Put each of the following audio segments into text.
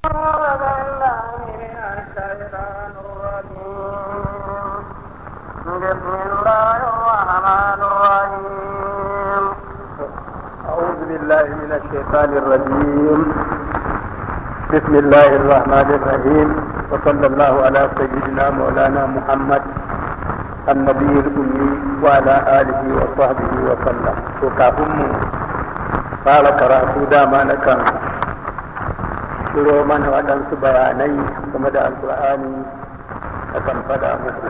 بسم الله الرحمن الرحيم أعوذ بالله من الشيطان الرجيم بسم الله الرحمن الرحيم وصلى الله على سيدنا مولانا محمد النبي الأمي وعلى آله وصحبه وسلم وكافم قال karatu dama na kan shiro mana waɗansu bayanai game da alkur'ani a kan faɗa muku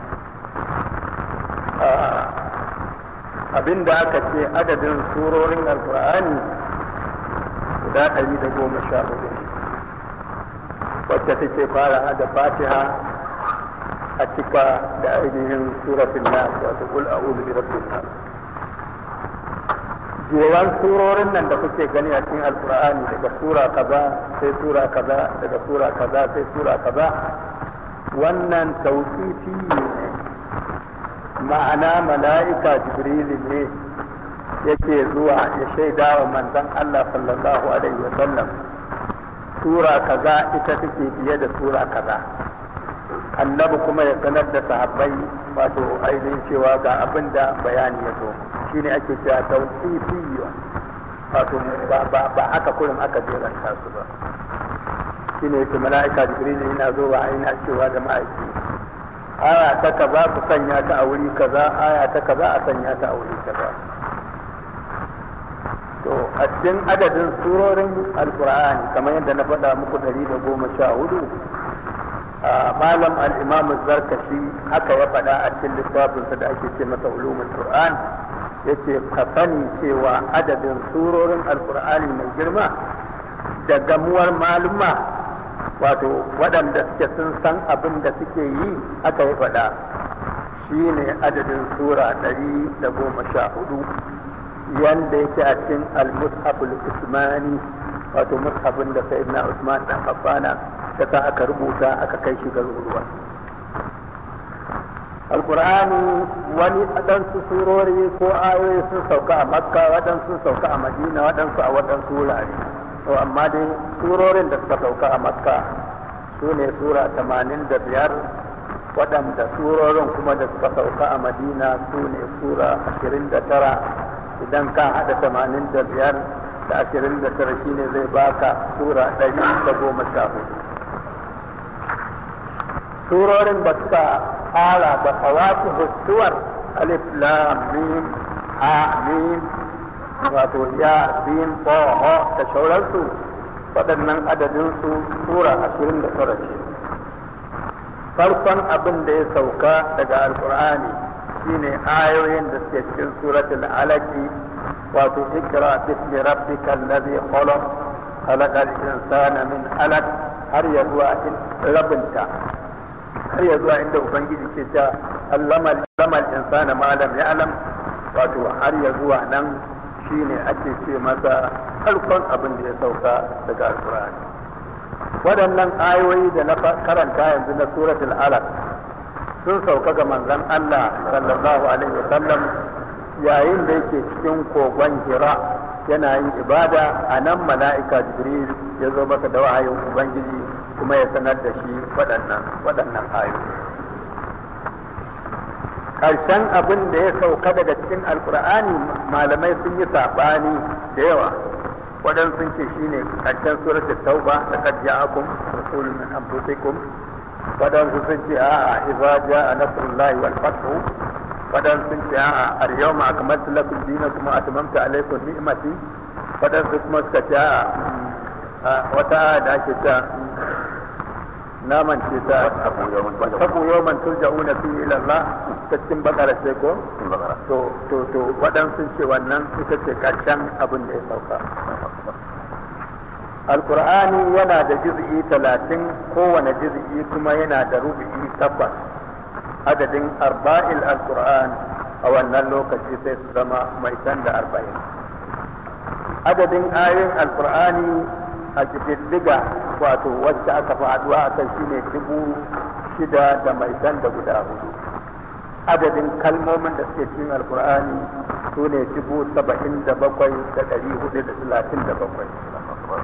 abinda aka ce adadin surorin alkur'ani guda ɗari da goma sha hudu wacce take fara da fatiha a cika da ainihin suratul nas wato qul a'udhu bi rabbin nas jewan surorin nan da kuke gani a cikin alkur'ani daga sura kaza sai sura kaza daga sura kaza sai sura kaza wannan tauqifi ne ma'ana mala'ika jibrilu ne yake zuwa ya shaida wa manzon Allah sallallahu alaihi wa sallam sura kaza ita take biye da sura kaza annabi kuma ya sanar da sahabbai wato ainihin cewa ga abin da bayani ya zo shine ake cewa tawqifiyya wato ba haka kullum aka jeranta su ba shine yake mala'ika jibrilu yana zuwa yana cewa da ma'aiki aya ta kaza ku sanya ta a wuri kaza aya ta kaza a sanya ta a wuri kaza to a cikin adadin surorin alkur'ani kamar yadda na faɗa muku ɗari da goma sha hudu malam al-imam zarkashi haka ya faɗa a cikin littafinsa da ake ce masa ulumul qur'an yace ka sani cewa adadin surorin alkur'ani mai girma da gamuwar maluma wato waɗanda suke sun san abin da suke yi aka yi faɗa shi ne adadin sura ɗari da goma sha hudu yanda yake a cikin al-mushaful usmani wato mushafin da sayyidina usman dan affana ta sa aka rubuta aka kai shi garuruwa alkur'ani wani waɗansu surori ko ayoyi sun sauka a makka waɗansu sauka a madina waɗansu a waɗansu wurare to amma dai surorin da suka sauka a makka su ne sura tamanin da biyar waɗanda surorin kuma da suka sauka a madina su ne sura ashirin da tara idan ka haɗa tamanin da biyar da ashirin da tara shine zai baka sura ɗari da goma sha hudu surorin da suka fara da fawaki hustuwar alif lam mim ha mim wato ya bin ho da sauransu waɗannan adadin su sura ashirin da tara ce farkon abin da ya sauka daga alkur'ani shine ayoyin da suke cikin suratul alaki wato ikra bismi rabbikal ladhi khalaq khalaqal insana min alaq har ya zuwa rabinta har ya zuwa inda ubangiji ke ta allama al insana ma lam ya'lam wato har ya zuwa nan shine ake ce masa farkon abin da ya sauka daga alkur'ani waɗannan ayoyi da na karanta yanzu na suratul alaq sun sauka ga manzon Allah sallallahu alaihi wasallam yayin da yake cikin kogon hira yana yin ibada a nan mala'ika jibril ya zo masa da wahayin ubangiji kuma ya sanar da shi waɗannan waɗannan ayoyi ƙarshen abin da ya sauka daga cikin alkur'ani malamai sun yi saɓani da yawa waɗansu sun ce shine ƙarshen suratul tauba da qad ja'akum rasulun min anfusikum waɗansu sun ce a'a idza ja'a nasrullahi wal fathu waɗansu sun ce a'a al-yawma akmaltu lakum dinakum wa atmamtu alaykum ni'mati waɗansu kuma suka ce a'a wata aya da ake ta naman ce ta tabu yawman turja'una fi ila Allah ta cikin bakara ce ko to to to waɗansu ce wannan ita ce karshen abin da ya sauka alkur'ani yana da juz'i talatin kowane juz'i kuma yana da rubu'i tabbas adadin arba'il alkur'an a wannan lokaci sai su zama mai da arba'in adadin ayoyin alkur'ani a diga wato wacce aka fi haduwa a kan shine dubu shida da mai da guda hudu adadin kalmomin da suke cikin alkur'ani su ne dubu saba'in da bakwai da ɗari hudu da talatin da bakwai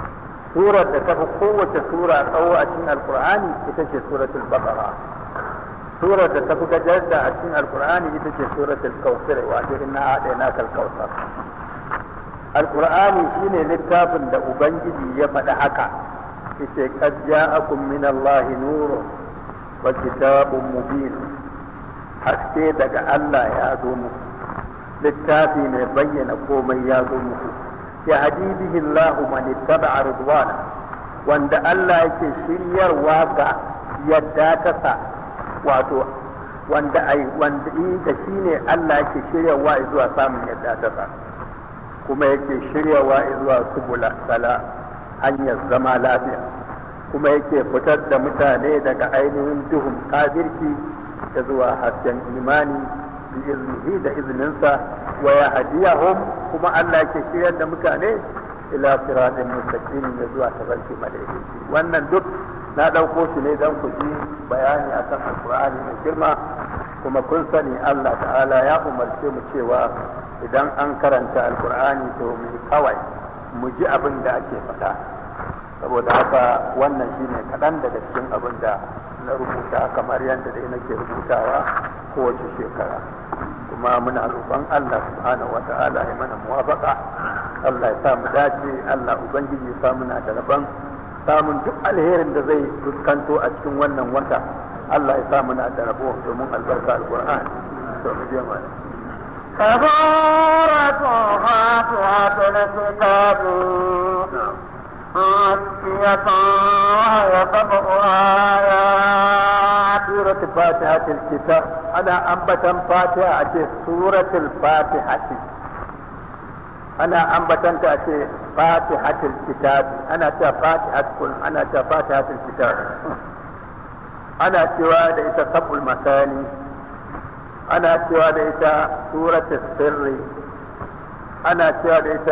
surar da ta fi kowace sura tsawo a cikin alkur'ani ita ce suratul baqara surar da ta fi gajar a cikin alkur'ani ita ce suratul kautsar wato inna a'tayna kal kautsar alkur'ani shine littafin da ubangiji ya faɗi haka yace qad ja'akum min allahi nurun wa kitabun mubin haske daga Allah ya zo muku littafi mai bayyana komai ya zo muku ya hadi bihi Allah man ittaba'a ridwana wanda Allah yake shiryarwa ga yadda ta sa wato wanda ai wanda da shine Allah yake shiryarwa zuwa samun yadda ta sa kuma yake shiryawa zuwa subula sala hanyar zama lafiya kuma yake fitar da mutane daga ainihin duhun kafirci da zuwa hasken imani bi iznihi da izininsa wa ya hadiyahum kuma Allah ke shiryar da mutane ila siratin mustaqim da zuwa tabarki madaidaici wannan duk na ɗauko shi ne don ku ji bayani akan alkur'ani mai girma kuma kun sani Allah ta'ala ya umarce mu cewa idan an karanta alkur'ani to mu kawai mu ji abin da ake faɗa saboda haka wannan shine kaɗan daga cikin abin da na rubuta kamar yadda dai nake rubutawa kowace shekara kuma muna roƙon Allah subhanahu wata'ala ya mana muwafaqa Allah ya sa mu dace Allah ubangiji ya sa muna da rabon samun duk alherin da zai fuskanto a cikin wannan wata Allah ya sa muna da rabo domin albarka alqur'ani to mu je mana كبارة فاتحة الكتاب مكية وهي سبع آيات سورة فاتحة الكتاب أنا أنبتا فاتحة سورة الفاتحة أنا أنبتا تأتي فاتحة الكتاب أنا تا فاتحة كل أنا تا فاتحة الكتاب أنا سوى ليس سبع المثاني أنا سوى ليس سورة السر أنا سوى ليس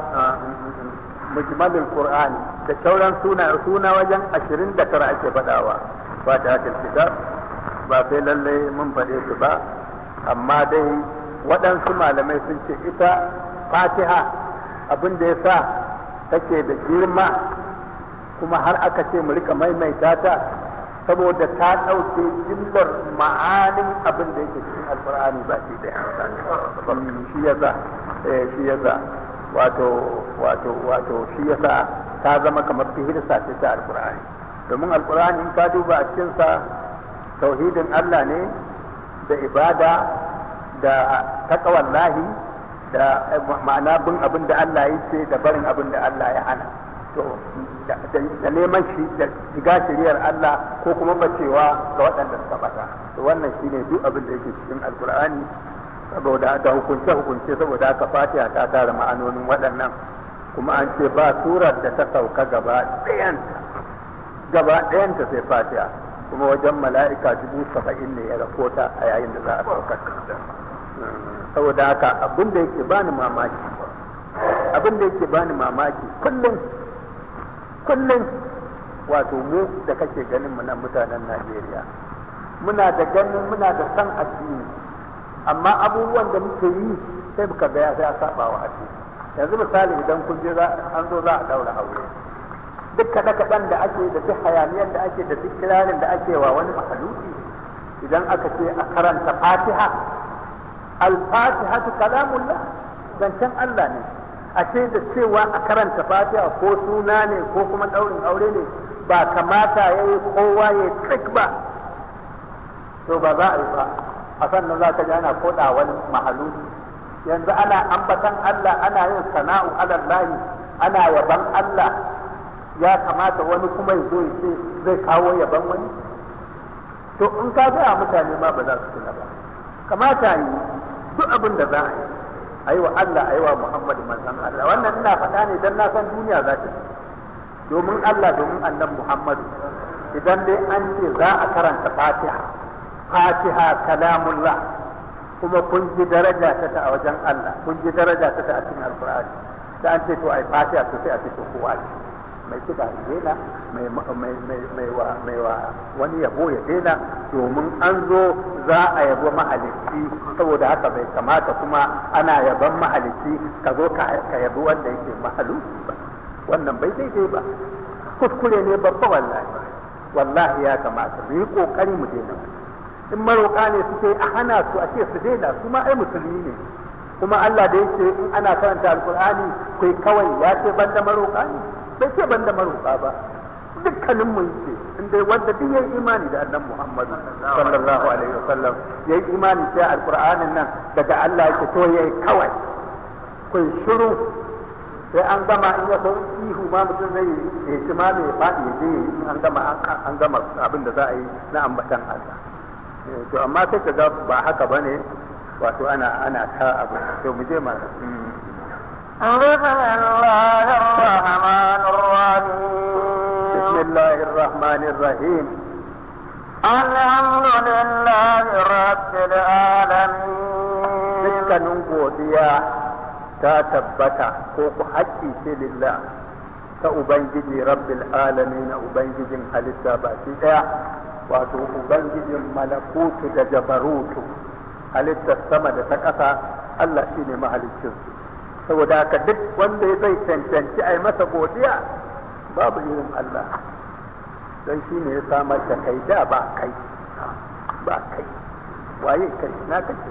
mujmalul qur'ani da sauran suna suna wajen 29 ake faɗawa fatihatul kitab ba sai lalle mun faɗe su ba amma dai waɗansu malamai sun ce ita fatiha abin da ya sa take da girma kuma har aka ce mu rika maimaita ta saboda ta ɗauke jimlar ma'anin abin da yake cikin alkur'ani ba shi da shi yasa shi yasa wato wato wato shi yasa ta zama kamar fihirsa ce ta alkur'ani domin alkur'ani in ka duba a cikinsa tauhidin Allah ne da ibada da taqwallahi da ma'ana bin abin da Allah ya ce da barin abin da Allah ya hana to da neman shi da shiga shiriyar Allah ko kuma bacewa ga waɗanda suka bata to wannan shine duk abin da yake cikin alkur'ani saboda da hukunce hukunce saboda haka fatiha ta tara ma'anonin waɗannan kuma an ce ba surar da ta sauka gaba ɗayanta gaba ɗayanta sai fatiha kuma wajen mala'ika dubu saba'in ne ya rakota a yayin da za a saukar saboda haka abin da yake bani mamaki abin da yake bani mamaki kullum kullum wato mu da kake ganin mu nan mutanen Najeriya muna da ganin muna da san addini amma abubuwan da muke yi sai muka ga ya sai a saba wa addini yanzu misali idan kun je za an zo za a daura aure duk kaɗe kaɗan da ake da duk hayaniyar da ake da duk kirarin da ake wa wani mahaluki idan aka ce a karanta fatiha al-fatihatu kalamullah zancen Allah ne ashe da cewa a karanta fatiha ko suna ne ko kuma ɗaurin aure ne ba kamata ya yi kowa ya trik ba to ba za a yi ba a sannan za ka ji ana koda wani mahaluki yanzu ana ambatan Allah ana yin sana'u alallahi ana yaban Allah ya kamata wani kuma ya zo ya ce zai kawo yaban wani to in ka gaya mutane ma ba za su tuna ba kamata yi duk abin da za a yi a yi wa Allah a yi wa Muhammadu manzon Allah wannan ina faɗa ne don na san duniya za ta domin Allah domin annan Muhammadu idan dai an ce za a karanta fatiha fatiha kalamullah kuma kun ji daraja ta ta a wajen Allah kun ji daraja ta ta a cikin alkur'ani da an ce to ai fatiha to sai a ce to kowa ne mai kiɗa ya daina mai wa wani yabo ya daina domin an zo za a yabo mahalicci saboda haka bai kamata kuma ana yaban mahalicci ka zo ka yabi wanda yake mahaluki ba wannan bai daidai ba kuskure ne babba wallahi wallahi ya kamata mu yi kokari mu daina in maroƙa ne suke a hana su a ce su daina su ma ai musulmi ne kuma Allah da yake in ana karanta alkur'ani kai kawai ya ce banda maroƙa ne bai ce banda maroƙa ba dukkanin mu yake in dai wanda duk yayi imani da annabi Muhammad sallallahu alaihi wasallam yayi imani sai alkur'anin nan daga Allah yake to yayi kawai kun shiru sai an gama in ya sau ihu ma mutum zai yi ci ma mai faɗi ya je in an gama an gama abin da za a yi na ambatan Allah to amma sai ka ga ba haka bane wato ana ana ta abu to mu je ma بسم الله الرحمن الرحيم بسم الله الرحمن الرحيم الحمد لله رب العالمين dukkanin godiya ta tabbata ko ku haƙƙi ce lillah ta ubangiji rabbil alamin ubangijin halitta baki daya wato ubangijin malakutu da jabarutu halittar sama da ta ƙasa Allah shine mahaliccin saboda haka duk wanda zai cancanci a yi masa godiya babu irin Allah don shi ne ya samar da kai da ba kai ba kai waye kai na kake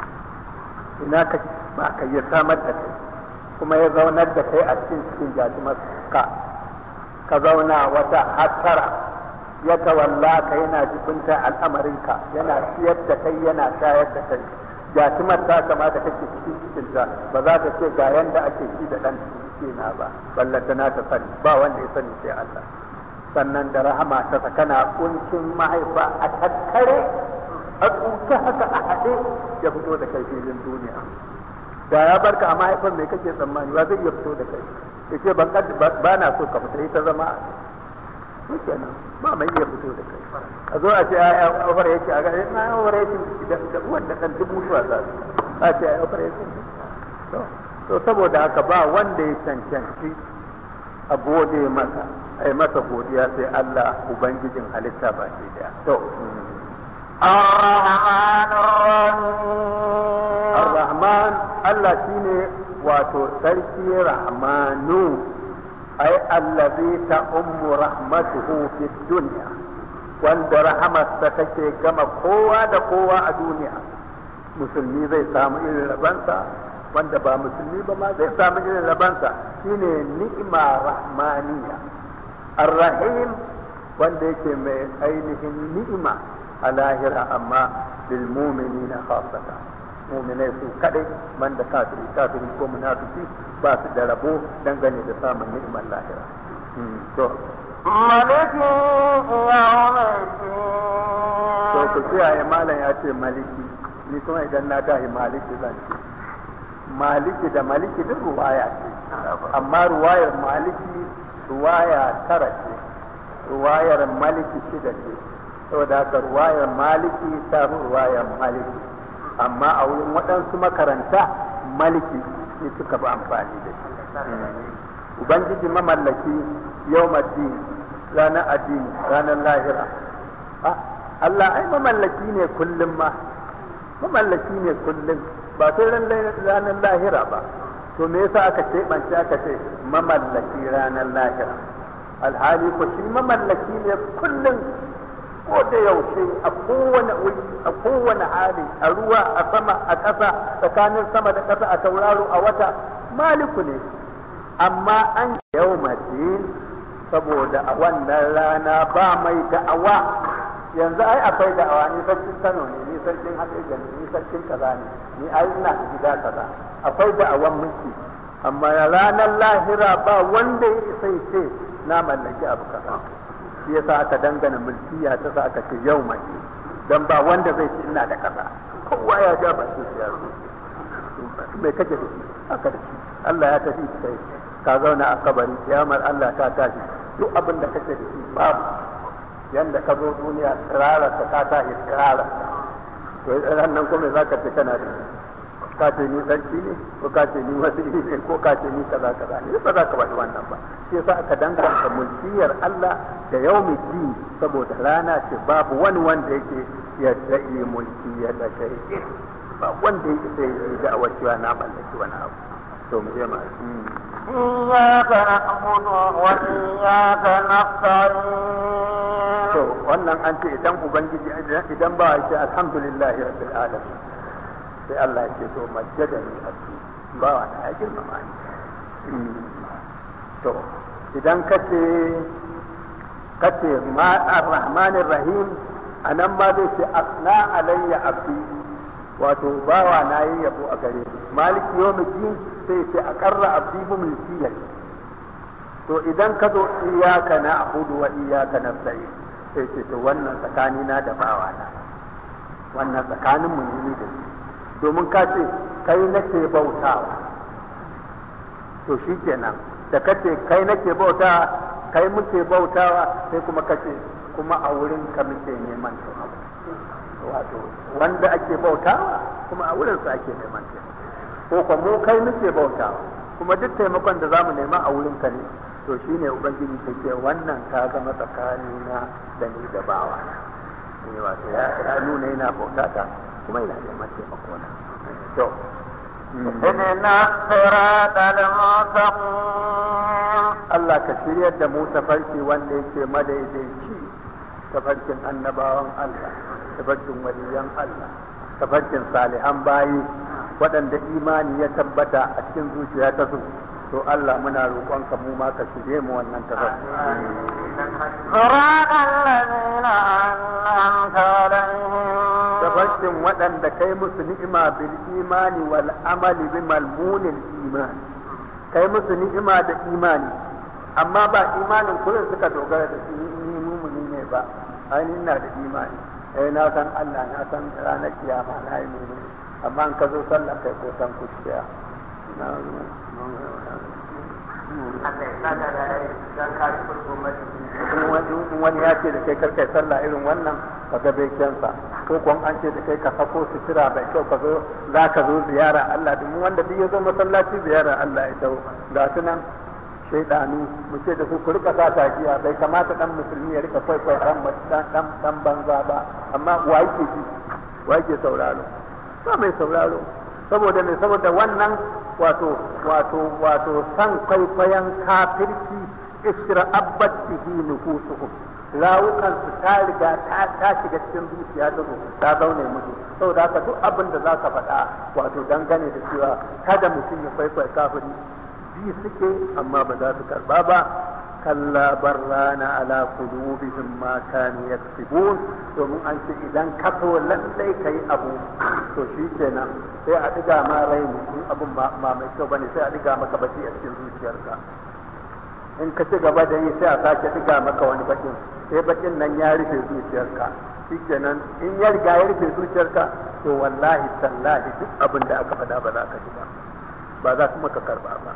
ina ka ba ka ya samar da kai kuma ya zaunar da kai a cikin cikin jajimar ka ka zauna wata hattara ya tawalla ka yana jibinta al'amarinka yana siyar da kai yana shayar da kai jajimar ta kama da kake cikin cikinta ba za ta ce ga yanda ake ci da ɗan na ba ballanta na ta sani ba wanda ya sani sai Allah sannan da rahama ta kana kuncin mahaifa a tattare a tsuke haka a haɗe ya fito da kai filin duniya da ya barka a mahaifar mai kake tsammani ba zai iya fito da kai ya ce ban ba na so ka fita ita zama a shi kenan ba mai iya fito da kai a zo a ce a ofar yake a gare na ofar yake da uwan da kan dubu shuwa za su a ce a ofar yake to saboda haka ba wanda ya cancanci a gode masa a yi masa godiya sai Allah ubangijin halitta ba ke daya to الرحمن الرحيم Ar-Rahman Allah shine wato sarki Rahmanu ai allazi ta ummu rahmatuhu fi dunya wanda rahamarsa take gama kowa da kowa a duniya musulmi zai samu irin rabansa wanda ba musulmi ba ma zai samu irin rabansa shine ni'ima rahmaniya ar-rahim wanda yake mai ainihin ni'ima a lahira amma lil mu'minina khassatan mu'minai su kadai banda kafiri kafiri ko munafiki ba su da rabo dangane da samun ni'imar lahira to ملك يوم to ku الدين kiyaye malam ya ce maliki ni kuma idan na tahi maliki zan ce maliki da maliki duk ruwaya ce amma ruwayar maliki ruwaya tara ce ruwayar maliki shida ce saboda haka ruwayar maliki ta fi ruwayar maliki amma a wurin waɗansu makaranta maliki ne suka fi amfani da shi ubangiji mamallaki yau ranar addini ranar lahira Ah, Allah ai mamallaki ne kullum ma mamallaki ne kullum ba sai ran ranar lahira ba to me yasa aka ce ɓance aka ce mamallaki ranar lahira alhali ko shi mamallaki ne kullum ko da yaushe a kowane wuri a kowane hali a ruwa a sama a ƙasa tsakanin sama da ƙasa a tauraro a wata maliku ne amma an yau saboda a wannan rana ba mai da'awa yanzu ai akwai da'awa ni sarkin Kano ne ni sarkin Hadeja ne ni sarkin kaza ne ni ai ina da gida kaza akwai da'awan mulki amma ranar lahira ba wanda ya isa ya ce na mallaki abu kaza shi yasa aka dangana mulkiya ta sa aka ce yau mai dan ba wanda zai ce ina da kaza kowa ya ja ba shi ya zo mai kake da shi aka da shi Allah ya tafi kai ka zauna a kabari kiyamar Allah ta tashi duk abin da kake da shi babu yanda ka zo duniya tsirara ka ka tashi tsirara to ran nan kuma za ka ce kana da shi ka ce ni sarki ne ko ka ce ni wasu ne ko ka ce ni kaza kaza ne ba za ka faɗi wannan ba shi yasa aka danganta mulkiyar Allah da yaumi din saboda rana ce babu wani wanda yake ya da'i mulkiyar da shay'in ba wanda yake sai ya da awacewa na mallaki wani abu to mu je ma إياك نعبد وإياك نستعين to wannan an ce idan ubangiji idan ba ya ce alhamdulillahi rabbil alamin sai Allah ya ce to majjada ni abdi ba wa na ya girmama ni to idan ka ce ka ce ma ar-rahmanir rahim anan ma zai ce asna alayya abdi wato bawa na yi yabo a gare ni maliki yawmiddin sai ce aqarra abdi bi mulkiyati to idan ka zo iyaka na abudu wa iyaka na sai sai ce to wannan tsakani na da bawa na wannan tsakanin mu ne da shi domin ka ce kai nake bautawa to shi kenan da ka ce kai nake bautawa kai muke bautawa sai kuma ka ce kuma a wurin ka muke neman taimako wato wanda ake bautawa kuma a wurin sa ake neman taimako ko kuma mu kai muke bautawa kuma duk taimakon da zamu nema a wurin ka ne to shine ubangiji ta ce wannan ka zama tsakani na da ni da bawa na ne wato ya ya nuna yana bauta ta kuma yana neman taimako na to اهدنا الصراط المستقيم Allah ka shiryar da mu tafarki wanda yake madaidaici tafarkin annabawan Allah tafarkin waliyan Allah tafarkin salihan bayi waɗanda imani ya tabbata a cikin zuciya ta su to Allah muna roƙonka mu ma ka shirye mu wannan tafarki صراط الذين أنعمت عليهم tafarkin waɗanda kai musu ni'ima bil imani wal amali bi malmunin imani kai musu ni'ima da imani amma ba imanin kullum suka dogara da shi ni mumuni ne ba ainihin na da imani eh na san Allah na san ranar kiyama na yi mumuni amma an ka zo sallah kai ko san kuciya na kuma wani ya ce da kai karkai sallah irin wannan ka ga bekensa ko kuwa an ce da kai ka sako sutura bai kyau ka zo za ka zo ziyara Allah domin wanda duk ya zo masallaci ziyara Allah ya dawo ga su nan shaidanu mu ce da su ku rika sa takiya bai kamata dan musulmi ya rika kwaikwai dan dan dan banza ba amma wa yake ji wa yake sauraro ba mai sauraro saboda ne saboda wannan wato wato wato san kwaikwayon kafirci isra'abbat bihi nufusuhum rawukan su ta riga ta ta shiga cikin zuciya ta zo ta zaune musu saboda haka duk abin da zaka faɗa wato dangane da cewa kada mutum ya kwaikwaye kafiri bi suke amma ba za su karba ba kalla barrana ala qulubihim ma kanu yaksibun domin an ce idan ka so lallai kai abu to shi kenan sai a diga ma rai in abun ma mai kyau bane sai a diga maka baki a cikin zuciyarka in ka ci gaba da yi sai a sake diga maka wani bakin sai bakin nan ya rufe zuciyarka shi kenan in ya riga ya rufe zuciyarka to wallahi tallahi duk abin da aka faɗa ba za ka ji ba ba za kuma ka karba ba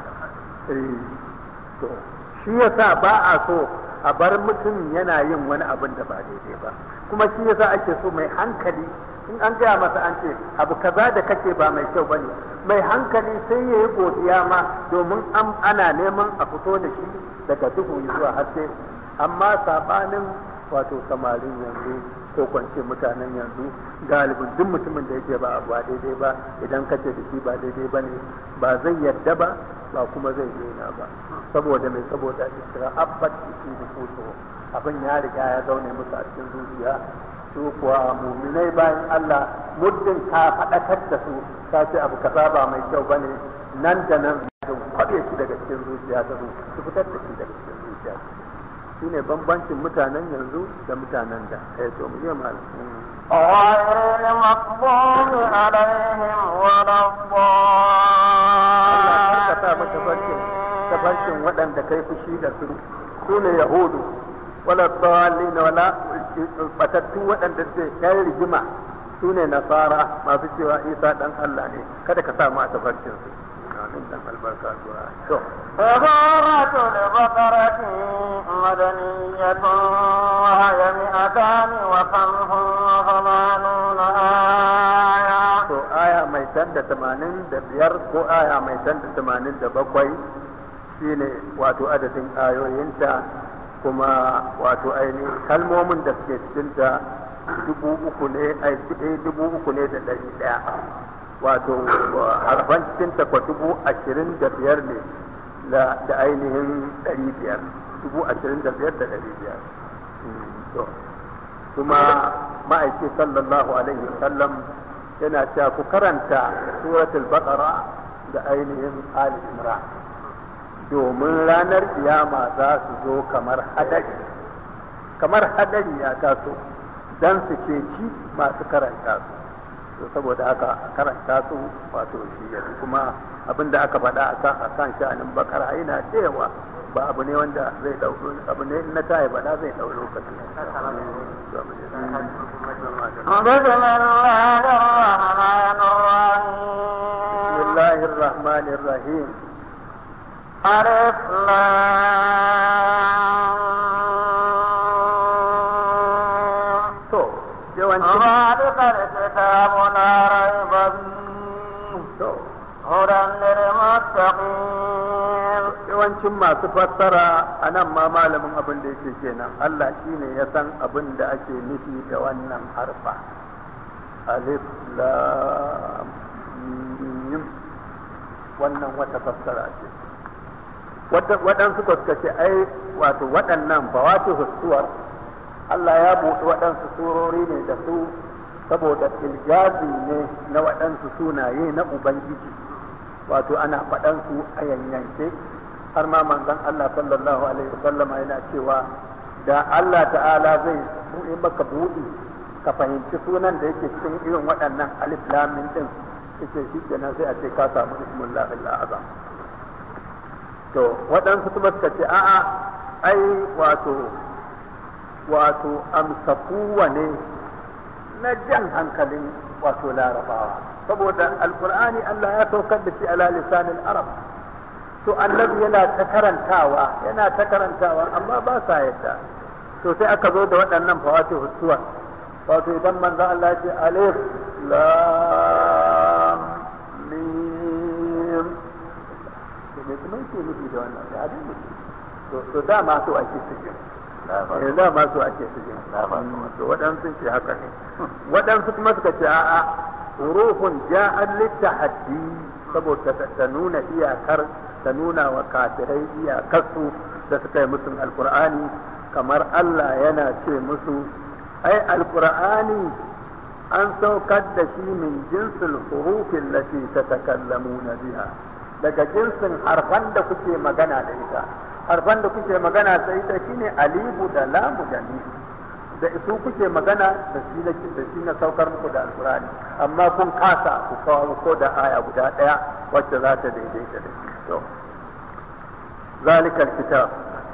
to shi yasa ba a so a bar mutum yana yin wani abin da ba daidai ba kuma shi yasa ake so mai hankali in an gaya masa an ce abu kaza da kake ba mai kyau bane mai hankali sai ya yi godiya ma domin ana neman a fito da shi daga duhu zuwa haske amma sabanin wato samarin yanzu ko kwance mutanen yanzu galibin duk mutumin da yake ba abu ba daidai ba idan kace da shi ba daidai ba ne ba zai yadda ba ba kuma zai daina ba saboda mai saboda isra abbat fi nufusu abin ya riga ya zaune musu a cikin zuciya su kuwa muminai bayan Allah muddin ka faɗakar da su ka ce abu kaza ba mai kyau bane nan da nan sun kwaɓe shi daga cikin zuciya ta su su fitar da shi daga cikin zuciya shine bambancin mutanen yanzu da mutanen da eh to mu je malam غير المغضوب عليهم ولا Allah ka sa mata tafarkin الضالين tafarkin waɗanda kai fushi da su su ne yahudu wala dhalin wala batattu waɗanda ce kai rigima su ne nasara masu cewa isa dan Allah ne kada ka sa mu a tafarkin su amin dan albarka zuwa to سورة البقرة مدنية وهي مئتان وخمس وثمانون آية to aya mai tan da tamanin da biyar ko aya mai tan da tamanin da bakwai shine wato adadin ayoyinta kuma wato ainihin kalmomin da suke cikinta dubu uku ne ai dubu uku ne da ɗari ɗaya wato harfan cikinta kwa dubu ashirin da biyar ne da da ainihin ɗari biyar dubu ashirin da biyar da ɗari biyar to kuma ma'aiki sallallahu alaihi wasallam yana cewa ku karanta suratul baqara da ainihin ali imran domin ranar kiyama za su zo kamar hadari kamar hadari ya taso dan su ceci masu karanta su to saboda haka karanta su wato shi yanzu kuma abin da aka faɗa a kan sha'anin bakara yana cewa ba abu ne wanda zai ɗauki abu ne na ta yi faɗa zai ɗau lokaci بسم الله الرحمن الرحيم ألف to yawancin ذلك الكتاب لا ريب فيه to هدى للمتقين yawancin masu fassara a nan ma malamin abin da yake kenan Allah shine ya san abin da ake nufi da wannan harfa alif lam mim wannan wata fassara ce waɗansu ko suka ce ai wato waɗannan fawati husuwar Allah ya buɗe waɗansu surori ne da su saboda ilgazi ne na waɗansu sunaye na Ubangiji wato ana faɗansu a yanyanke har ma manzon Allah sallallahu alaihi wasallama yana cewa da Allah ta'ala zai buɗe maka buɗi ka fahimci sunan da yake cikin irin waɗannan alif lam mim din yake shi kenan sai a ce ka samu ismullahi al-azam to waɗansu kuma suka ce a'a ai wato wato amsakuwa ne na jan hankalin wato larabawa saboda alkur'ani Allah ya saukar da shi ala lisanin arab to annabi yana ta karantawa yana ta karantawa amma ba sa yadda to sai aka zo da waɗannan fawati hutuwa wato idan manzo Allah ya ce alif lam mim to me kuma yake nufi da wannan da abin to to dama so ake cikin eh dama so ake cikin to waɗansu ce haka ne waɗansu kuma suka ce a'a ruhun ja'an littahaddi saboda ta nuna iyakar ta nuna wa kafirai iyakarsu da suka yi musun alkur'ani kamar Allah yana ce musu ai alkur'ani an saukar da shi min jinsil hurufin lati ta takallamuna biha daga jinsin harfan da kuke magana da ita harfan da kuke magana da ita shine alibu da lamu da ni da su kuke magana da shi na da shi na saukar muku da alkur'ani amma kun kasa ku kawo ko da aya guda daya wacce za ta daidaita da shi to zalikal kitab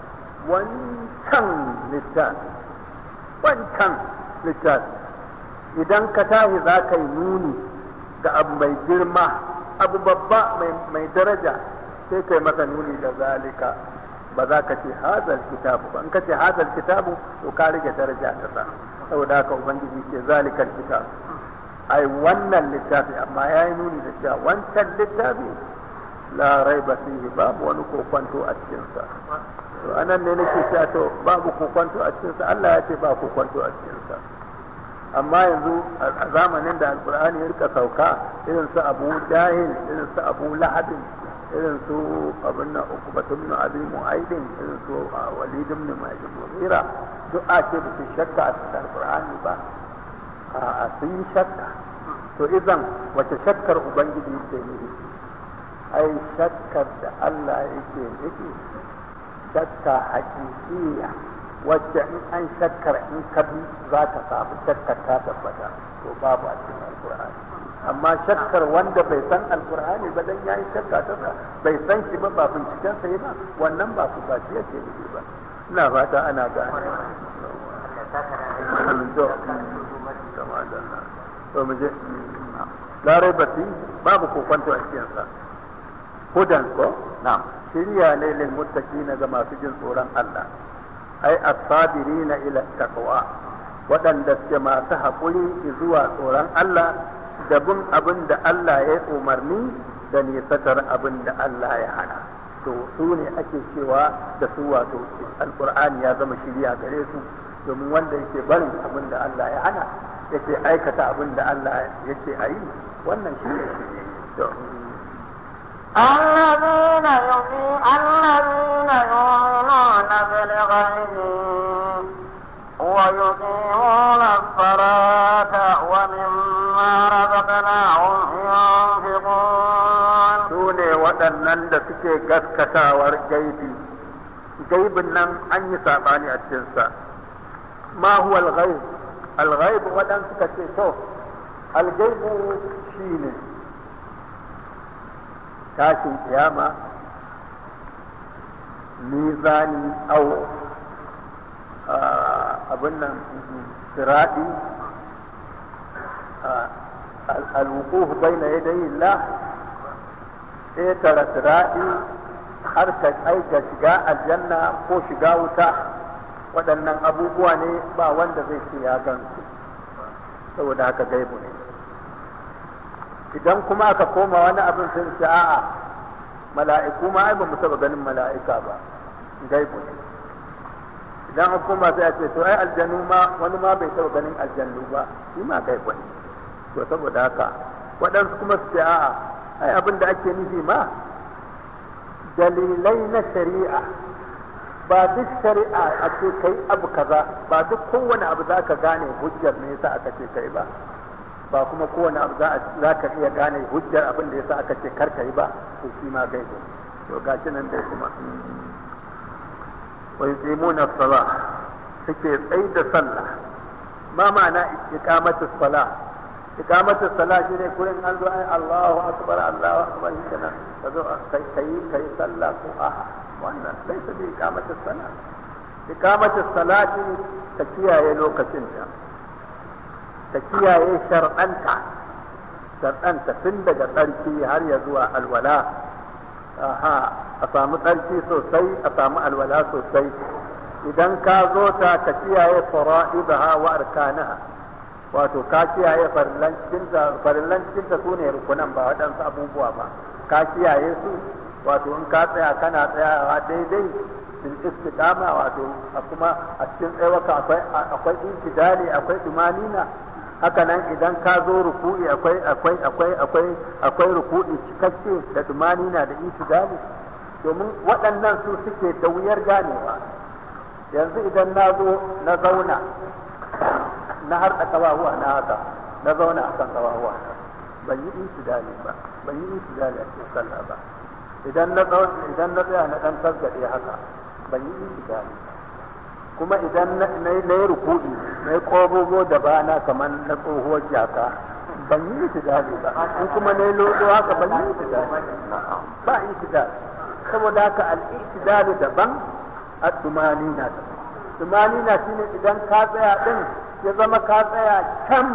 wancan littafi wancan littafi idan ka tashi za ka yi nuni ga abu mai girma abu babba mai daraja sai kai masa nuni da zalika ba za ka ce hazal kitabu ba in ka ce hazal kitabu to ka rage daraja ta sa saboda haka ubangiji ce zalikal kitabu ai wannan littafi amma ya yi nuni da cewa wancan littafi la raiba fihi babu wani kokwanto a cikinsa to anan ne nake cewa to babu kokwanto a cikinsa Allah ya ce ba kokwanto a cikinsa amma yanzu a zamanin da alkur'ani ya rika sauka irin su abu jahil irin su abu lahabin irin su abin na ukubatun na abi mu'aidin irin su walidin na mai mughira duk a ce su shakka a cikin alkur'ani ba a sun yi shakka to idan wace shakkar ubangiji yake nufi ai shakkar da Allah yake nufi shakka hakikiya wacce in an shakkar in ka bi za ka samu shakkar ta tabbata to babu a cikin alkur'ani amma shakkar wanda bai san alkur'ani ba dan yayi shakka ta bai san shi ba ba binciken sai ba wannan ba su ba shi yake nufi ba ina fata ana gane to mu je larai bati babu kokonto a cikin sa hudan ko na'am shirya ne lil muttaqina ga masu jin tsoron Allah ai as-sabirina ila taqwa waɗanda suke masu haƙuri zuwa tsoron Allah da bin abin da Allah ya umarni da nisatar abin da Allah ya hana to su ne ake cewa da su wato alqur'ani ya zama shirya gare su domin wanda yake barin abin da Allah ya hana yake aikata abin da Allah yake a yi wannan shi ne shirye الذين يؤمنون الذين يؤمنون بالغيب ويقيمون الصلاة ومما رزقناهم ينفقون su ne waɗannan da suke gaskatawar gaibi gaibin nan an yi saɓani a cikinsa ma huwa al-ghaib al-ghaib waɗansu suka ce to al-gaibu shine tashin kiyama mizani au abin nan siradi al-wuquf bayna yadayi Allah ƙetare siraɗi har ka aika shiga aljanna ko shiga wuta waɗannan abubuwa ne ba wanda zai ce ya gansu saboda haka gaibu ne idan kuma aka koma wani abin sun ce a'a mala'iku ma ai ba mu taɓa ganin mala'ika ba gaibu ne idan an koma sai a ce to ai aljanu ma wani ma bai taɓa ganin aljannu ba shi ma gaibu ne to saboda haka waɗansu kuma su ce a'a ai abin da ake nufi ma dalilai na shari'a ba duk shari'a a ce kai abu kaza ba duk kowane abu za ka gane hujjar me yasa aka ce kai ba ba kuma kowane abu za ka iya gane hujjar abin da yasa aka ce kar kai ba to shi ma gaibo to gashi nan dai kuma wa yuqimuna as-salah suke tsayi da sallah ma ma'ana iqamatu as-salah ikamatu sala shi ne kurin an zo ai Allahu akbar Allahu akbar shi kenan ka zo kai kai kai sallah ko a wannan sai su bi ikamatu sala ikamatu salati ta kiyaye lokacin ta ta kiyaye shar'anta shar'anta tun daga tsarki har ya zuwa alwala aha a samu tsarki sosai a samu alwala sosai idan ka zo ta ka kiyaye fara'idaha wa arkanaha wato ka kiyaye farillan cikinta su ne rukunan ba waɗansu abubuwa ba ka kiyaye su wato in ka tsaya kana tsayawa daidai bil istiqama wato a kuma a cikin tsayawaka akwai akwai intidali akwai dumanina haka nan idan ka zo ruku'i akwai akwai akwai akwai akwai ruku'i cikakke da dumanina da intidali domin waɗannan su suke da wuyar ganewa yanzu idan na zo na zauna na har da kawahuwa na haka na zauna a kan kawahuwa ban yi intidali ba ban yi intidali a cikin sallah ba idan na idan na tsaya na dan tasgade haka ban yi intidali kuma idan na yi ruku'i na yi ƙobobo da bana kamar na tsohuwar jaka ban yi intidali ba in kuma na yi lodo haka ban yi intidali ba intidali saboda haka al-intidali daban ad-dumanina daban dumanina shine idan ka tsaya din ya zama ka tsaya can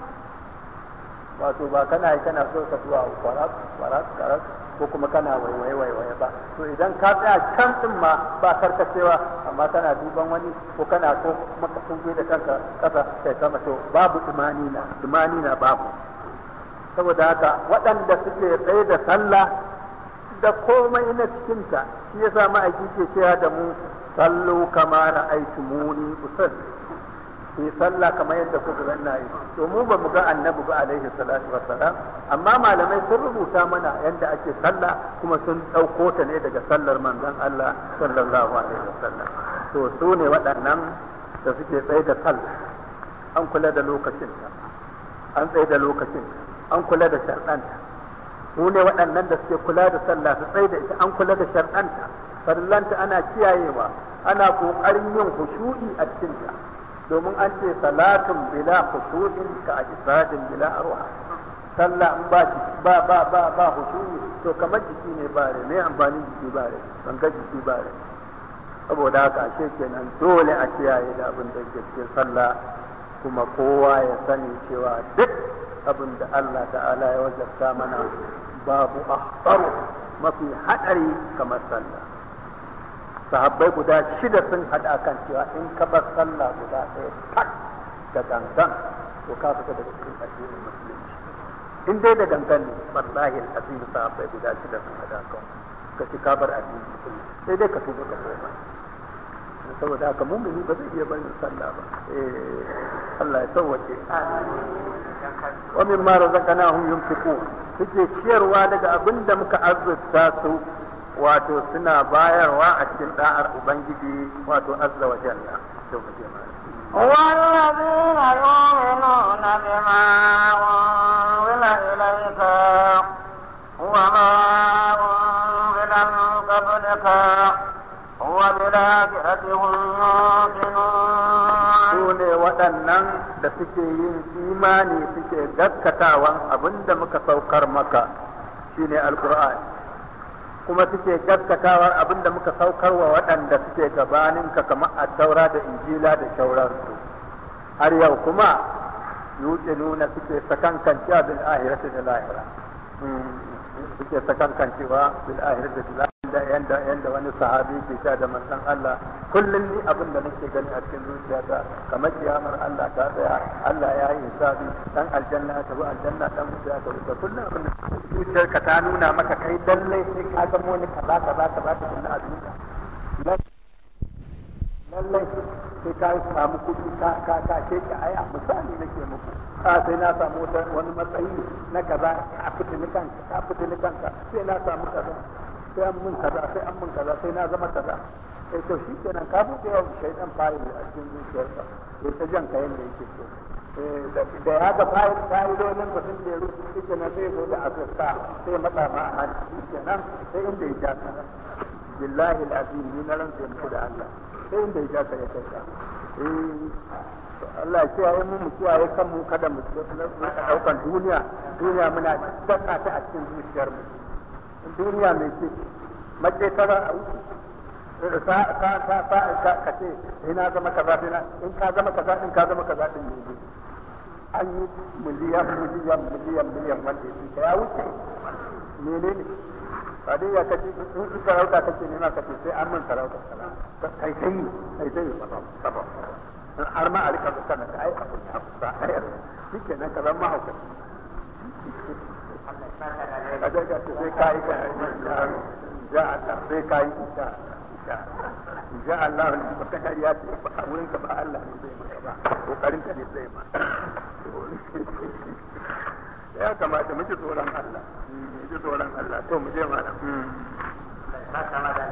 wato ba kana yi kana so ka zuwa kwaras kwaras kwaras ko kuma kana waiwaye waiwaye ba to idan ka tsaya can din ma ba karkacewa amma kana duban wani ko kana so kuma ka tungue da kanka kasa kai sama to babu dumanina dumanina babu saboda haka waɗanda suke tsaye da sallah da komai na cikinta shi yasa ma'aiki ke cewa da mu sallu kama ra'aytumuni usalli yi sallah kamar yadda kuka ga ina yi to mu ba mu ga annabi ba alaihi salatu wassalam amma malamai sun rubuta mana yadda ake sallah kuma sun ɗauko ta ne daga sallar manzon Allah sallallahu alaihi wasallam to su ne waɗannan da suke tsaye da sallah an kula da lokacin an tsaye da lokacin an kula da sharɗanta su ne waɗannan da suke kula da sallah su tsaye da ita an kula da sharɗanta farillanta ana kiyayewa ana ƙoƙarin yin hushu'i a cikinta domin an ce salatun bila khushu'in ka ajsadin bila arwa sallah in ba ba ba ba ba khushu'i to kamar jiki ne ba ne mai amfanin jiki ba ne ban ga jiki ba ne saboda haka ashe kenan dole a kiyaye da abin da ke cikin sallah kuma kowa ya sani cewa duk abin da Allah ta'ala ya wajabta mana babu ahbaru mafi hadari kamar sallah sahabbai guda shida sun haɗa kan cewa in ka bar sallah guda ɗaya tak da gangan to ka fita daga cikin addinin musulunci in dai da gangan ne wallahi alazim sahabbai guda shida sun haɗa kan ka ci ka bar addinin musulunci sai dai ka tuba ka koma saboda haka mumini ba zai iya barin sallah ba eh Allah ya sauwace wa mimma razaqnahum yunfiqun suke ciyarwa daga abin da muka azurta su wato suna bayarwa a cikin da'ar ubangiji wato azza wa jalla to mu je mana والذين يؤمنون بما أنزل إليك وما أنزل من قبلك وبالآخرة هم يوقنون su ne waɗannan da suke yin imani suke gaskatawan abin da muka saukar maka shine alkur'ani kuma suke gaskatawar abin da muka saukar wa waɗanda suke gabaninka kamar a taura da injila da shauransu har yau kuma yuce nuna suke sakankancewa bil ahirati da lahira suke sakankancewa bil ahirati da lahira yanda yanda wani sahabi ke sha da manzon Allah kullum ni abin da nake gani a cikin zuciyata kamar kiyamar Allah ta tsaya Allah ya yi hisabi dan aljanna ya tafi aljanna dan wuta ya tafi kullum abin da zuciyarka ta nuna maka kai lallai sai ka zama wani kaza kaza kaza ta kunna a duniya lallai sai ka samu kuɗi ka ka ka ce ka aya misali nake muku a sai na samu wani matsayi na kaza a fitini kanka ka fitini kanka sai na samu kaza sai an mun kaza sai an mun kaza sai na zama kaza sai to shi kenan ka buɗe wa shaidan fayil a cikin zuciyarsa sai ta jan kayan da yake so da ya ga fayil fayilolin ba sun jeru shi kenan sai zo da azurta sai matsa ma a hannu shi kenan sai inda ya ja ka billahi alazim ni na rantsa muku da Allah sai inda ya ja ka ya kai ka Allah ya kiyaye mu mu kiyaye kanmu kada mu daukan duniya duniya muna daka ta a cikin zuciyar mu duniya mai ce mace tara a wuce ka ka ka ka ka ka ce ina zama kaza ina in ka zama kaza in ka zama kaza din ne an yi miliyan miliyan miliyan miliyan wanda ya ya wuce menene ba dai ya kace in sarauta kake nema kace sai an min sarauta kai kai kai kai sabab har ma a rika kana ka ai abu ba ai shi kenan ka zama hauka ka ga ga sai kai ka ja Allah sai kai insha insha Allah ba ka ga ya ce ba wurin ka ba Allah ne zai maka ba kokarin ka ne zai ma ya kamata mu ji tsoron Allah mu ji tsoron Allah to mu je mana ka kama da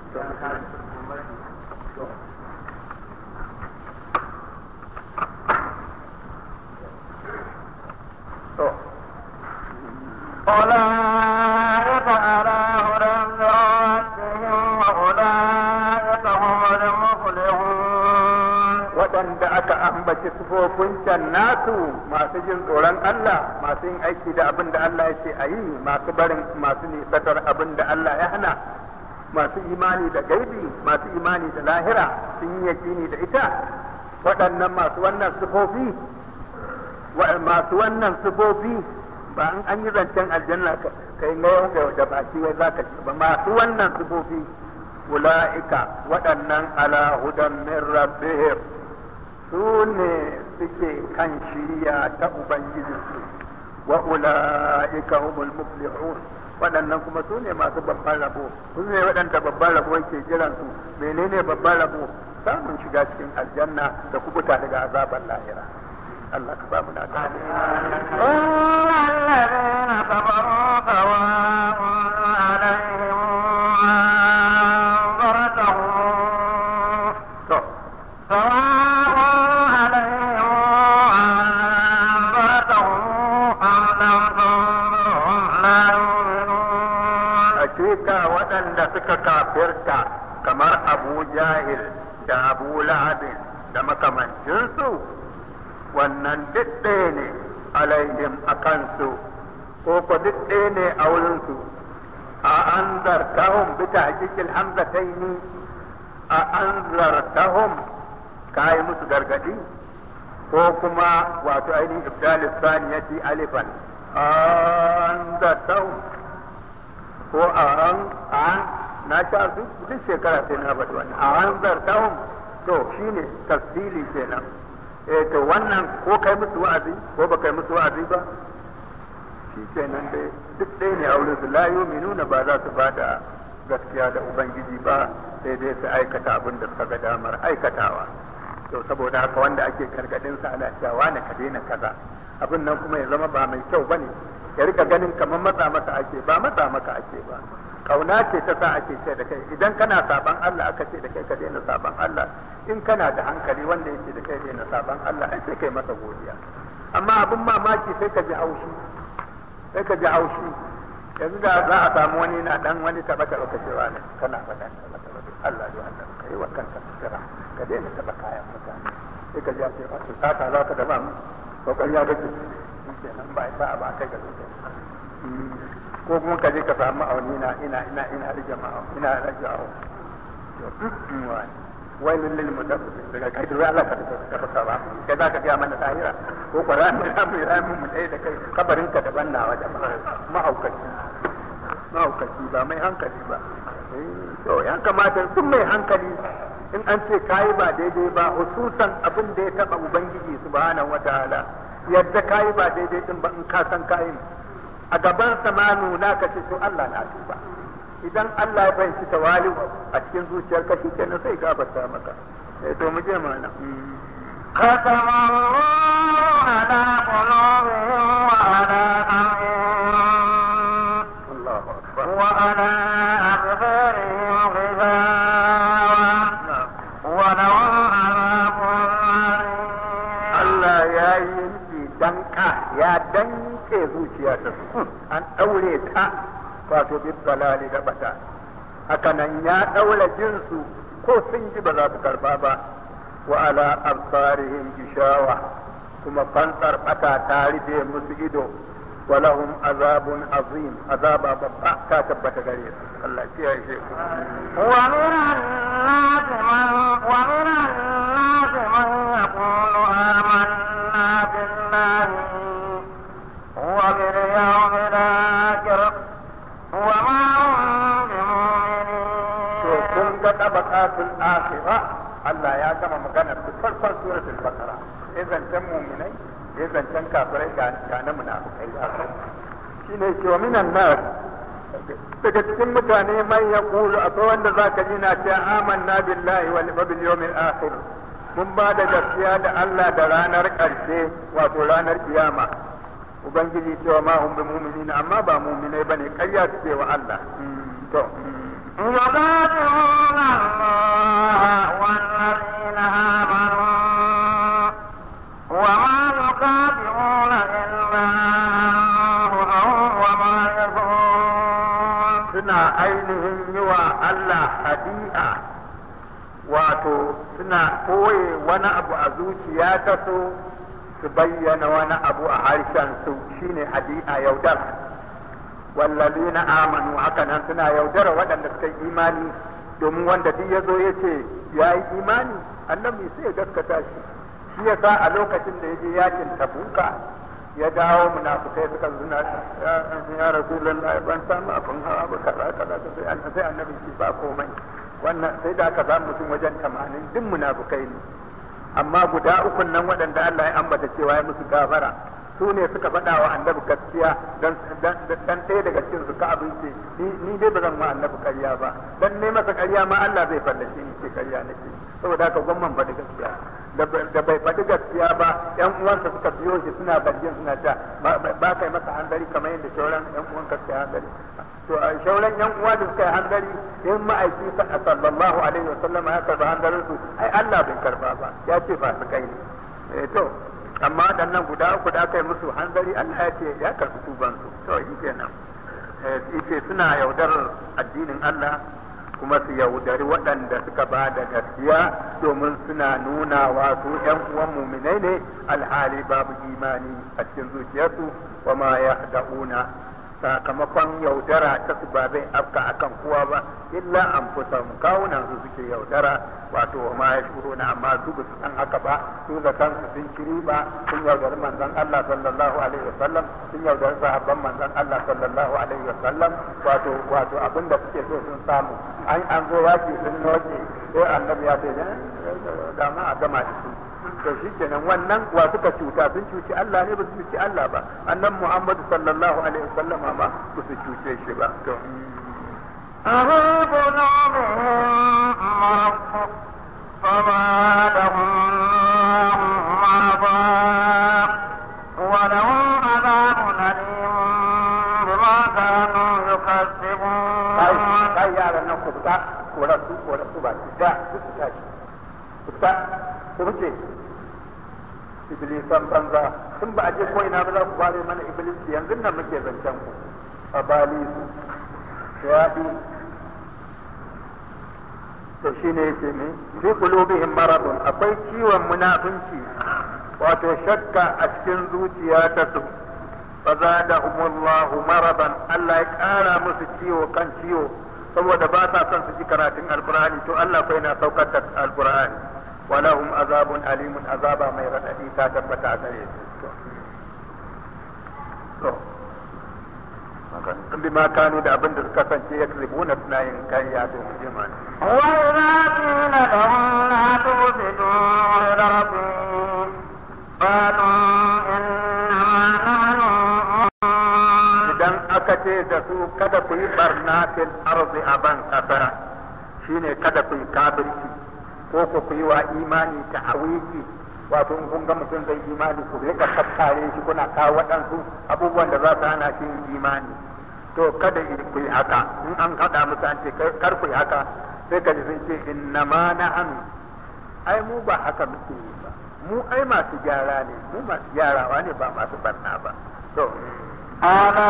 أولئك على هدى من ربهم وأولئك هم المفلحون waɗanda aka ambaci sufofin can nasu masu jin tsoron Allah masu yin aiki da abin da Allah ya ce a yi masu barin masu nisatar abin da Allah ya hana masu imani da gaibi masu imani da lahira sun yi yakini da ita waɗannan masu wannan sufofi masu wannan sufofi ba an an yi zancen aljanna kai na yau da baki wai za ka ci ba masu wannan sufofi ula'ika waɗannan ala hudan min rabbihim su ne suke kan shirya ta ubangijinsu wa ula'ika humul muflihun waɗannan kuma su ne masu babban rabo su ne waɗanda babban rabo yake jiran su menene babban rabo samun shiga cikin aljanna da kubuta daga azaban lahira Allah ka ba mu na ta إن الذين كفروا سواء عليهم أنذرتهم to سواء عليهم أنذرتهم أم لم تنذرهم لا يؤمنون hakika waɗanda suka kafirta kamar abu jahil da abu lahabin da makamancinsu wannan duk ɗaya ne alaihim a kansu ko ko duk ɗaya ne a wurinsu a an zartahum bi tahqiqil hamzataini a an zartahum kai musu gargadi ko kuma wato ainihin ibdalis saniyati alifan an zartahum ko a an an na sha duk duk shekara sai na faɗi wannan a an zartahum to shine tafsili kenan eh to wannan ko kai musu wa'azi ko ba kai musu wa'azi ba shi kenan dai duk ɗaya ne a wurin su la yu'minuna ba za su bada gaskiya da ubangiji ba sai dai su aikata abin da suka ga damar aikatawa to saboda haka wanda ake gargadin sa ana cewa ne ka daina kaza abin nan kuma ya zama ba mai kyau bane ya rika ganin kamar matsa masa ake ba matsa maka ake ba kauna ce ta sa ake ce da kai idan kana saban Allah aka ce da kai ka daina saban Allah in kana da hankali wanda yake da kai daina saban Allah ai sai kai masa godiya amma abin mamaki sai ka ji haushi sai ka ji haushi yanzu da za a samu wani na dan wani taba taba ka cewa ne kana faɗan taba taba Allah ya Allah ka yi wa kanka sutura ka daina taba kayan mutane sai ka ji a ce ba su sata za ka daba mu ko ƙarya kake kenan ba ba ba kai ga zuciya ko kuma ka je ka samu ma'auni na ina ina ina rage ma'auni ina rage awo wai lillil mutaffifin daga kai da Allah ka ka ka ba kai za ka ga mana tahira ko Qur'ani da mu yi mu mu dai da kai kabarin ka daban nawa da mahaukaci mahaukaci ba mai hankali ba to ya kamata sun mai hankali in an ce kayi ba daidai ba hususan abin da ya taba ubangiji subhanahu wataala yadda kayi ba daidai din ba in ka san kayin a gaban samanu na ka ce to Allah na tuba idan Allah ya fahimci tawali a cikin zuciyar ka shi kenan sai gafarta maka sai to mu je mana ختم الله على قلوبهم وعلى سمعهم Allahu akbar وعلى أبصارهم غشاوة na'am ولهم عذاب عظيم Allah ya yi yanki danka ya danke zuciya ta su an ɗaure ta wato bi balali da bata haka nan ya ɗaura jinsu ko sun ji ba za su karba ba wa ala absarihim gishawa kuma fansar bata ta rufe musu ido wa lahum azabun azim azaba babba ta tabbata gare su Allah ya yi ku ومن الناس من ومن الناس من يقول آمنا بالله وباليوم الآخر وما هم to kun بمؤمنين ga tabaqatul akhirah Allah ya gama magana da farkon suratul baqara sai zancen mu'minai sai zancen kafirai ga ga na munafikai ya kai shine ce wa minan nas daga cikin mutane man yaqulu akwai wanda zaka ji na ce amanna billahi wal bil yawmil akhir mun ba da gaskiya da Allah da ranar ƙarshe wato ranar kiyama ubangiji cewa ma hum bi mu'minina amma ba mu'minai bane ƙarya suke wa Allah to يخادعون الله والذين آمنوا وما يخادعون إلا أنفسهم وما يشعرون suna ainihin yi wa Allah hadi'a wato suna koye wani abu a zuciya ta so su bayyana wani abu a harshen su shine hadi'a yaudar wallazina amanu haka nan suna yaudara waɗanda suka yi imani domin wanda duk ya zo ya ce ya yi imani annabi sai ya gaskata shi shi ya sa a lokacin da ya je yakin tabuka ya dawo munafukai suka zuna ya rasulullahi ban samu abin hawa ba kaza kaza sai an sai annabi shi ba komai wannan sai da aka samu mutum wajen tamanin duk munafukai ne amma guda ukun nan waɗanda Allah ya ambata cewa ya musu gafara su ne suka faɗa wa annabi gaskiya dan dan ɗaya daga cikin su ka abinci ni ni dai ba zan ma annabi ƙarya ba dan ne masa ƙarya ma Allah zai fallace ni ce ƙarya nake saboda haka gwamman faɗi gaskiya da bai faɗi gaskiya ba yan uwansa suka biyo shi suna zargin suna ta ba kai masa handari kamar yadda shauran yan uwan ka suka handari to a shauran yan uwa da suka yi handari in ma'aiki sallallahu alaihi wa sallama ya karba handarin su ai Allah bai karba ba ya ce ba su kai ne eh to amma waɗannan guda uku da aka yi musu hanzari Allah ya ce ya karɓi tubansu to shi kenan yace suna yaudarar addinin Allah kuma su yaudari waɗanda suka ba da gaskiya domin suna nuna wa su ƴan uwan muminai ne alhali babu imani a cikin zuciyarsu wa ma yahda'una sakamakon yaudara ta su ba zai afka akan kowa ba illa an fusa kawunan su suke yaudara wato wa ma yashuruna amma su ba su san haka ba su da kansu sun kiri ba sun yaudari manzon Allah sallallahu alaihi wasallam sun yaudari sahabban manzon Allah sallallahu alaihi wasallam wato wato abin da suke so sun samu an an zo yaki sun noke sai annabi ya ce da ma a gama da su to shi kenan wannan wa suka cuta sun cuci Allah ne ba su cuci Allah ba annan Muhammadu sallallahu alaihi wasallam ma ba su cuce shi ba to أفي قلوبهم مرض فزادهم الله مرضا ولهم عذاب أليم ku fita koran su koran su ba ki da su su tashi ku fita ku wuce iblisan banza in ba a je ko ina ba za ku bare mana iblis yanzu nan muke zancen ku a bali su yaɗi to shine yake ne fi qulubihim maradun akwai ciwon munafinci wato shakka a cikin zuciya ta su fa zadahumullahu maradan Allah ya kara musu ciwo kan ciwo saboda ba sa son su ji karatun alqur'ani to Allah fa yana saukar da alqur'ani walahum azabun alimun azaba mai radadi ta tabbata a gare su to bima kanu da abin da suka kasance ya kribuna suna yin kariya to mu je mana وإذا قيل لهم لا تفسدوا غير ربهم قالوا إنما نحن idan aka ce da su kada ku yi barna fil arzi a ban kasa shine kada ku yi kafirci ko ku ku yi wa imani ta awiki wato in kun ga mutum zai imani ku rika tattare shi kuna kawo waɗansu abubuwan da za su hana shi yin imani to kada ku yi haka in an haɗa musu an ce kar ku yi haka sai ka ji sun ce innama na hannu ai mu ba haka muke yi ba mu ai masu gyara ne mu masu gyarawa ne ba masu barna ba to ألا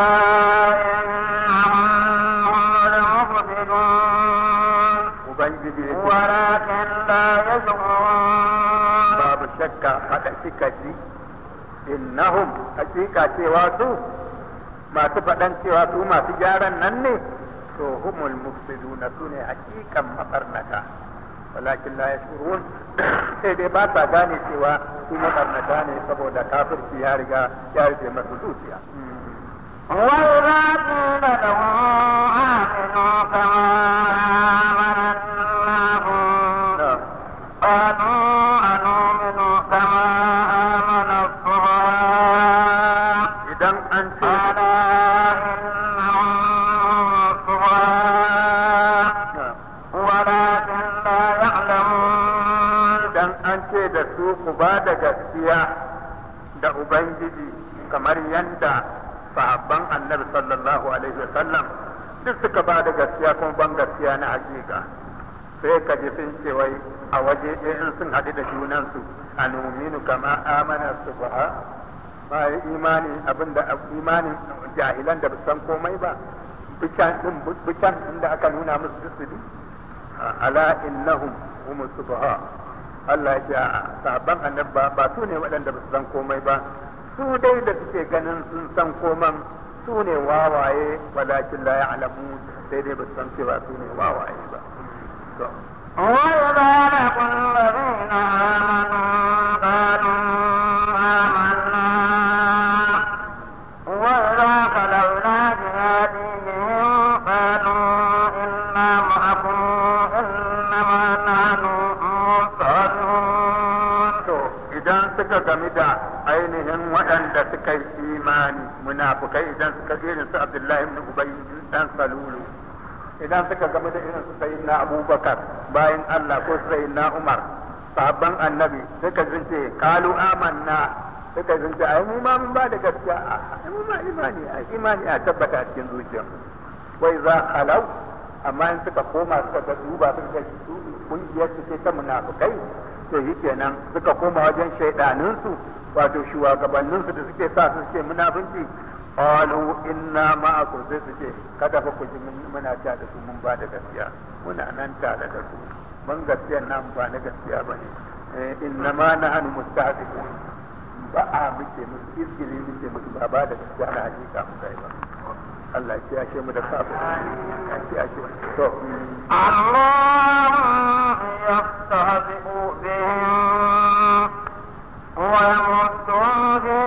إنهم هم المفسدون ubangiji ya ce ولكن لا يشعرون babu shakka faɗa suka ji innahum hakika cewa su masu faɗan cewa su masu gyaran nan ne to humul mufsiduna su ne hakikan mabarnata walakin la yashurun sai dai ba sa gane cewa su mabarnata ne saboda kafirci ya riga ya rufe masu zuciya وإذا قيل لهم آمنوا كما آمن الناس قالوا أنؤمن كما آمن الصغار idan an ce ألا إنهم الصغار ولكن لا يعلمون idan an ce da su ku ba da gaskiya da Ubangiji kamar yadda sahabban annabi sallallahu alaihi wasallam duk suka ba da gaskiya kuma ban gaskiya na hakika sai ka ji sun ce wai a waje ɗaya in sun haɗu da junansu a numinu kama amana su ba ma yi imani abinda imanin jahilan da ba san komai ba bican din bican inda aka nuna musu duk su bi ala innahum hum subha Allah ya ce a sahabban annabi ba ba su ne waɗanda ba su san komai ba su dai da suke ganin sun san koman su ne wawaye walakin la ya'lamu sai dai ba su san cewa su ne wawaye ba to وإذا لقوا الذين آمنوا قالوا آمنا وإذا خلوا إلى جهادهم قالوا إنا معكم إنما نحن مستهزئون to idan suka gami da ainihin waɗanda suka yi imani munafukai idan suka irin su Abdullahi ibn Ubay dan Salulu idan suka gami da irin su sayyidina Abubakar bayan Allah ko sayyidina Umar sahabban annabi suka zunce kalu amanna suka zunce ai mu ma mun ba da gaskiya ai mu ma imani ai imani a tabbata a cikin zuciyarmu wai za halau amma in suka koma suka ga duba suka ga su kungiyar su ce ta munafukai to yi kenan suka koma wajen shaidaninsu wato shugabanninsu da suke sa su ce munafunci qalu inna ma'akum sai su ce kada fa ku ji mun- muna ta da su mun ba da gaskiya muna nan tare da su mun gaskiya nan ba na gaskiya bane eh inna ma nahnu mustahzi'un ba a muke musu izgili muke musu ba ba da gaskiya na hakika mu kai ba Allah ya kiyashe mu da kafin ya kiyashe mu to الله يستهزئ بهم ويمدهم في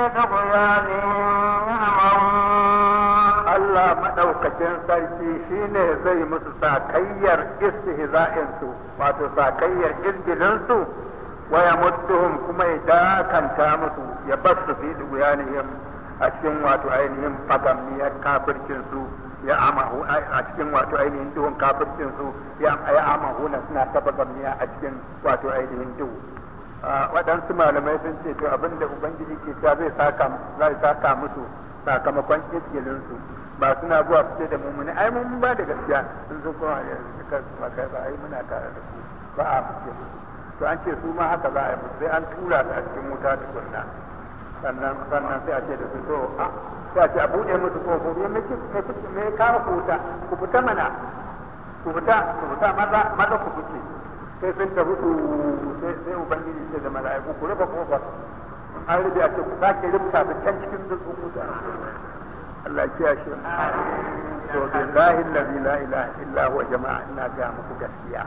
طغيانهم يعمهون Allah maɗaukacin sarki shine zai musu sakayyar istihza'insu wato sakayyar izgilinsu wa ya mutuhum kuma ya dakanta musu ya bar su fi duguyanihim a cikin wato ainihin fagammiyar kafircinsu ya amahu a cikin wato ainihin duhun kafircinsu ya ya amahu na suna ta fagammiya a cikin wato ainihin duhu Ah, waɗansu malamai sun ce to abinda ubangiji ke ta zai saka zai saka musu sakamakon izgilinsu ba suna zuwa fice da mummuni ai mun ba da gaskiya sun zo kuma ne suka maka ba ai muna tare da ku ba a fice to an ce su ma haka za a yi musu sai an tura su a cikin wuta tukunna sannan sannan sai a ce da su to a sai a ce a buɗe musu kofofi me me me kawo ku wuta ku fita mana ku fita ku fita maza maza ku fice sai sun tafi su sai sai ubangiji ce da mala'iku ku rufe kofar an rufe a ce ku sake rubuta su can cikin dutsen wuta Allah ya kiyaye shi to billahi allazi la ilaha illa huwa jama'a ina ga muku gaskiya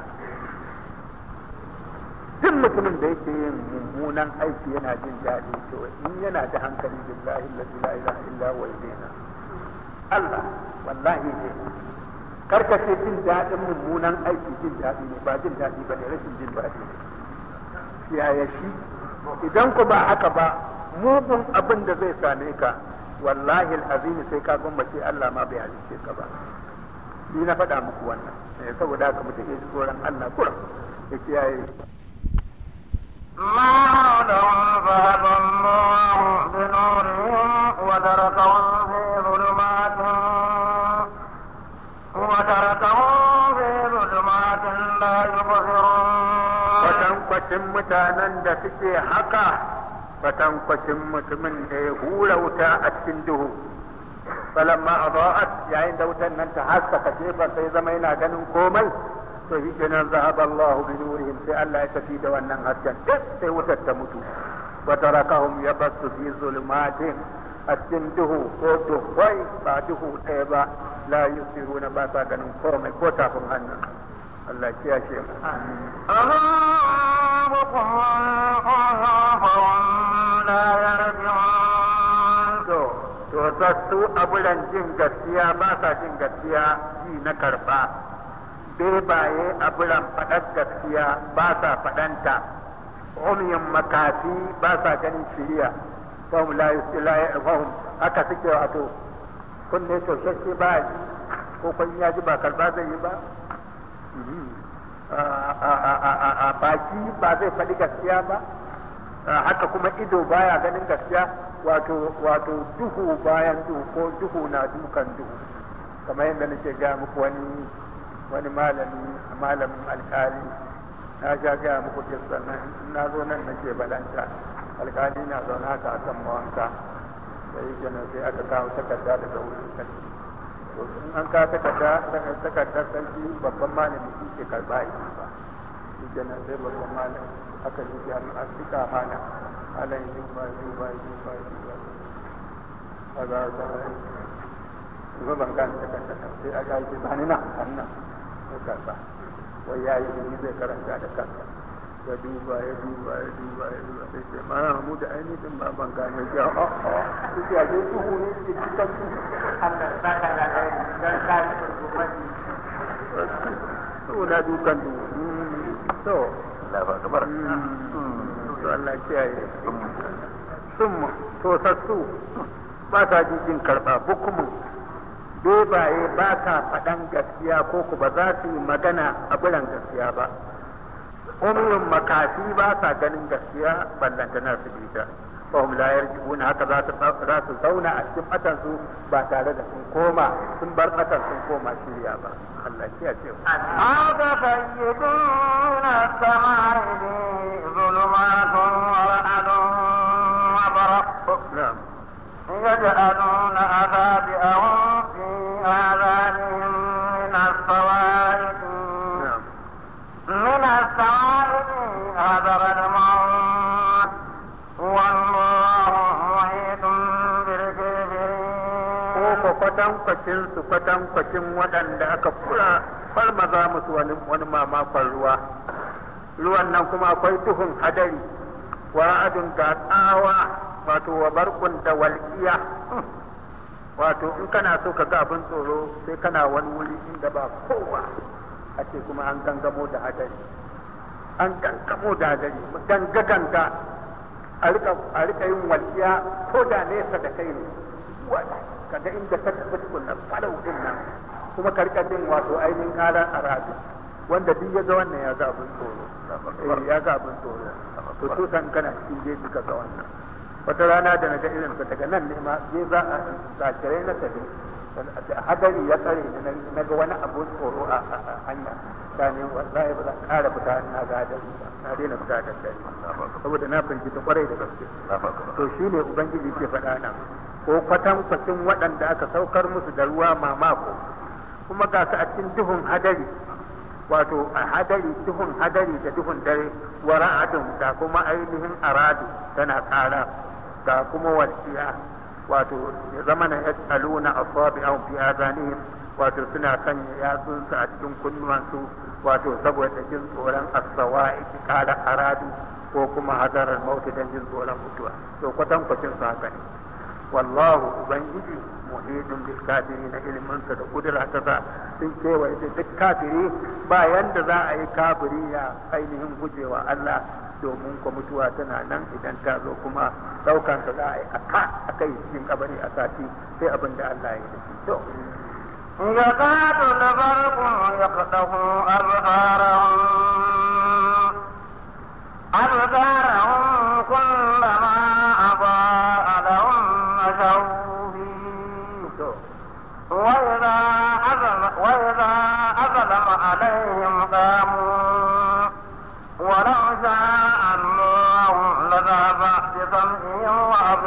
duk mutumin da yake yin mummunan aiki yana jin daɗi to in yana da hankali billahi allazi la ilaha illa huwa yana Allah wallahi ne karkace jin daɗin mummunan aiki jin daɗi ne ba jin daɗi ba ne rashin jin daɗi ne yaya shi idan ku ba haka ba mugun abin da zai same ka wallahi al'azim sai ka gwammace Allah ma bai halice ka ba ni na faɗa muku wannan saboda haka mutum ya ji tsoron Allah kuran ya kiyaye ما حولهم فهدى الله بنورهم وتركهم في ظلمات وتركهم في ظلمات لا يبصرون kwatankwacin mutanen da suke haka kwatankwacin mutumin da ya hura wuta a cikin duhu falamma adaat yayin da wutan nan ta haskaka gefen sai zama yana ganin komai to shi kenan zahaba Allah bi nurihim sai Allah ya tafi da wannan hasken duk sai wutar ta mutu wa tarakahum yabassu fi zulumatin a cikin duhu ko duhwai ba duhu ɗaya ba la yusiruna ba sa ganin komai ko tafin hannun Allah ya kiyashe mu أذنبكم فهم لا يرجعون to to sassu abulan jin gaskiya ba sa jin gaskiya ji na karba bebaye abulan faɗar gaskiya ba sa faɗanta umiyin makafi ba sa ganin shiriya fahim la yusila fahim haka suke wato kunne shaushashe ba ji ko kun ya ji ba karba zai yi ba a baki ba zai faɗi gaskiya ba haka kuma ido baya ganin gaskiya wato wato duhu bayan duhu ko duhu na dukan duhu kamar yadda nake ga muku wani wani malami malamin alkali na sha gaya muku kissan nan in na zo nan nake balanta alkali na zaune haka a kan mawanka sai kenan sai aka kawo takarda daga wurin sarki to in an kawo takarda takardar sarki babban malami shi ke karba yi ba shi kenan sai babban malami aka yi jami an fika mana ala yi ba yi ba yi ba yi ba a za ta yi kuma ban gane takardar nan sai aka yi ba ni nan nan ya karba wai ya yi ni zai karanta da kansa ya duba ya duba ya duba ya duba sai ce ma mu da ainihin ba ban gane ya a a shi ya dai duhu ne ke cikin su Allah saka da kai dan ka ci gobe saboda dukan duhu to Allah ba kamar to Allah kiyaye sun to sassu ba ta jin karba bukumin bebaye ba ta faɗan gaskiya ko ku ba za su yi magana a biran gaskiya ba umrin makafi ba sa ganin gaskiya ballantana su bi ta fahim la yarji'un haka za su za su zauna a cikin fatan su ba tare da sun koma sun bar fatan sun koma shirya ba Allah ya ce أفتسيدون السماء ظلمات ورعد وبرق na'am يجعلون أصابعهم في آذانهم من الصواعق na'am من الصواعق حذر الموت والله محيط بالكافرين ko ko kwatankwacin su kwatankwacin waɗanda aka fura farmaza musu wani wani mamakon ruwa ruwan nan kuma akwai duhun hadari wa ra'adun ga tsawa wato wa barkun da walƙiya wato in kana so ka ga abin tsoro sai kana wani wuri inda ba kowa a ce kuma an gangamo da hadari an gangamo da hadari ganga a rika a rika yin walƙiya ko da nesa da kai ne wala kaga inda ka tafi tukunna falau din nan kuma ka rika jin wato ainihin karar aradu wanda duk ya ga wannan ya ga abin tsoro eh ya ga abin tsoro to to san kana cikin jeji ka ga wannan wata rana da naga irin ka daga nan ne ma je za a zakirai na tafi hadari ya tsare ni na ga wani abu tsoro a hanya ta ne wallahi ba za a ƙara fita na ga hadari ba na daina fita da dare saboda na firgita kwarai da gaske to shi ne ubangiji ke faɗa nan ko kwatan kwacin waɗanda aka saukar musu da ruwa mamako kuma ga su a cikin duhun hadari wato a hadari duhun hadari da duhun dare wa ra'adun da kuma ainihin aradu tana ƙara ga kuma walƙiya wato ya zama na yas'aluna asabi'ahum fi adanihim wato suna sanya yatsunsu a cikin kunnuwansu wato saboda jin tsoron asawa'i ƙara aradu ko kuma hadarar mautu don jin tsoron mutuwa to kwatankwacin su haka ne wallahu ubangiji muhidun bil kafiri na iliminsa da kudura ta sa sun kewaye da duk kafiri ba yanda za a yi kafiri ya ainihin gujewa Allah domin ko mutuwa tana nan idan ta zo kuma daukan ta za a yi aka akai cikin kabari a sati sai abin da Allah ya yi to يكاد البرق يقطع أبصارهم أبصارهم كلما أضاء لهم مشوا فيه وإذا أظلم وإذا أظلم عليهم قاموا ولو شاء الله لذهب بسمعهم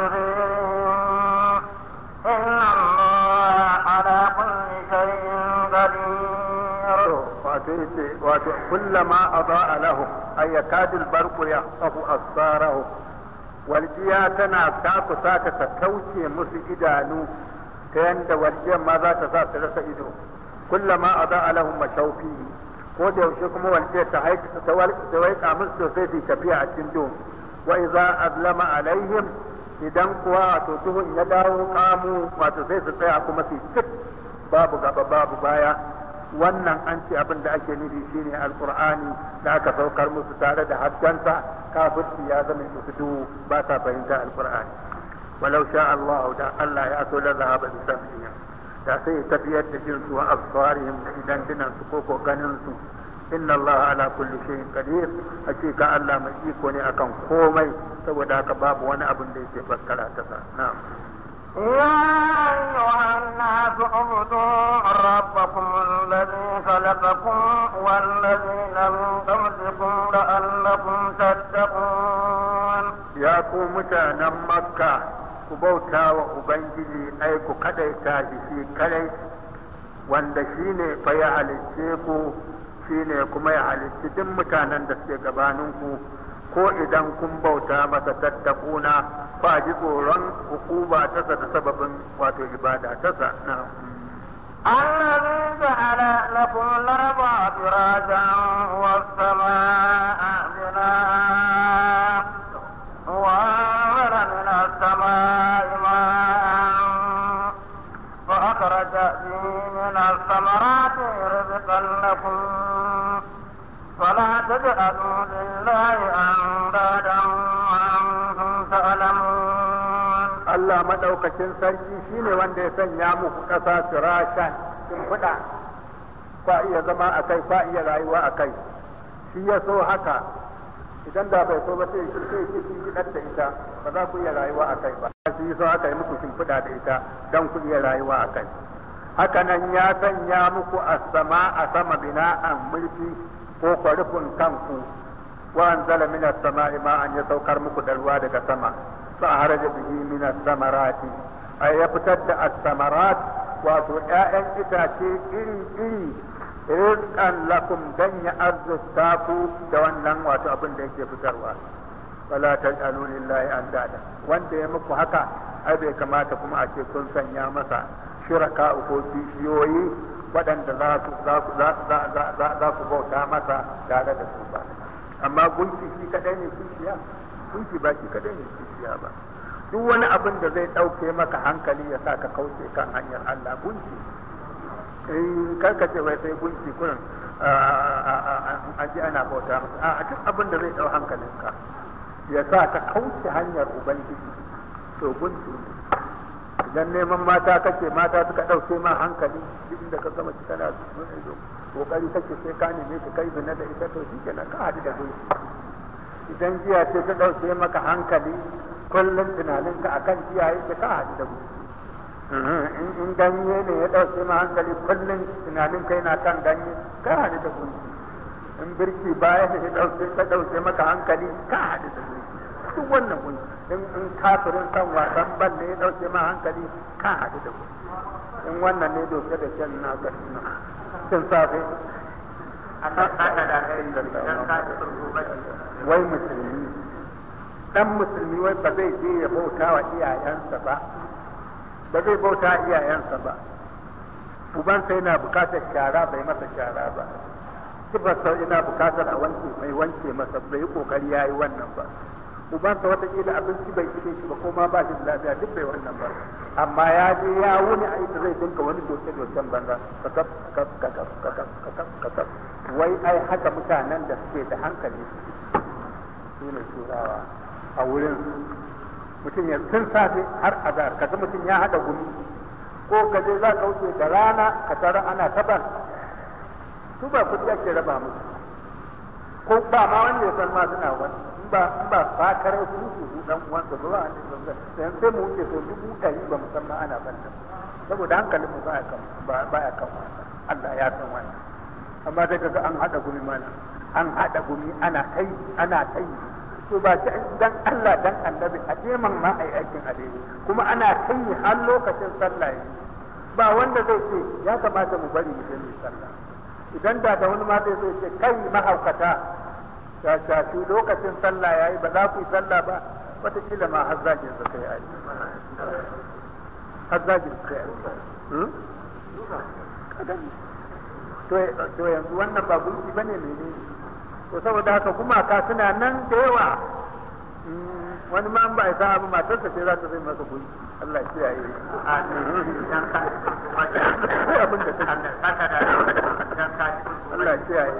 وأبصارهم إن الله على كل شيء قدير wato yace wato kullama adaa lahum ay yakadul barqu yahsafu asfarahu waljiya tana ta kusa ta kauce musu idanu ta yanda waljiyar ma za ta sa su rasa ido kullama adaa lahum mashaufi ko da yaushe kuma waljiyar ta haika ta ta waika musu sosai su tafiya a cikin duhu wa idza azlama alaihim idan kuwa wato duhun ya dawo kamu wato sai su tsaya kuma su cik babu gaba babu baya wannan an ce abin da ake nufi shine alqur'ani da aka saukar musu tare da haskensa kafirci ya zama musu duhu ba sa fahimta alqur'ani walau sha Allah da Allah ya so la zahaba bi sam'ihim da sai tafiyar da jinsu wa absarihim da idan dinan su ko ko ganin su inna Allah ala kulli shay'in qadir hakika Allah mai iko ne akan komai saboda haka babu wani abin da yake fassara ta sa na'am يا أيها الناس اعبدوا ربكم الذي خلقكم والذين من قبلكم لعلكم تتقون ya ku mutanen makka ku bauta wa ubangiji ai ku kadaita shi shi kadai wanda shi ne fa ya halicce ku shi ne kuma ya halicci duk mutanen da suke gabaninku ko idan kun bauta masa tattakuna ba ji tsoron hukuma tasa da sababin wato ibada tasa na الذي جعل لكم الأرض فراشا والسماء بناء وأنزل من السماء ماء فأخرج به من الثمرات رزقا لكم فلا تجعلوا لله أندادا وأنتم تعلمون Allah madaukakin sarki shine wanda ya sanya muku ƙasa firashan shimfiɗa kwa iya zama a kai kwa iya rayuwa a kai shi ya so haka idan da bai so ba sai shi sai shi gidar da ita ba za ku iya rayuwa a kai ba shi ya so haka yi muku shimfiɗa da ita don ku iya rayuwa a kai haka nan ya sanya muku a sama a sama bina'an mulki ko kwarufin kanku wa anzala minas sama'i ma'an ya saukar muku da ruwa daga sama فأخرج به من الثمرات أي يفتد الثمرات wato ‘ya'yan itace iri-iri rizqan lakum dan ya arzuta ku da wannan wato abin da yake fitarwa wala taj'alu lillahi andada wanda ya muku haka ai bai kamata kuma a ce kun sanya masa shiraka ko kishiyoyi waɗanda za ku za ku bauta masa tare da su ba amma gunki shi kadai ne kishiya gunki ba shi kadai ne kishiya ba duk wani abin da zai ɗauke maka hankali ya sa ka kauce kan hanyar Allah gunki in karka ce wai sai gunki kurin an ji ana bauta masa a duk abin da zai ɗau hankalinka ya sa ka kauce hanyar ubangiji to gunki ne idan neman mata kake mata suka ɗauke ma hankali duk inda ka gama kana kokari kake sai ka neme ka kai zina da ita to shi kenan ka haɗu da gunki idan jiya ce ta ɗauke maka hankali kullum tunaninka a kan jiya yake ka haɗu da gunki in ganye ne ya ɗauke ma hankali kullum tunanin kai na kan ganye ka haɗu da gunki in birki baya ne ya ɗauke ka ɗauke maka hankali ka haɗu da gunki duk wannan gunki in in kafirin san wasan bal ne ya ɗauke ma hankali ka haɗu da gunki in wannan ne doke da kyan na ga tun safe wai musulmi dan musulmi wai ba zai je ya bauta wa iyayensa ba ba zai bauta iyayensa ba ubansa yana bukatar shara bai masa shara ba sifarsa yana bukatar a wanke mai wanke masa bai yi kokari ya yi wannan ba ubansa watakila abinci bai ishe shi ba ko ma ba shi da lafiya duk bai wannan ba amma ya je ya wuni a ita zai dinka wani doke doken banza kakaf kakaf kakaf kakaf kakaf kakaf wai ai haka mutanen da suke da hankali su ne turawa a wurin mutum ya tun safe har azar kaga mutum ya haɗa gumi ko ka je za ka wuce da rana ka tara ana taban su ba kudi ake raba musu ko ba ma wanda ya san ma suna wani in ba in ba fakarar su su su dan uwansa ba wanda ya san sai sai mu wuce so dubu ɗari ba mu san ma ana banta saboda hankalin mu baya kan baya kan Allah ya san wannan amma sai kaga an haɗa gumi mana an haɗa gumi ana kai ana kai to ba shi dan Allah dan annabi a jeman ma ai aikin alheri kuma ana kai har lokacin sallah ba wanda zai ce ya kamata mu bari mu je mu sallah idan da da wani ma zai zo ce kai mahaukata ta shafi lokacin sallah yayi ba za ku yi sallah ba wataƙila ma har zagin su kai ai har zagin su kai ai to yanzu wannan ba gunki bane menene to saboda haka gumaka suna nan da yawa wani ma ba ya sa abu matarsa ce za ta zai masa gunki Allah ya kiyaye abin da Allah ya kiyaye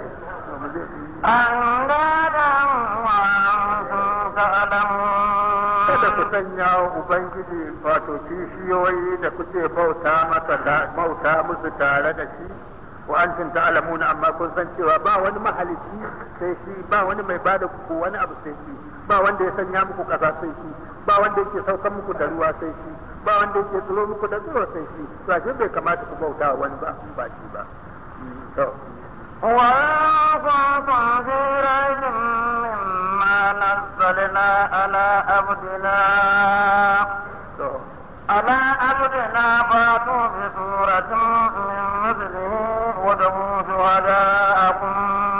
Kada ku sanya wa Ubangiji wato kishiyoyi da kuke bauta masa bauta musu tare da shi wa antum ta'lamuna amma kun san cewa ba wani mahalici sai shi ba wani mai bada ku wani abu sai shi ba wanda ya sanya muku kasa sai shi ba wanda yake saukar muku da ruwa sai shi ba wanda yake tsiro muku da tsiro sai shi to ashe bai kamata ku bauta wani ba in ba shi ba to وكنتم في ريب مما نزلنا على عبدنا على عبدنا فاتوا بسورة من مثله ودعوا شهداءكم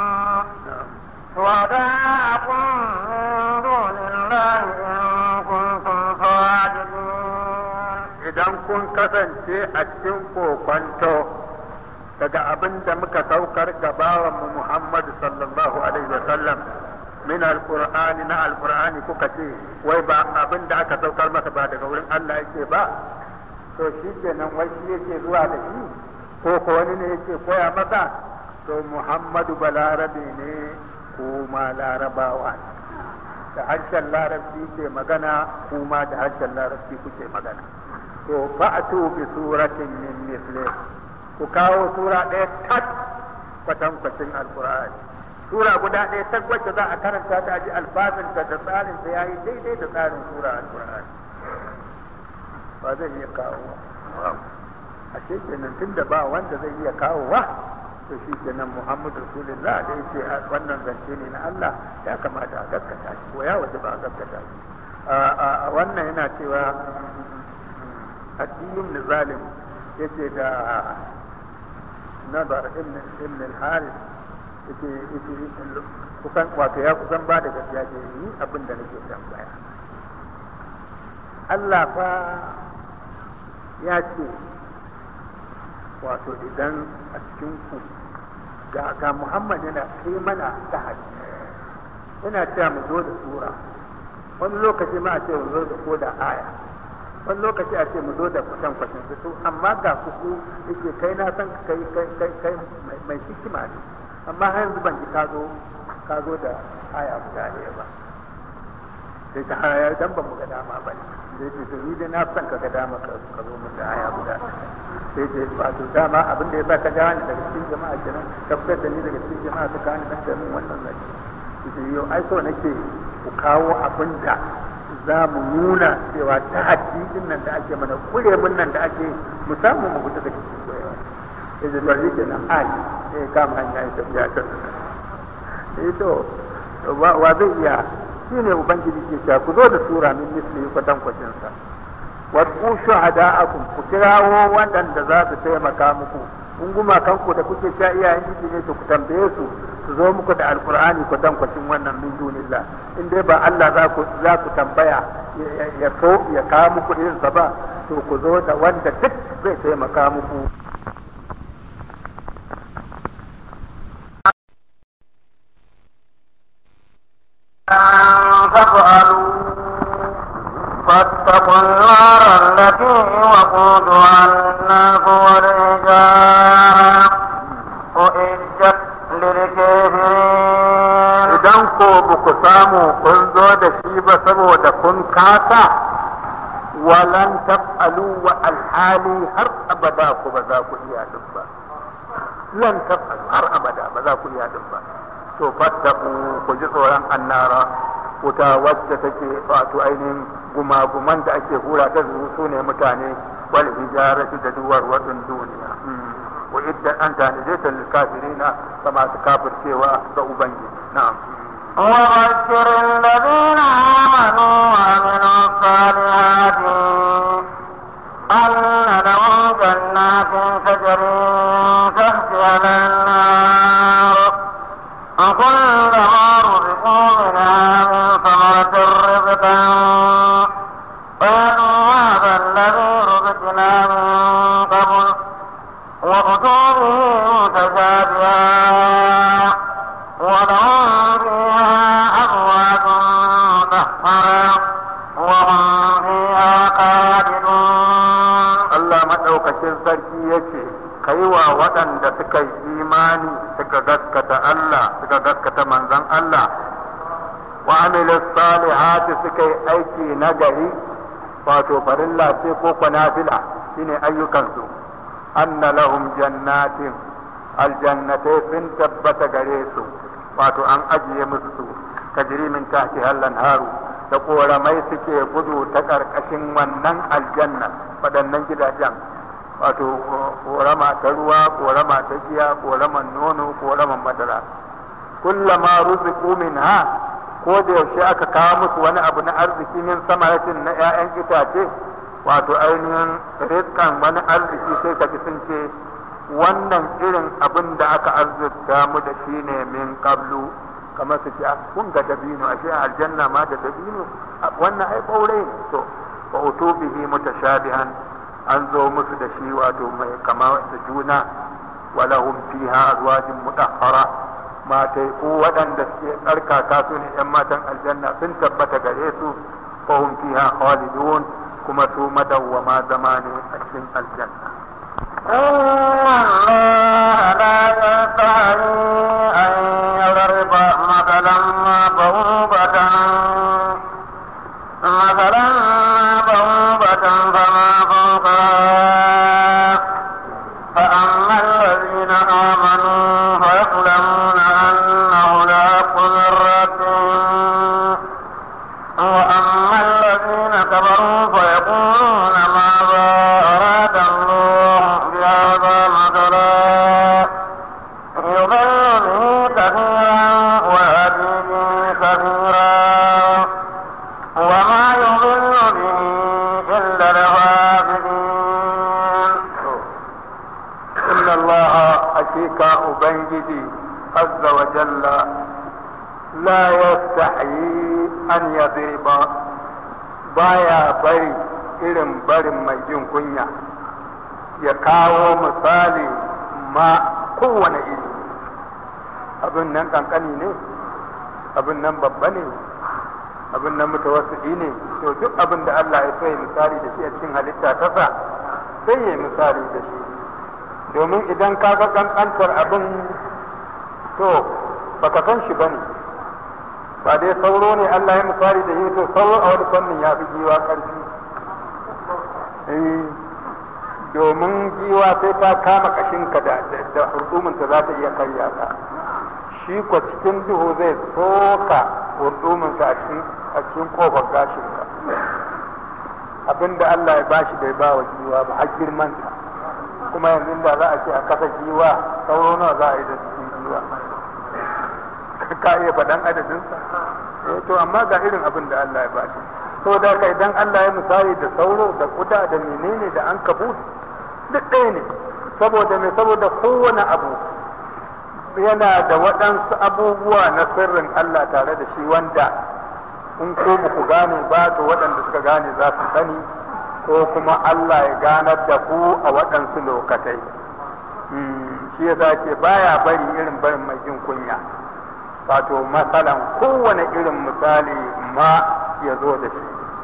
شهداءكم من دون الله إن كنتم صادقين idan kun kasance a cikin kokwanto daga abin da muka saukar ga bawanmu Muhammadu sallallahu alaihi wa sallam min alqur'ani na alqur'ani kuka ce wai ba abin da aka saukar masa ba daga wurin Allah yake ba to shi kenan wai shi yake zuwa da shi ko ko wani ne yake koya masa to Muhammadu balarabe ne kuma larabawa da harshen larabci ke magana kuma da harshen larabci kuke magana to fa'atu bi suratin min mislihi ku kawo sura ɗaya tak kwatankwacin alkur'ani sura guda ɗaya tak wacce za a karanta ta ji alfazinta da tsarin ta yayi daidai da tsarin sura alkur'ani ba zai iya kawo a kenan tun da ba wanda zai iya kawo wa to shi kenan muhammadu rasulullah da yake wannan zance ne na Allah ya kamata a gaskata shi ko ya waje ba a gaskata shi wannan yana cewa addinin zalim yake da nazar ibn al-haris yake yake kusan wato ya kusan ba da gaskiya ke ni abin da nake tambaya Allah fa ya ce wato idan a cikin ku ga ga Muhammad yana kai mana tahadi yana cewa mu zo da sura wani lokaci ma a ce mu zo da ko da aya wani lokaci a ce mu zo da kusan kwashin su amma ga kuku yake kai na san kai kai kai kai mai hikima ne amma har yanzu ban ji ka zo ka zo da aya guda ɗaya ba sai ta aya dan ban mu ga dama ba ne sai ce to ni dai na san ka ga dama ka ka zo mun da aya guda sai ce wato dama abin da ya sa ka gane daga cikin jama'a kenan ka fitar da ni daga cikin jama'a ka gane dan da mun wannan zaki sai yau ai so nake ku kawo abin da za mu nuna cewa ta haddidin nan da ake mana kure mun nan da ake mu samu mu fita daga cikin koyawa ya ce to shi kenan ai sai kama hanya ya tafiya ta eh to wa zai iya shi ne ubangiji ke cewa ku zo da sura min misli kwatankwacin sa wasu shuhada'akum ku kirawo waɗanda za su taimaka muku in gumakanku da kuke sha iyayen jiki ne to ku tambaye su su zo muku da alkur'ani kwatankwacin wannan min dunillah in dai ba Allah za ku za ku tambaya ya so ya kawo muku irin sa ba to ku zo da wanda duk zai taimaka muku تفعلوا فاتقوا النار التي وقودها الناس والحجارة أعدت للكافرين idan ko ba ku samu kun zo da shi ba saboda kun kasa walan taf'alu wa alhali har abada ku ba za ku iya din ba lan taf'alu har abada ba za ku iya din ba to fattaku ku ji tsoron annara wuta wacce take wato ainihin gumaguman da ake hura ta su ne mutane wal hijaratu da duwar wadin duniya wa idda an tanije ta lil kafirina kama su kafircewa ga ubangiji na'am وبشر الذين آمنوا وعملوا الصالحات أن لهم جنات تجري تحتها الأنهار كلما رزقوا منها من ثمرة رزقا قالوا هذا الذي رزقنا من قبل وأتوا به متشابها ولهم فيها أزواج مطهرة وهم فيها خالدون Allah maɗaukacin sarki ya ce, Kai wa waɗanda suka yi imani suka gaskata Allah suka gaskata manzon Allah wa amilu salihati suka yi aiki na gari wato farilla ce ko kwanafila shine ayyukansu anna lahum jannatin aljannatai sun tabbata gare su wato an ajiye musu su tajri min tahti hallan haru da koramai suke gudu ta ƙarƙashin wannan aljanna waɗannan gidajen wato korama ta ruwa korama ta giya koraman nono koraman madara kullama ruziqu minha ko da yaushe aka kawo musu wani abu na arziki min samaratin na 'ya'yan itace wato ainihin rizkan wani arziki sai ka ji sun ce wannan irin abin da aka arzikta mu da shi ne min qablu kamar su ce "Ah, kun ga dabino ashe a aljanna ma da dabino Ah, wannan ai ɓaure ne to wa utubihi mutashabihan an zo musu da shi wato mai kama da juna walahum fiha azwajin mutahhara matai ko waɗanda suke tsarkaka su ne ‘yan matan aljanna sun tabbata gare su fahim fiha khalidun kuma su madawwama zama ne a cikin aljanna إن الله لا يستحي أن يضرب مثلا بعوبة مثلا بعوبة فما فوقها فأما الذين آمنوا فيعلمون أنه الحق من ربهم وأما الذين كفروا فيقولون ماذا أراد الله بهذا مثلا يضل به كثيرا ويهدي به كثيرا وما يضل به إلا الفاسقين inna Allah hakika ubangiji azza wa jalla la yastahi an yadriba baya bari irin barin mai jin kunya ya kawo misali ma kowane iri abin nan kankani ne abin nan babba ne abin nan mutawassidi ne to duk abin da Allah ya so ya misali da shi a cikin halitta ta sa sai ya yi misali da shi domin idan ka ga kankantar abin to baka san shi bane ba dai sauro ne Allah ya misali da shi to sauro a wani fannin ya fi giwa ƙarfi Eh, domin giwa sai ta kama kashinka da da hurduminta za ta iya karya ka shi ko cikin duhu zai soka hurduminsa a cikin a cikin kofar gashinka abinda Allah ya bashi bai ba wa giwa ba har girmansa kuma yanzu da za a ce a kasa giwa sauro nawa za a yi da cikin giwa ka iya faɗan adadinsa eh to amma ga irin abin da Allah ya bashi to da kai idan Allah ya misali da sauro da kuda da menene da an kabut duk ɗaya ne saboda mai saboda kowane abu yana da waɗansu abubuwa na sirrin Allah tare da shi wanda in ko ba ku gane ba to waɗanda suka gane za su sani ko kuma Allah ya ganar da ku a waɗansu lokatai shi ya ce baya bari irin barin mai jin kunya wato matsalan kowane irin misali ma ya zo da shi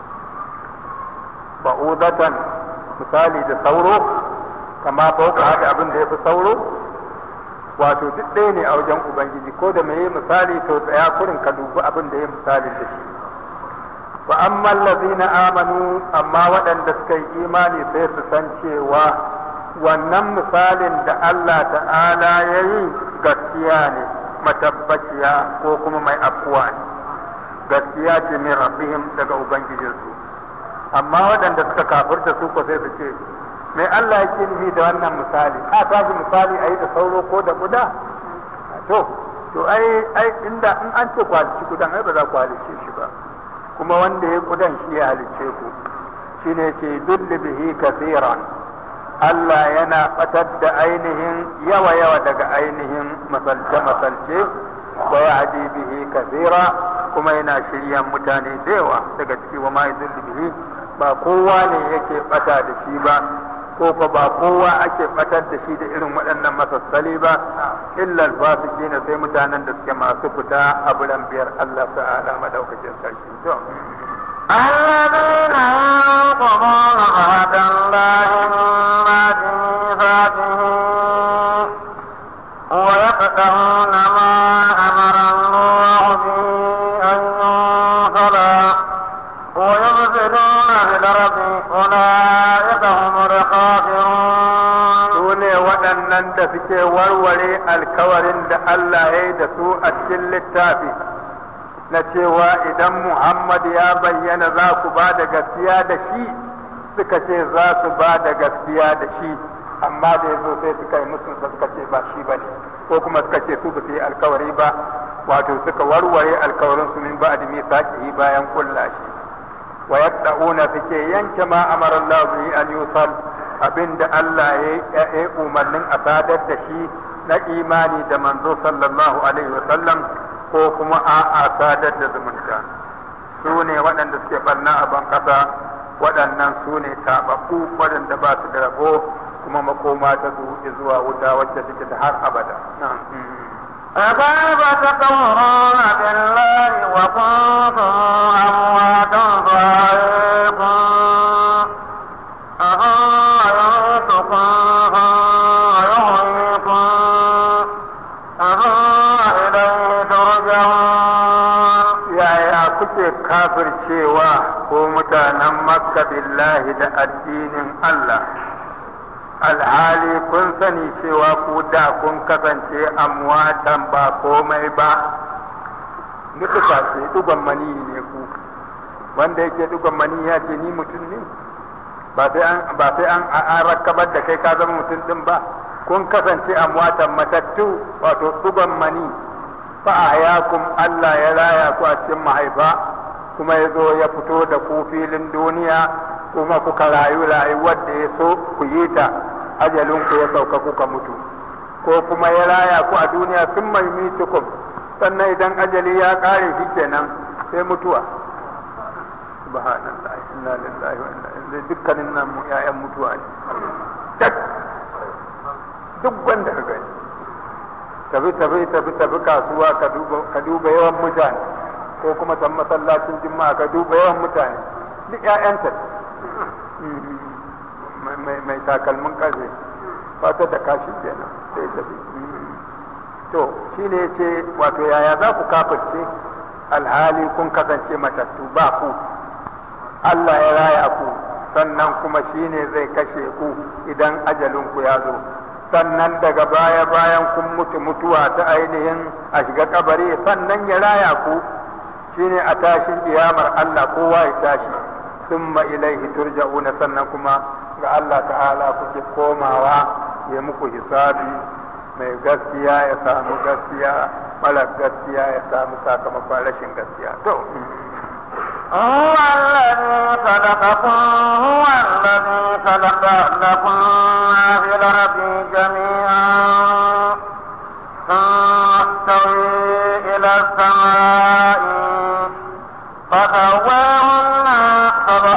ba'udatan misali da sauro kama fauka haka abin da ya fi sauro wato duk ɗaya ne a wajen ubangiji ko da mai misali to tsaya kurin ka dubi abin da ya misali da shi wa amma allazina amanu amma waɗanda suka yi imani sai su san cewa wannan misalin da Allah ta'ala ya yi gaskiya ne matabbaciya ko kuma mai afkuwa ne gaskiya ce min rabbihim daga ubangijinsu amma waɗanda suka kafirta su ko sai su ce mai Allah yake nufi da wannan misali a tashi misali a yi da sauro ko da kuda to to ai ai inda in an ce kwalici kudan ai ba za ku halice shi ba kuma wanda ya kudan shi ya halicce ku shine ce dulli bihi kaseeran Allah yana batar da ainihin yawa yawa daga ainihin masalce masalce wa yahdi bihi kaseera kuma yana shiryan mutane da yawa daga ciki wa ma yudulli bihi ba kowa ne yake bata da shi ba ko fa ba kowa ake batar da shi da irin waɗannan masassali ba illa alfasiki ne sai mutanen da suke masu fita a bulan biyar Allah ta'ala madaukakin sarki to الذين ينقضون عهد الله من بعد ميثاقه ويقطعون ما أمر الله به أن يوصل ويفسدون في الأرض أولئك هم الخاسرون su ne waɗannan da suke warware alkawarin da Allah ya yi da su a cikin littafi na cewa idan Muhammad ya bayyana za ku ba da gaskiya da shi suka ce za su ba da gaskiya da shi amma da ya zo sai suka yi musu suka ce ba shi ba ne ko kuma suka ce su ba su yi alkawari ba wato suka warware alkawarin su min ba'di misaqihi bayan kulla shi wa yaqda'una suke yanke ma amara Allah bihi an yusal abinda Allah ya yi umarnin a sadar da shi na imani da manzo sallallahu alaihi wa sallam ko kuma a sadar da zumunta su ne waɗanda suke barna a ban ƙasa waɗannan su ne taɓaɓɓu waɗanda ba su da rabo kuma makoma ta su zuwa wuta wacce take ta har abada فكيف تكفرون بالله وكنتم أمواتا فأحييكم أثم يميتكم ثم يحييكم ثم إليه ترجعون yaya kuke kafircewa ko mutanen makka billahi da addinin Allah alhali kun sani cewa ku da kun kasance amwatan ba komai ba nufuka ce dugon mani ne ku wanda yake dugon mani ya ce ni mutum ne ba sai an ba sai an an rakabar da kai ka zama mutum din ba kun kasance amwatan matattu wato dugon mani fa'ayakum Allah ya raya ku a cikin mahaifa kuma ya zo ya fito da ku filin duniya kuma kuka rayu rayuwar da ya so ku yi ta ajalin ku ya sauka kuka mutu ko kuma ya raya ku a duniya sun mai mitukum sannan idan ajali ya kare shi kenan sai mutuwa subhanallah inna lillahi wa inna ilaihi dukkanin nan mu ƴaƴan mutuwa ne duk wanda ka gani tafi tafi tafi tafi kasuwa ka duba ka duba yawan mutane ko kuma san masallacin juma'a ka duba yawan mutane duk ƴaƴanta mai mai takalmin karfe fata da kashi kenan sai tafi to shine yace wato yaya za ku kafirce alhali kun kasance matattu ba ku Allah ya raya ku sannan kuma shine zai kashe ku idan ajalin ku ya zo sannan daga baya bayan kun mutu mutuwa ta ainihin a shiga kabari sannan ya raya ku shine a tashin kiyamar Allah kowa ya tashi summa ilaihi turja'una sannan kuma ga Allah ta'ala kuke komawa ya muku hisabi mai gaskiya ya samu gaskiya mara gaskiya ya samu sakamakon rashin gaskiya to هو الذي خلقكم هو الذي خلق لكم ما في الأرض جميعا ثم استوي إلى السماء فسواهن سبع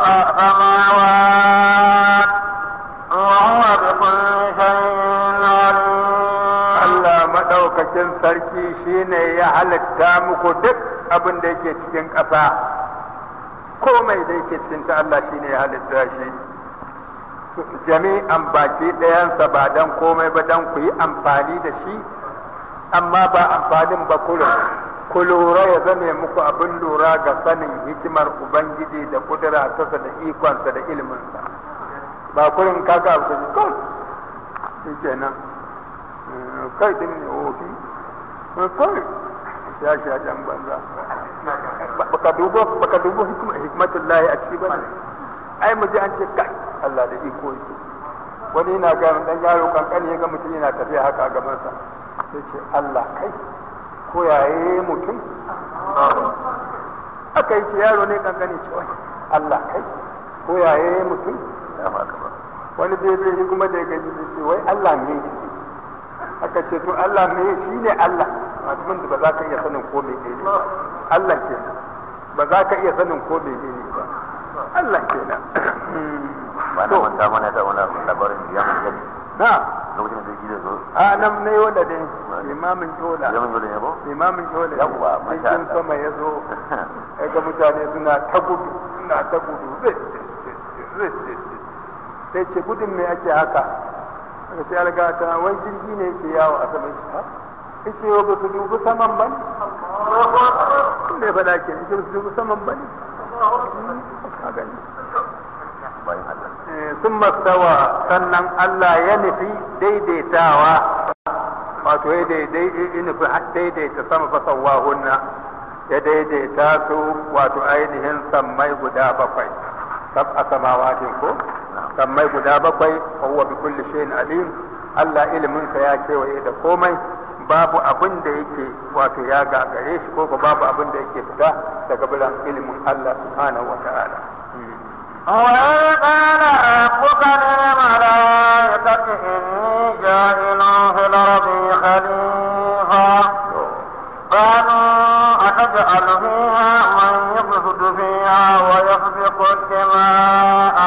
سماوات وهو بكل شيء عليم Allah maɗaukakin sarki shine ya halitta muku duk abin da yake cikin ƙasa komai da yake cikin ta Allah shine ya halitta shi jami'an baki ɗayansa ba dan komai ba dan ku yi amfani da shi amma ba amfanin ba kullum ku lura ya zame muku abin lura ga sanin hikimar ubangiji da kudura tasa da ikonsa da ilminsa ba kullum kaga abu da kawai shi kenan kai din ne wofi kai ya shi a jan banza baka dubo baka dubo hikmatullahi a ciki bane ai mu ji an ce kai Allah da iko yake wani yana ga dan yaro kankani ya ga mutum yana tafiya haka a gaban sa sai ce Allah kai ko yaye mutum aka yi ce yaro ne kankani ce Allah kai ko yaye mutum wani bebe kuma da ya gaji ce wai Allah ne yake aka ce to Allah me shi ne Allah mutumin da ba za ka iya sanin ko me ne ba Allah ke ba za ka iya sanin ko me ne ba Allah ke nan ba na manta mana da wani labarin da ya mun gani na lokacin da yake da zo a nan ne wanda dai imamin tola ya mun gani ne ba imamin tola Yawwa, masha cikin Allah. sama ya zo ya ga mutane suna ta gudu suna ta gudu zai zai sai ce gudun me ake haka aka ce alga ta wai jirgi ne yake yawo a saman shi ha yace yau ba su dubi saman ba ne ne faɗa ke yace ba su dubi saman ba ne a gani bayan Allah sun mastawa sannan Allah ya nufi daidaitawa wato ya daidai ya nufi daidaita sama fasawa hunna ya daidaita su wato ainihin sammai guda bakwai sab a samawatin ko sammai guda bakwai wa huwa bi kulli shay'in alim Allah iliminsa ya kewaye da komai babu abin da yake wato ya gagare shi ko ko babu abin da yake fita daga bilan ilimin Allah subhanahu wa ta'ala وإذ قال ربك للملائكة إني جاعل في الأرض خليفة قالوا أتجعل فيها من يفسد فيها ويسفك الدماء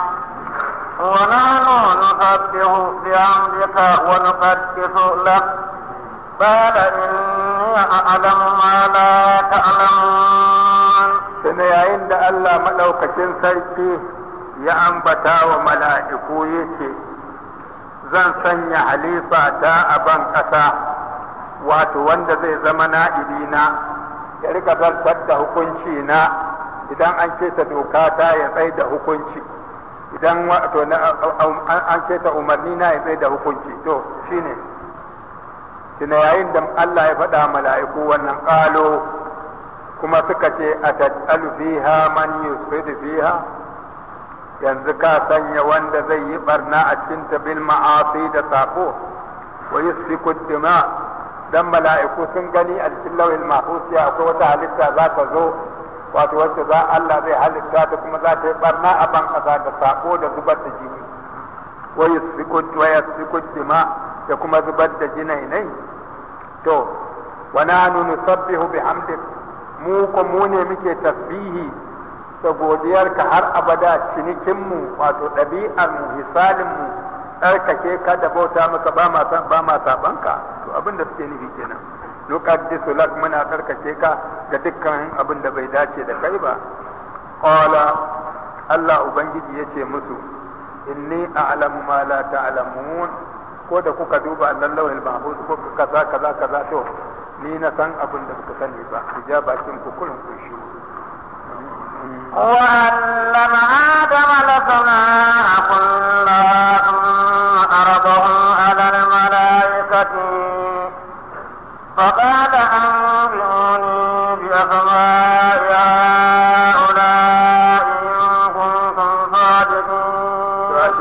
ونحن نسبح بحمدك ونقدس لك قال إني أعلم ما لا تعلمون Tuna yayin da Allah maɗaukacin sarki ya ambata wa mala'iku ya ce, Zan sanya halifa ta a ban ƙasa, wato wanda zai zama na'ibina, ya rika zartar da hukunci na idan an keta doka ta ya tsaye da hukunci, idan wato na- an keta umarni na ya tsaye da hukunci, to shine. Tuna yayin da Allah ya faɗa mala'iku wannan ƙalo. kuma suka ce a tattalu fiha man yusridu fiha yanzu ka sanya wanda zai yi barna a cikin ta bil ma'asi da sako wa yusfiku dima dan mala'iku sun gani a cikin lawil mahfuz ya akwai wata halitta za ta zo wato wacce za Allah zai halitta ta kuma za ta yi barna a ban kasa da sako da zubar da jini wa yusfiku wa yusfiku dima da kuma zubar da jinainai to wa nahnu nusabbihu bihamdika mu ko mu ne muke tasbihi da godiyarka har abada cinikinmu wato ɗabi'armu hisalinmu tsarkake ka da bauta maka ba ma san ba ma sabanka to abin da suke nufi kenan nuqaddisu lak muna tsarkake ka ga dukkan abin da bai dace da kai ba qala Allah ubangiji yace musu inni a'lamu ma la ta'lamun ko da kuka duba lallawil mahfuz ko kaza kaza kaza to ni na san abin da suka sani ba ku ja bakin ku kullum ku shi وعلم آدم الأسماء كلها ثم عرضهم على الملائكة فقال أنبئوني بأسماء هؤلاء إن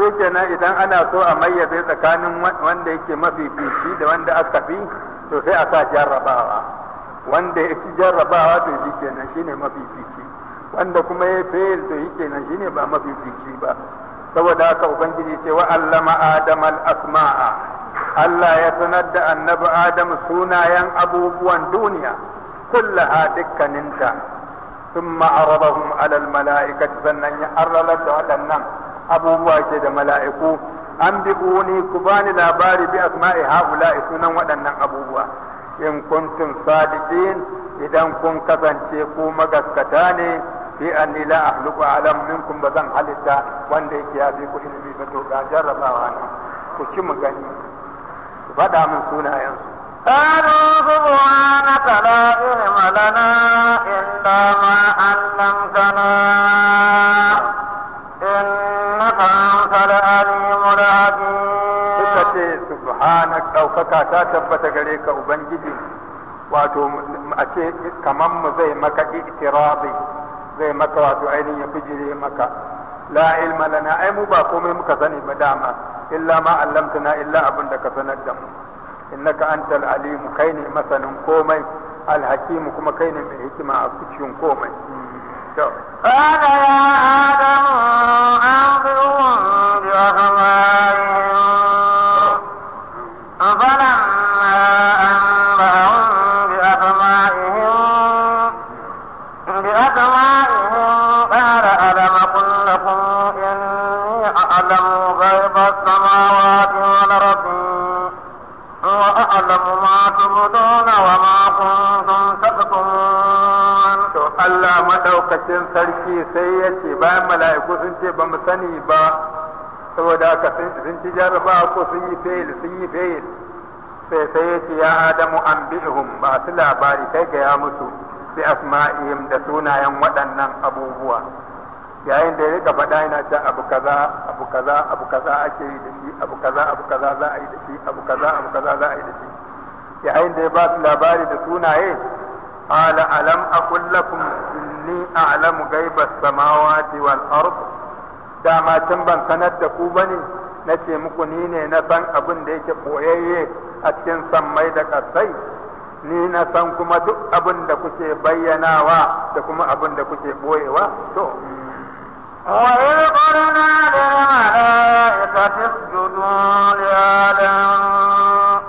ashe kenan idan ana so a mayyaze tsakanin wanda yake mafifici da wanda aka fi to sai a sa jarrabawa wanda ya ci jarrabawa to shi kenan shine mafifici wanda kuma ya fail to shi kenan shine ba mafifici ba saboda haka ubangiji ce wa allama adam al asma'a Allah ya sanar da annabi adam sunayen abubuwan duniya kullaha dukkaninta ثم عرضهم على الملائكة sannan ya arralar da waɗannan abubuwa ke da mala'iku an bi uni ku bani labari bi asma'i haula'i sunan waɗannan abubuwa in kuntum sadiqin idan kun kasance ku magaskata ne fi anni la ahluqu alam minkum ba zan halitta wanda yake ya fi ku ilimi ba to ga jarrabawa ne ku ci mu gani ku faɗa min sunayensu قالوا سبحانك لا علم لنا إلا ما علمتنا إنك أنت العليم الحكيم suka ce subhanak ɗaukaka ta tabbata gare ka ubangiji wato a ce kaman mu zai maka itirabi zai maka wato ainihin ya bijire maka la ilma lana ai mu ba komai muka sani ba dama illa ma allamtana illa abin da ka sanar da mu innaka antal alimu kai ne masanin komai alhakimu kuma kai ne mai hikima a cikin komai to قال يا آدم أنبئهم بأسمائهم فلما أنبأهم بأسمائهم بأسمائهم قال ألم أقل لكم إني أعلم غيب السماوات والأرض وأعلم ما تبدون وما كنتم تكتمون to Allah madaukakin sarki sai ya ce bayan mala'iku sun ce ba mu sani ba saboda haka sun ci jarraba ko sun yi fail sun yi fail sai sai ya ce ya adamu an bi'hum ba su labari kai ga ya musu bi asma'ihim da sunayen waɗannan abubuwa yayin da ya rika faɗa yana ta abu kaza abu kaza abu kaza ake yi da shi abu kaza abu kaza za a yi da shi abu kaza abu kaza za a yi da shi yayin da ya ba su labari da sunaye قال ألم أقل لكم إني أعلم غيب السماوات والأرض dama can ban sanar da ku bane na ce muku ni ne na san abin da yake boyayye a cikin sammai da ƙasai ni na san kuma duk abin da kuke bayyanawa da kuma abin da kuke boyewa to وإذ قلنا للملائكة اسجدوا لآدم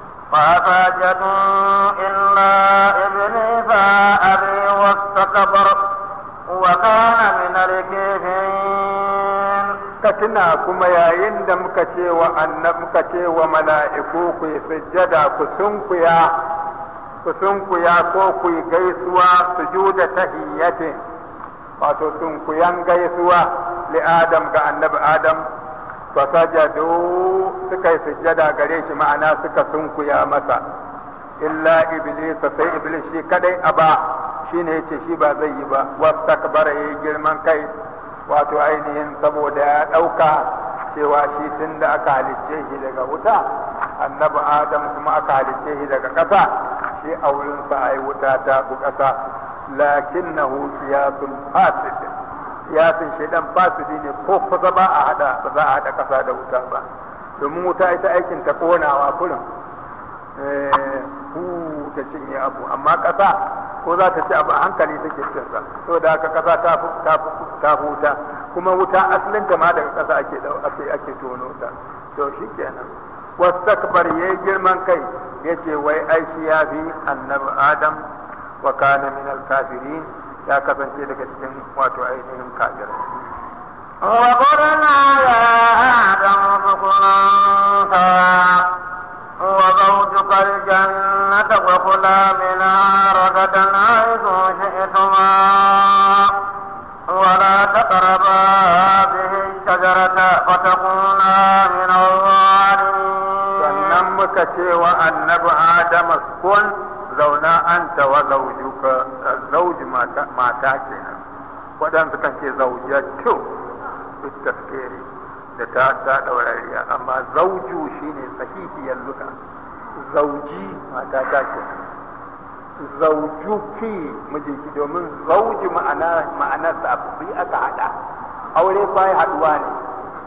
فسجدوا إلا إبليس أبي واستكبر وكان من الكافرين ka tuna kuma yayin da muka ce wa annab muka ce wa mala'iku ku yi sujjada ku sunkuya ku sunkuya ko ku yi gaisuwa sujuda tahiyyatin wato sunkuyan gaisuwa li adam ga annabi adam fa sajadu suka yi sujjada gare shi ma'ana suka sunkuya masa illa iblis sai iblis shi kadai aba shine yace shi ba zai yi ba wastakbara yayi girman kai wato ainihin saboda ya ɗauka cewa shi tun da aka halicce shi daga wuta annabi adam kuma aka halicce shi daga ƙasa shi a wurinsa a yi wuta ta bu ƙasa lakin na siyasun fasid siyasun shaidan fasidi ne ko kusa ba a hada ba za a hada ƙasa da wuta ba domin wuta ita aikin ta konawa kurin hu ta cinye abu amma ƙasa ko za ta ci abu a hankali take cin sa saboda haka ƙasa ta ta ta huta kuma wuta asalin ta ma daga ƙasa ake ake ake tono ta to shikenan wastakbar yayi girman kai yace wai ai shi ya fi annabi adam wa kana min al-kafirin ya kasance daga cikin wato ainihin kafirai وقلنا يا آدم اسكن أنت وزوجك الجنة وكلا منها رغدا حيث شئتما ولا تقربا هذه الشجرة فتكونا من الظالمين sannan muka ce wa annabi adam kun zauna anta wa zaujuka zauji mata mata kenan waɗansu kan ce zaujatu duk taskere da ta ta daurariya amma zauju shine sahihiyar luka zauji mata ta ke zaujuki mijinki domin zauji ma'ana ma'anar sa abu aka hada aure fa haduwa ne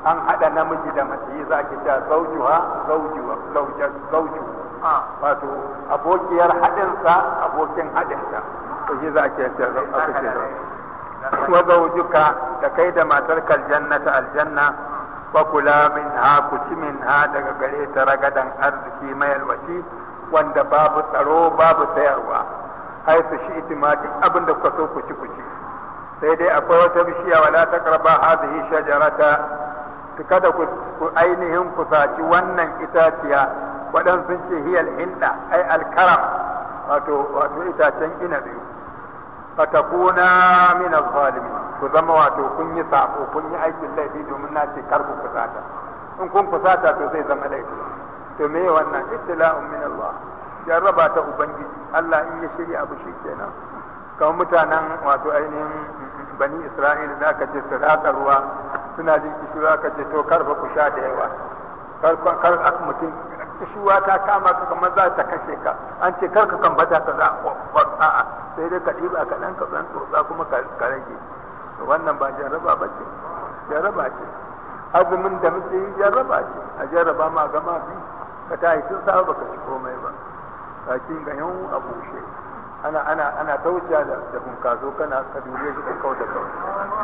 an haɗa namiji da mace yi za ki cewa zaujuha zaujuwa zauju wato abokiyar haɗinsa abokin haɗinsa to shi za ki ce aka ce wa zaujuka da kai da matar kaljannata aljanna wa kula min ha ku ci min ha daga gare ta ragadan arziki mai alwaci wanda babu tsaro babu sayarwa hai su shi itima duk abin da kuka so ku ci ku ci sai dai akwai wata bishiya wala taqraba hadhihi shajarata kada ku ainihin kusaci wannan itaciya waɗansu sun ce hiyal hinda ai alkaram wato wato itacen inabi fatakuna min zalimin ku zama wato kun yi sako kun yi aikin laifi domin na ce kar ku kusata in kun kusata to zai zama laifi to me wannan ibtila'un min Allah jarraba ta ubangiji Allah in ya shirya abu shi kenan kamar mutanen wato ainihin bani Isra'ila da aka ce su ratsa ruwa suna jin kishirwa aka ce to karfa ku sha da yawa kar kar mutum kishirwa ta kama ka kamar za ta kashe ka an ce kar ka kambata ka za a'a sai dai ka ɗiba ka ɗan ka ɗan tsotsa kuma ka rage wannan ba jarraba ba ce jarraba ce azumin da muke yi jarraba ce a jarraba ma gama bi ka ta yi tun sa baka ci komai ba bakin ga yan a bushe ana ana ana tauciya da da bunkazo kana ka dure shi ka kauda kawai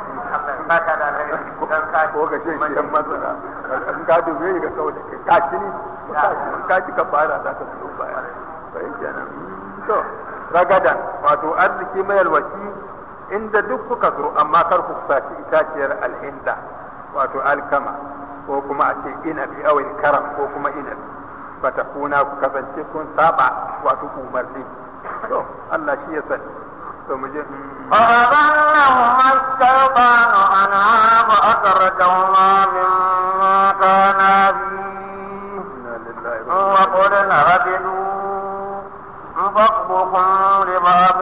ko ka ce shi yan matsala in ka dure shi ka kauda kai ka ci ni ka ci ka fara za ka fito baya sai kenan to ragadan wato arziki mai alwaci inda duk kuka zo amma kar ku saci itaciyar alhinda wato alkama ko kuma a ce inabi awil karam ko kuma inabi fatakuna ku kasance kun saba wato umarni to Allah shi ya sani to mu je فأضلهما الشيطان عنها فأخرجهما مما كانا فيه وقلنا اهبطوا بعضكم لبعض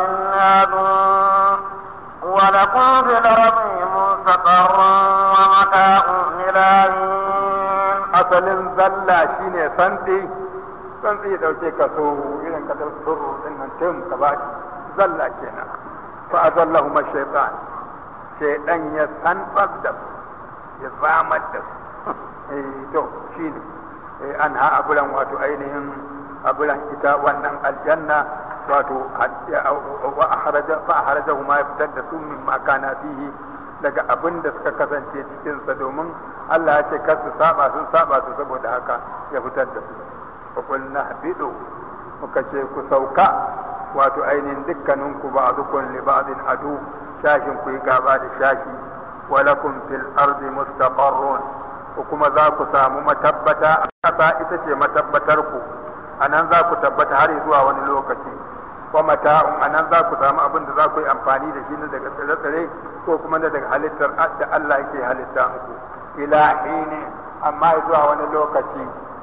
عدو ولكم في الأرض مستقر ومتاع إلى حين asalin zalla shine santsi santsi ya dauke ka so irin ka da suru din nan tim ka ba zalla kenan fa azallahuma shaytan shaytan ya sanfar da su ya zamar da su eh to shine eh an ha abulan wato ainihin abulan ita wannan aljanna wato wa akhraja fa akhrajahuma ya fitar da su min ma kana fihi daga abin da suka kasance cikinsa domin Allah ya ce kar su saba sun saba su saboda haka ya fitar da su fa qulna habidu muka ce ku sauka wato ainihin dukkanin ku ba'dukum li ba'din adu shashin ku yi gaba da shashi wa lakum fil ardi mustaqarrun ko kuma za ku samu matabbata a ƙasa ita ce matabbatar ku anan za ku tabbata har zuwa wani lokaci wa mata'un anan za ku samu abin da za ku yi amfani da shi na daga tsire-tsire ko kuma na daga halittar da Allah yake halitta muku ila hini amma zuwa wani lokaci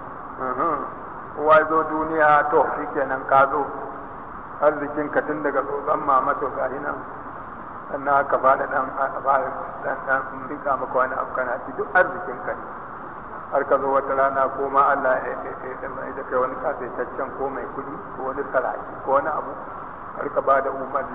kowa zo duniya to shi kenan ka zo arzikin ka tun daga tsotson mama to ga nan sannan aka fada dan dan dan rika maka wani abu kana ci duk arzikin ka ne har ka zo wata rana ko ma Allah ya da kai wani kasaitaccen ko mai kudi ko wani saraki ko wani abu har ka ba da umarni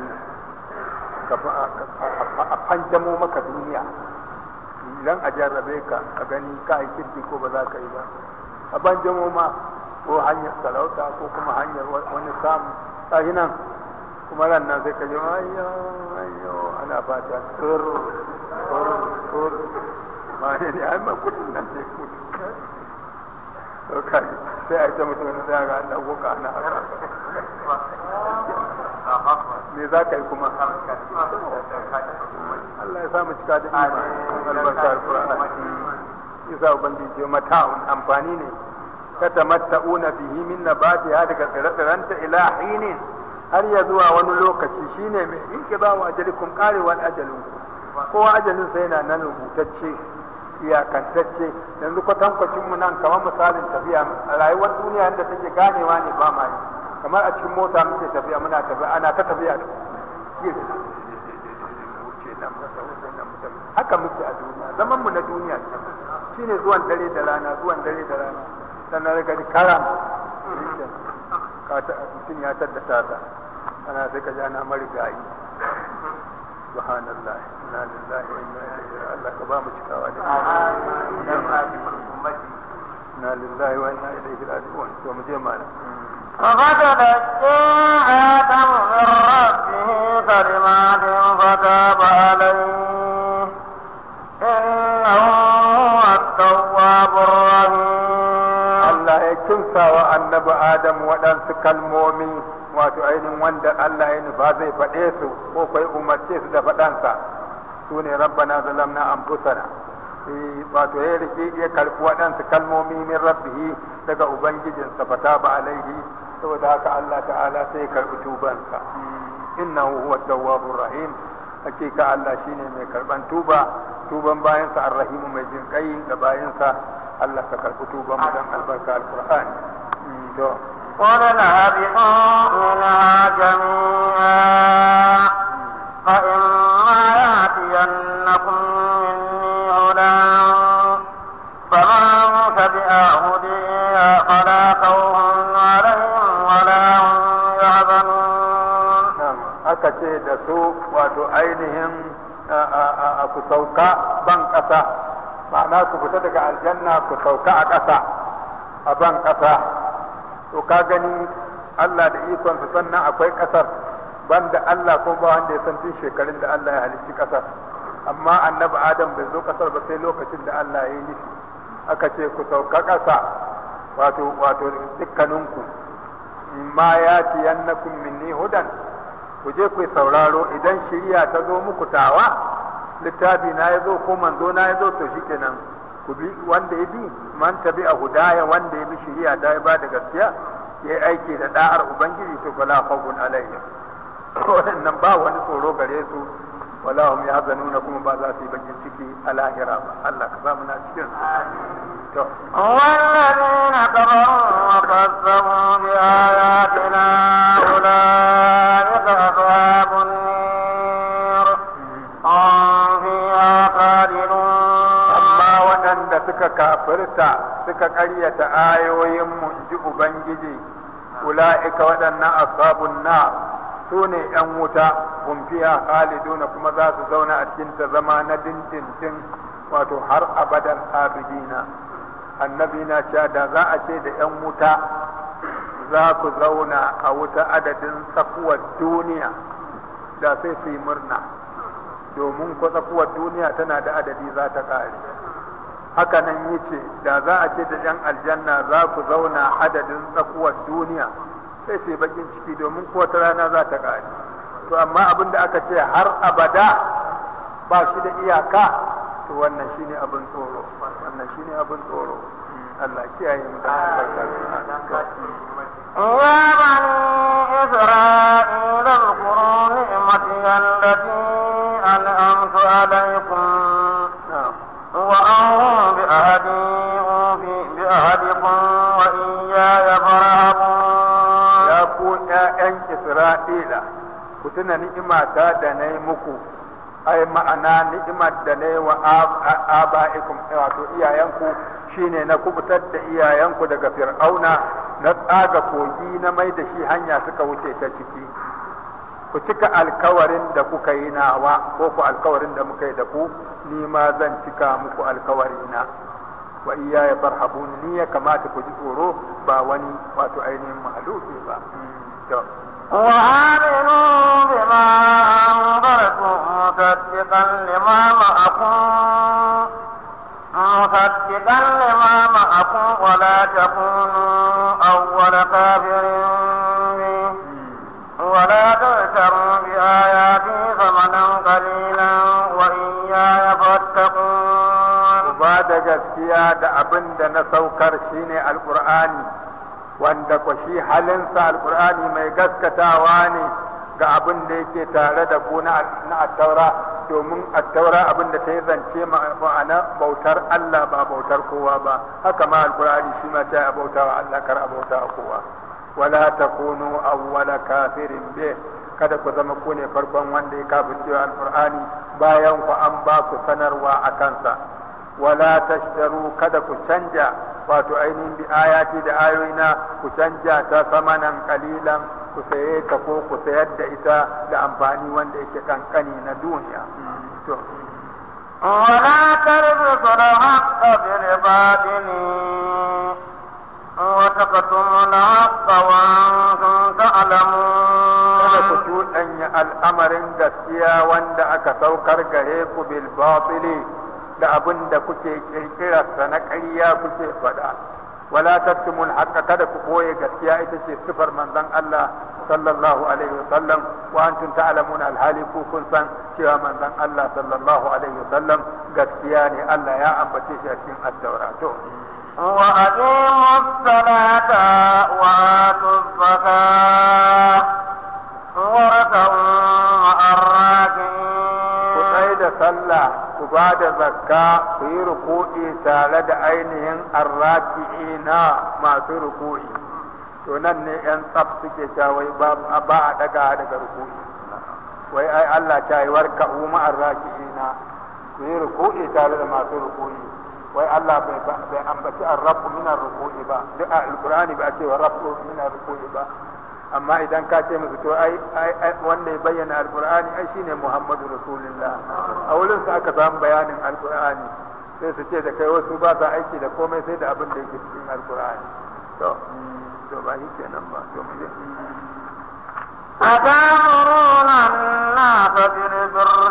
a fanjamo maka duniya idan a jarrabe ka a gani ka yi kirki ko ba za ka yi ba a fanjamo ma ko hanyar sarauta ko kuma hanyar wani samu tashi nan kuma ran nan sai ka ji ayyo ayyo ana fata tur tur tur ma ne ne ai ma kudin nan sai mutu to kai sai a yi ta mutum sai ga an dago ka ana haka me za ka yi kuma Allah ya samu cika da imani albarka alqur'ani yasa ubangiji mata'un amfani ne katamatta'una bihi min nabatiha daga tsire-tsirenta ila hinin har ya zuwa wani lokaci shine mai in ki ba wa ajalikum karewar ajalin ku kowa ajalin sa yana nan rubutacce iyakantacce yanzu kwatankwacin mu nan kamar misalin tafiya a rayuwar duniya da take ganewa ne ba ma yi kamar a cikin mota muke tafiya muna tafiya ana ta tafiya da haka muke a duniya zaman mu na duniya shine zuwan dare da rana zuwan dare da rana sannan daga karam mutum ya taddata ta ana sai ka ji ana marigayi subhanallah inna lillahi wa inna ilaihi Allah ka ba mu cikawa da inna lillahi wa inna ilaihi raji'un to mu je malam ففتلقى آدم من ربه كلمات فتاب عليه إنه هو التواب الرحيم Allah ya kimsa wa annabi Adam waɗansu kalmomi wato ainihin wanda Allah ya nufa zai faɗe su ko kai umarce su da faɗansa su ne rabbana zalamna anfusana Eh, wato ya rike ya karɓi waɗansu kalmomi min rabbihi daga ubangijinsa fata ba alaihi saboda haka Allah ta'ala sai ya karɓi tubansa innahu huwa tawwabur rahim hakika Allah shine mai karban tuba tuban bayansa arrahimu mai jin kai ga bayansa Allah ka karbi tuban mu dan albarka alqur'ani to قلنا اهبطوا منها جميعا فإما يأتينكم مني هدى فمن تبع هدي فلا خوف عليهم ولا هم يحزنون Na'am, aka ce da su wato ainihin a- a a- a ku sauka ban ƙasa ma'ana ku fita daga aljanna ku sauka a ƙasa a ban ƙasa to ka gani Allah da ikonsa sannan akwai ƙasar banda Allah ko ba wanda ya san tun shekarun da Allah ya halicci ƙasar amma annabi Adam bai zo ƙasar ba sai lokacin da Allah ya yi nufi aka ce ku sauka ƙasa wato wato dukkaninku ma ya tiyannakum minni hudan ku je ku yi sauraro idan shiriya ta zo muku tawa littafi na ya zo ko manzo na ya zo to shikenan ku bi wanda ya bi man tabi a hudaya wanda ya bi shiriya ta ya ba da gaskiya ya yi aiki da da'ar ubangiji to fala khawfun alaihim wannan ba wani tsoro gare su wala hum yahzanuna kuma ba za su yi bakin ciki a lahira ba Allah ka sa mu na cikin to والذين كفروا وكذبوا بآياتنا أولئك أصحاب النير هم فيها خالدون amma waɗanda suka kafirta suka ƙaryata ayoyinmu in ji Ubangiji, ula'ika waɗannan ashabun na su ne ‘yan wuta, kumfiya haliduna kuma za su zauna a cikin ta zama na dindindin wato har abadan abidina. Annabi na cewa da za a ce da ‘yan wuta za ku zauna a wuta adadin tsakuwar duniya da sai su yi murna. domin ko tsakuwar duniya tana da adadi za ta ƙare haka nan yace da za a ce da yan aljanna za ku zauna adadin tsakuwar duniya sai sai bakin ciki domin ko wata rana za ta ƙare to amma abin da aka ce har abada ba shi da iyaka to wannan shine abin tsoro wannan shine abin tsoro Allah kiyaye mu da albarka يا بني إسرائيل اذكروا نعمتي التي أنعمت عليكم na'am وأوفوا بأهدي أوفي بأهدكم وإياي فارهبون ya ku ’ya'yan Isra'ila, ku tuna ni'imata da na yi muku, ai ma'ana ni'imar da na yi wa ab- a- aba'ikum wato iyayenku shine na kubutar da iyayenku daga fir'auna na tsaga kogi na mai da shi hanya suka wuce ta ciki. Ku cika alkawarin da kuka yi nawa ko ku alkawarin da muka yi da ku, ni ma zan cika muku alkawarina. wa iya ya farhabun ni ya kamata ku ji tsoro ba wani wato ainihin mahaluki ba to وآمنوا بما أنذرت مصدقا لما معكم مصدقا لما معكم ولا تكونوا أول كافر به ولا تغتروا بآياتي ثمنا قليلا وإياي فاتقون ku ba da gaskiya da abin da na saukar shine alkur'ani wanda ku shi halinsa alkur'ani mai gaskatawa ne ga abin da yake tare da ku na na attaura domin attaura abin da ta yi zance ma'ana bautar Allah ba bautar kowa ba haka ma alkur'ani shi ma ta bauta wa Allah kar a bauta wa kowa wala takunu awwala kafirin bih kada ku zama ku ne farkon wanda ya kafirce alkur'ani bayan ku an ba ku sanarwa a kansa wala tashtaru kada ku canja wato ainihin bi ayati da ayoyina ku canja ta samanan kalilan ku saye ta ko ku sayar da ita da amfani wanda yake kankani na duniya to ولا تلبسوا الحق بالباطل وتكتموا الحق وأنتم kada ku تعلمون cuɗanya al'amarin gaskiya wanda aka saukar gare ku bil batili da abin da kuke kirkirarsa na ƙarya kuke faɗa wala tattumul haqqa kada ku koye gaskiya ita ce sifar manzon Allah sallallahu alaihi wasallam wa antum ta'lamuna alhali ku kun san cewa manzon Allah sallallahu alaihi wasallam gaskiya ne Allah ya ambace shi a cikin at-taura to وأقيموا الصلاة وآتوا الزكاة واركعوا مع ku الراكعين tsaye da sallah ku ba da zakka ku yi ruku'i tare da ainihin arraki'ina masu ruku'i to nan ne yan tsaf suke cewa wai ba ba a daga daga ruku'i wai ai Allah ta yi warka umma arraki'ina ku yi ruku'i tare da masu ruku'i wai Allah bai bai ambaci arrabu min ruku'i ba duk a alqur'ani ba a ce rabu min ruku'i ba amma idan ka ce musu to ai ai wanda ya bayyana alqur'ani ai shine muhammadu rasulullah a wurin sa aka samu bayanin alqur'ani sai su ce da kai wasu ba sa aiki da komai sai da abin da yake cikin alqur'ani to to ba shi kenan ba to mu je أتأمرون الناس بالبر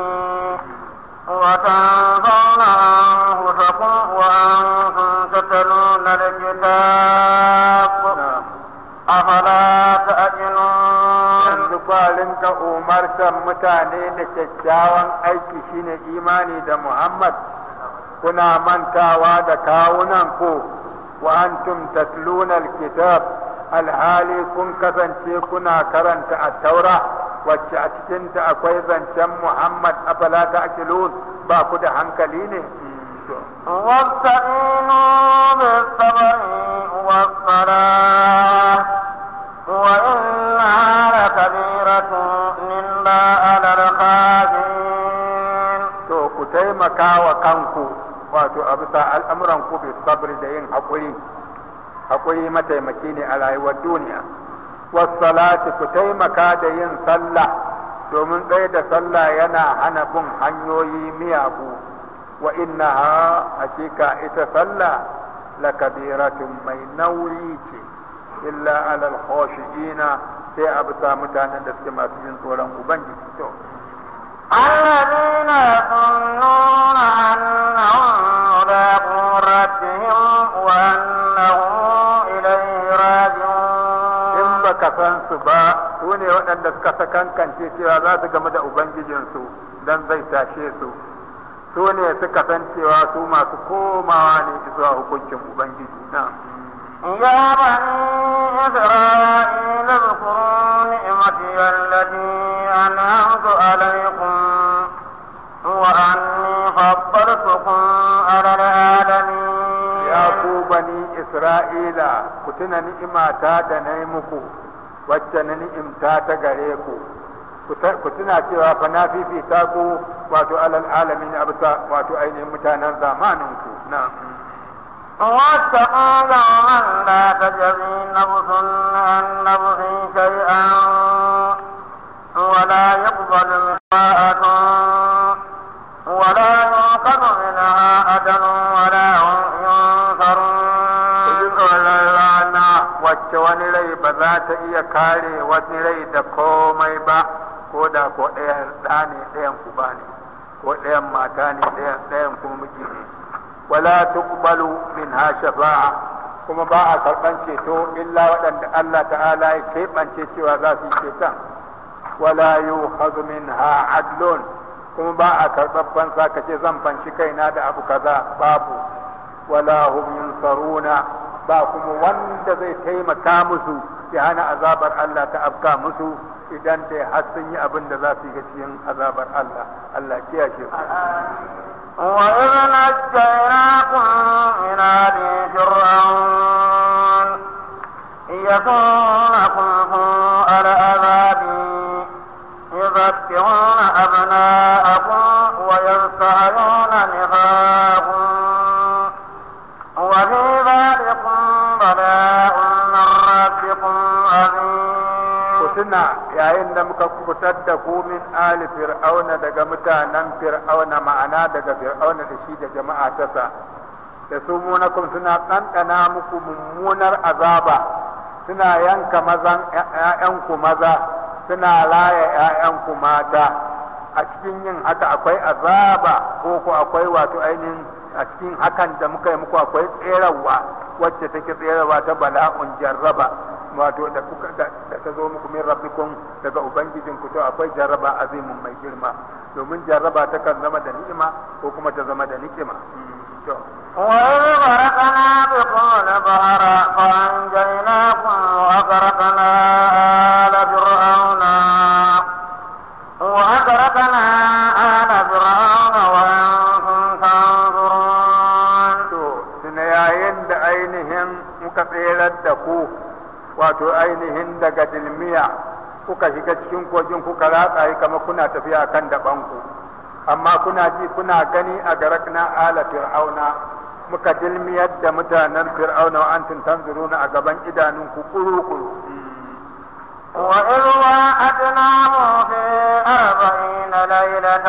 وتنفون أنفسكم وأنتم تتلون الكتاب na'am أفلا تأكلون yanzu ba rinka umartar mutane da kyakkyawan aiki shine imani da Muhammad kuna mantawa da kawunan ku wa antum tatluna alkitab alhali kun kasance kuna karanta at-taura wacce a cikinta akwai zancen Muhammad afala ta'qilun ba ku da hankali ne to واستعينوا بالصبر والصلاة وإنها لكبيرة إلا على الخاشعين to ku taimaka wa kanku wato a bisa al'amuran ku bi sabri da yin haƙuri haƙuri mataimaki ne a rayuwar duniya wassalati ku taimaka da yin sallah domin tsaye da sallah yana hana bin hanyoyi miyagu wa innaha hakika ita sallah lakabiratun mai nauyi ce illa alal khashiina sai a bisa mutanen da suke masu yin tsoron ubangiji to الذين يظنون أنهم ملاقو ربهم وأنهم إليه in راجعون baka san su ba su ne waɗanda suka sakankance cewa za su game da ubangijinsu don zai tashe su su ne suka san cewa su masu komawa ne zuwa hukuncin ubangiji na يا بني إسرائيل اذكروا نعمتي التي أنعمت عليكم وأني فضلتكم على العالمين ya ku bani isra'ila ku tuna ni'imata da na yi muku wacce na ni'imta ta gare ku ku ta- ku tuna cewa fa na fifita ku wato alal alamin a bisa wato ainihin mutanen zamaninku na واتقوا يوما لا تجزي نفس عن نفس شيئا ولا يقبل منها ولا يؤخذ منها عدل ولا هم ku ji ينصرون tsoron rana wacce wani rai ba za ta iya kare wani rai da komai ba ko da ko ɗayan ɗa ne ɗayan kuba ne ko ɗayan mata ne ɗayan ɗayan kuma miji ne wala tuqbalu minha shafa'a kuma ba a karɓan ceto illa waɗanda Allah ta'ala ya keɓance cewa za su yi ceton wala yukhadhu minha adlun kuma ba a karɓar fansa ka ce zan fanshi kaina da abu kaza babu wala hum yunsaruna ba kuma wanda zai taimaka musu ya hana azabar Allah ta afka musu idan dai har sun yi abin da za su yi cikin azabar Allah Allah kiyashe ku وإذ نجيناكم من آل فرعون يكونكم سوء العذاب يذبحون أبناءكم ويستحيون نساءكم وفي ذلكم بلاء من ربكم عظيم tuna yayin da muka kubutar da ku min ali fir'auna daga mutanen fir'auna ma'ana daga fir'auna da shi da jama'a tasa da su munakum suna ɗanɗana muku mummunar azaba suna yanka mazan ‘ya'yanku maza suna raya ‘ya'yanku mata a cikin yin haka akwai azaba ko ko akwai wato ainihin a cikin hakan da muka yi muku akwai tserawa wacce take tserawa ta bala'un jarraba wato da kuka da ta zo muku min rabbikum daga ubangijin ku to akwai jarraba azimin mai girma domin jarraba ta kan zama da ni'ima ko kuma ta zama da nikima to وإذ غرقنا بكم البحر فأنجيناكم وأغرقنا آل فرعون وأغرقنا آل فرعون وأنتم تنظرون to tuna yayin da ainihin muka tserar da ku wato ainihin daga dilmiya kuka shiga cikin kogin kuka ratsa yi kamar kuna tafiya kan dabanku amma kuna ji kuna gani a garakna ala fir'auna muka dilmiyar da mutanen fir'auna wa antum tanzuruna a gaban idanunku kuru-kuru وإذ وعدناه في أربعين ليلة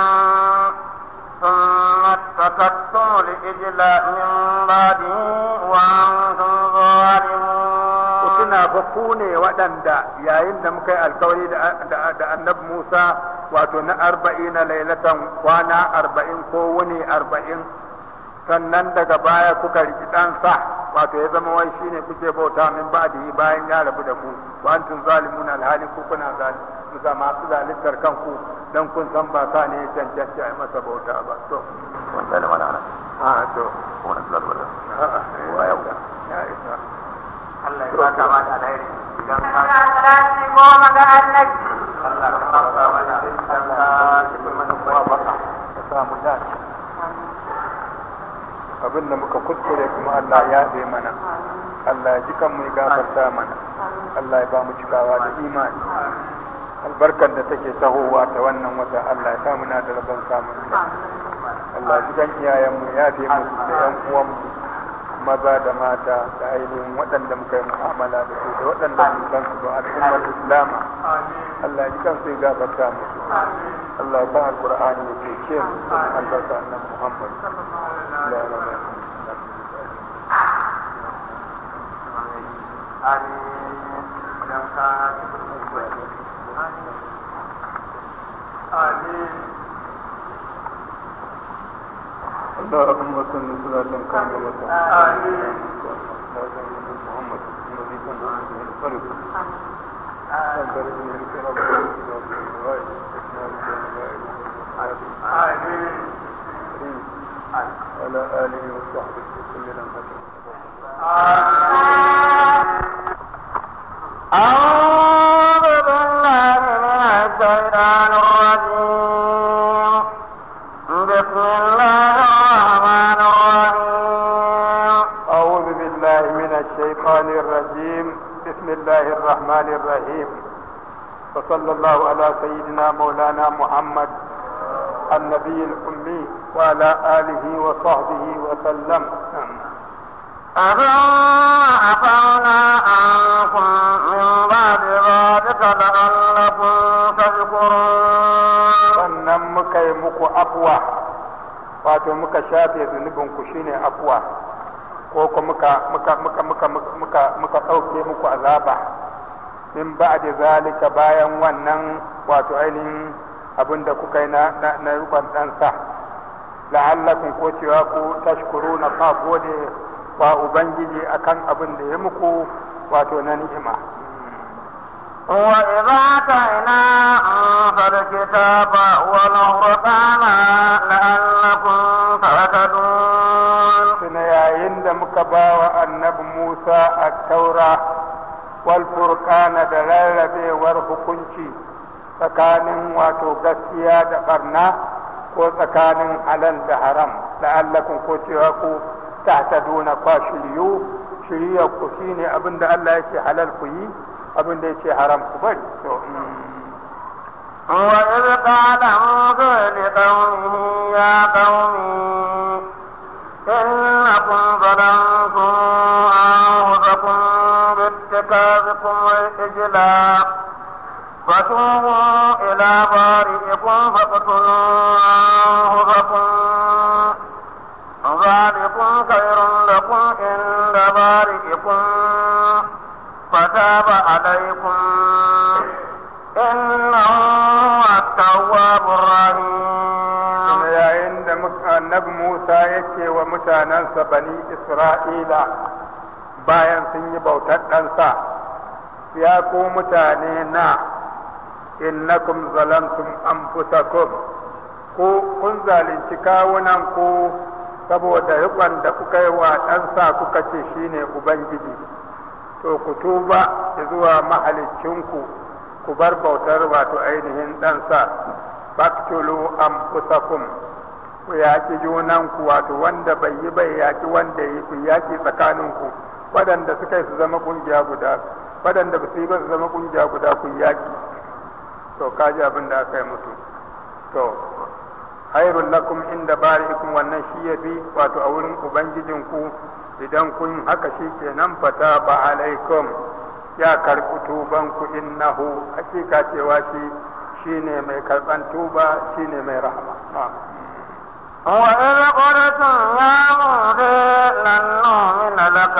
ثم اتخذتم الإجل من بعده وأنتم ظالمون suna fa ku ne waɗanda yayin da muka yi alkawari da annabi Musa wato na arba'in na lailatan kwana arba'in ko wuni arba'in sannan daga baya kuka riki ɗansa wato ya zama wai shine kuke bauta min ba'dihi bayan ya rabu da ku wa antum zalimun alhali ku kuna zalimu ga masu zalintar kanku dan kun san ba sa ne ya cancanci a yi masa bauta ba to wanda da mana a to kuma na zuwa da a'a Wa yau? ya isa Allah ya baka ma da alheri idan ka salati goma ga annabi Allah ka baka ma da idan ka cikin mana kuwa baka ka samu dace abin da muka kuskure kuma Allah ya zai mana Allah ya ji kan mu ya gafarta mana Allah ya ba mu cikawa da imani albarkar da take tahowa ta wannan wata Allah ya sa muna da rabon samun ta Allah ya ji kan iyayenmu ya fi musu da yan uwanmu maza da mata da ainihin waɗanda muka yi mu'amala da su da waɗanda mun san su da al'ummar islama Allah ya ji kan su ya gafarta musu Allah ya sa alqur'ani ya cece mu da albarka annabi Muhammad la ilaha amin idan ka cikin mana kuwa amin اللهم صل صلاة كاملة آمين. محمد الذي تنزل به الفرد تنزل به الكرم والغائب آمين على آله وصحبه وسلم أعوذ بالله من الشيطان الرجيم بسم الله الرحمن الرحيم أعوذ بالله من الشيطان الرجيم بسم الله الرحمن الرحيم وصلى الله على سيدنا مولانا محمد النبي الأمي وعلى آله وصحبه وسلم أثم عفونا عنكم من بعد ذلك لعلكم تشكرون sannan muka yi muku afuwa wato muka shafe zunubinku shine afuwa ko ko muka muka muka muka muka muka ɗauke muku azaba min ba'da zalika bayan wannan wato ainihin abin da kuka yi na na, na rukun ɗansa la'allakum ko cewa ku tashkuru na fa gode wa ubangiji akan abin da ya muku wato na ni'ima وإذا آتينا موسى الكتاب والفرقان لعلكم تهتدون tuna yayin da muka ba wa annabi Musa a taura wal furqana da rarrabewar hukunci tsakanin wato gaskiya da barna ko tsakanin halal da haram la'allakum ko cewa ku tahtaduna kwa shiryu shirya ku shine abinda Allah yake halal ku yi abinda yake haram ku bari to mm. وإذ قال موسى لقومه يا قوم إنكم ظلمتم أنفسكم باتخاذكم الإجل وتوبوا إلى بارئكم فاقتلوا أنفسكم ذلكم خير لكم عند بارئكم فتاب عليكم إنه هو التواب الرحيم yayin da annabi Musa yake wa mutanensa bani Isra'ila bayan sun yi bautar ɗansa ya ku mutane na innakum zalamtum anfusakum ko kun zalunci kawunan ku saboda riƙon da kuka yi wa ɗansa kuka ce shine ubangiji to ku tuba zuwa mahalicinku ku bar bautar wato ainihin ɗansa faktulu anfusakum ku yaƙi junanku wato wanda bai yi bai yaƙi wanda yi ku yaƙi tsakaninku waɗanda suka yi su zama ƙungiya guda waɗanda ba su yi ba su zama ƙungiya guda ku yaƙi to kaji abin da aka yi musu to hairun lakum inda bari'ikum wannan shi ya fi wato a wurin ubangijinku idan kun haka shi kenan fata ba alaikum ya karɓi tubanku innahu hakika cewa shi shine mai karɓan tuba shine mai rahama وإذ قلتم يا موسى لن نؤمن لك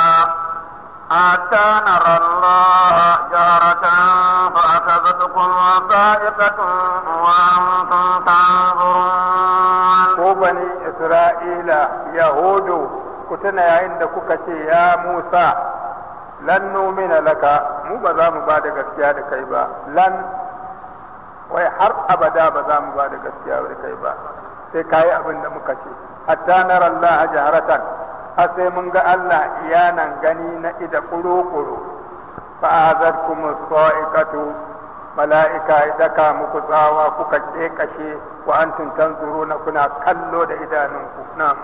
حتى نرى الله جهرة فأخذتكم صاعقة وأنتم تنظرون ko bani isra'ila yahudu ku tuna yayin da kuka ce ya musa lan numina laka mu ba za mu ba da gaskiya da kai ba lan wai har abada ba za mu ba da gaskiya da kai ba sai kayi abin da muka ce hatta nara Allah jaharatan har sai mun ga Allah iyanan gani na ida kuru-kuru fa azarkum sa'iqatu mala'ika ya daka muku tsawa kuka kekashe wa antum tanzuruna kuna kallo da idanunku na'am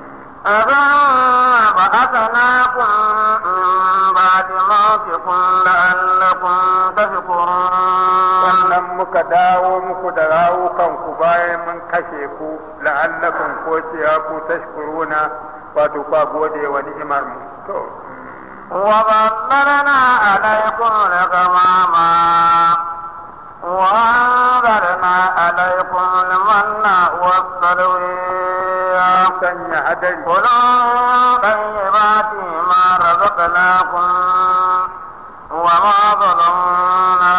أثم بعثناكم من بعد موتكم لعلكم تشكرون sannan muka dawo muku da rawukanku bayan mun kashe ku la'allakum ko ciya ku tashkuruna wato kwa gode wa ni'imar mu to وظللنا عليكم الغمام وأنزلنا عليكم المن والسلوى sanya hadari كلوا طيبات ما رزقناكم وما ظلمنا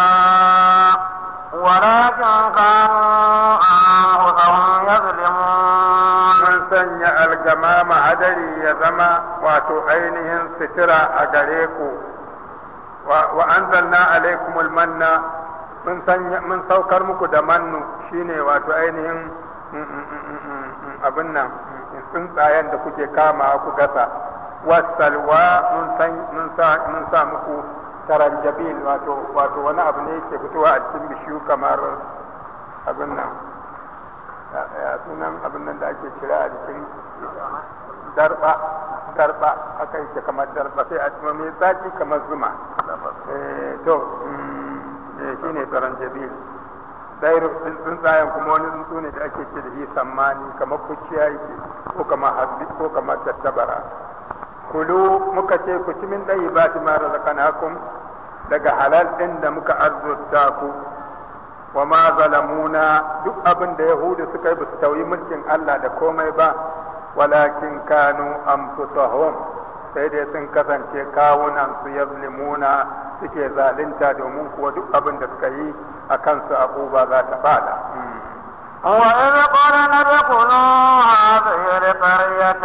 ولكن كانوا أنفسهم يظلمون mun sanya algamama hadari ya zama wato ainihin sitira a gare ku wa wa anzalna alaikumul manna mun sanya mun saukar muku da mannu shine wato ainihin mm, mm, mm, mm, mm, mm, abin nan mm, tsuntsayen da kuke kama ku gasa wasalwa mun san mun sa mun sa muku taranjabil wato wato wani abu ne yake fitowa a cikin bishiyu kamar abin nan ya ya sunan abin nan da ake kira a jikin darba darba aka yake kamar darba sai a cikin mai zaki kamar zuma eh to mm, eh shine taranjabil dairu tsuntsayen kuma wani tsuntsu ne da ake ce da shi sammani kamar kuciya yake ko kamar hasbi ko kamar tattabara kulu muka ce ku ci min ɗayi ba ma razaqnakum daga halal ɗin da muka arzuta ku wa ma zalamuna duk abin da yahudu suka yi basu tauyi mulkin Allah da komai ba walakin kanu anfusahum sai dai sun kasance kawunan su yazlimuna suke zalunta domin kuwa duk abin da suka yi a kansu abuba za ta fada وإذ قلنا ادخلوا هذه القرية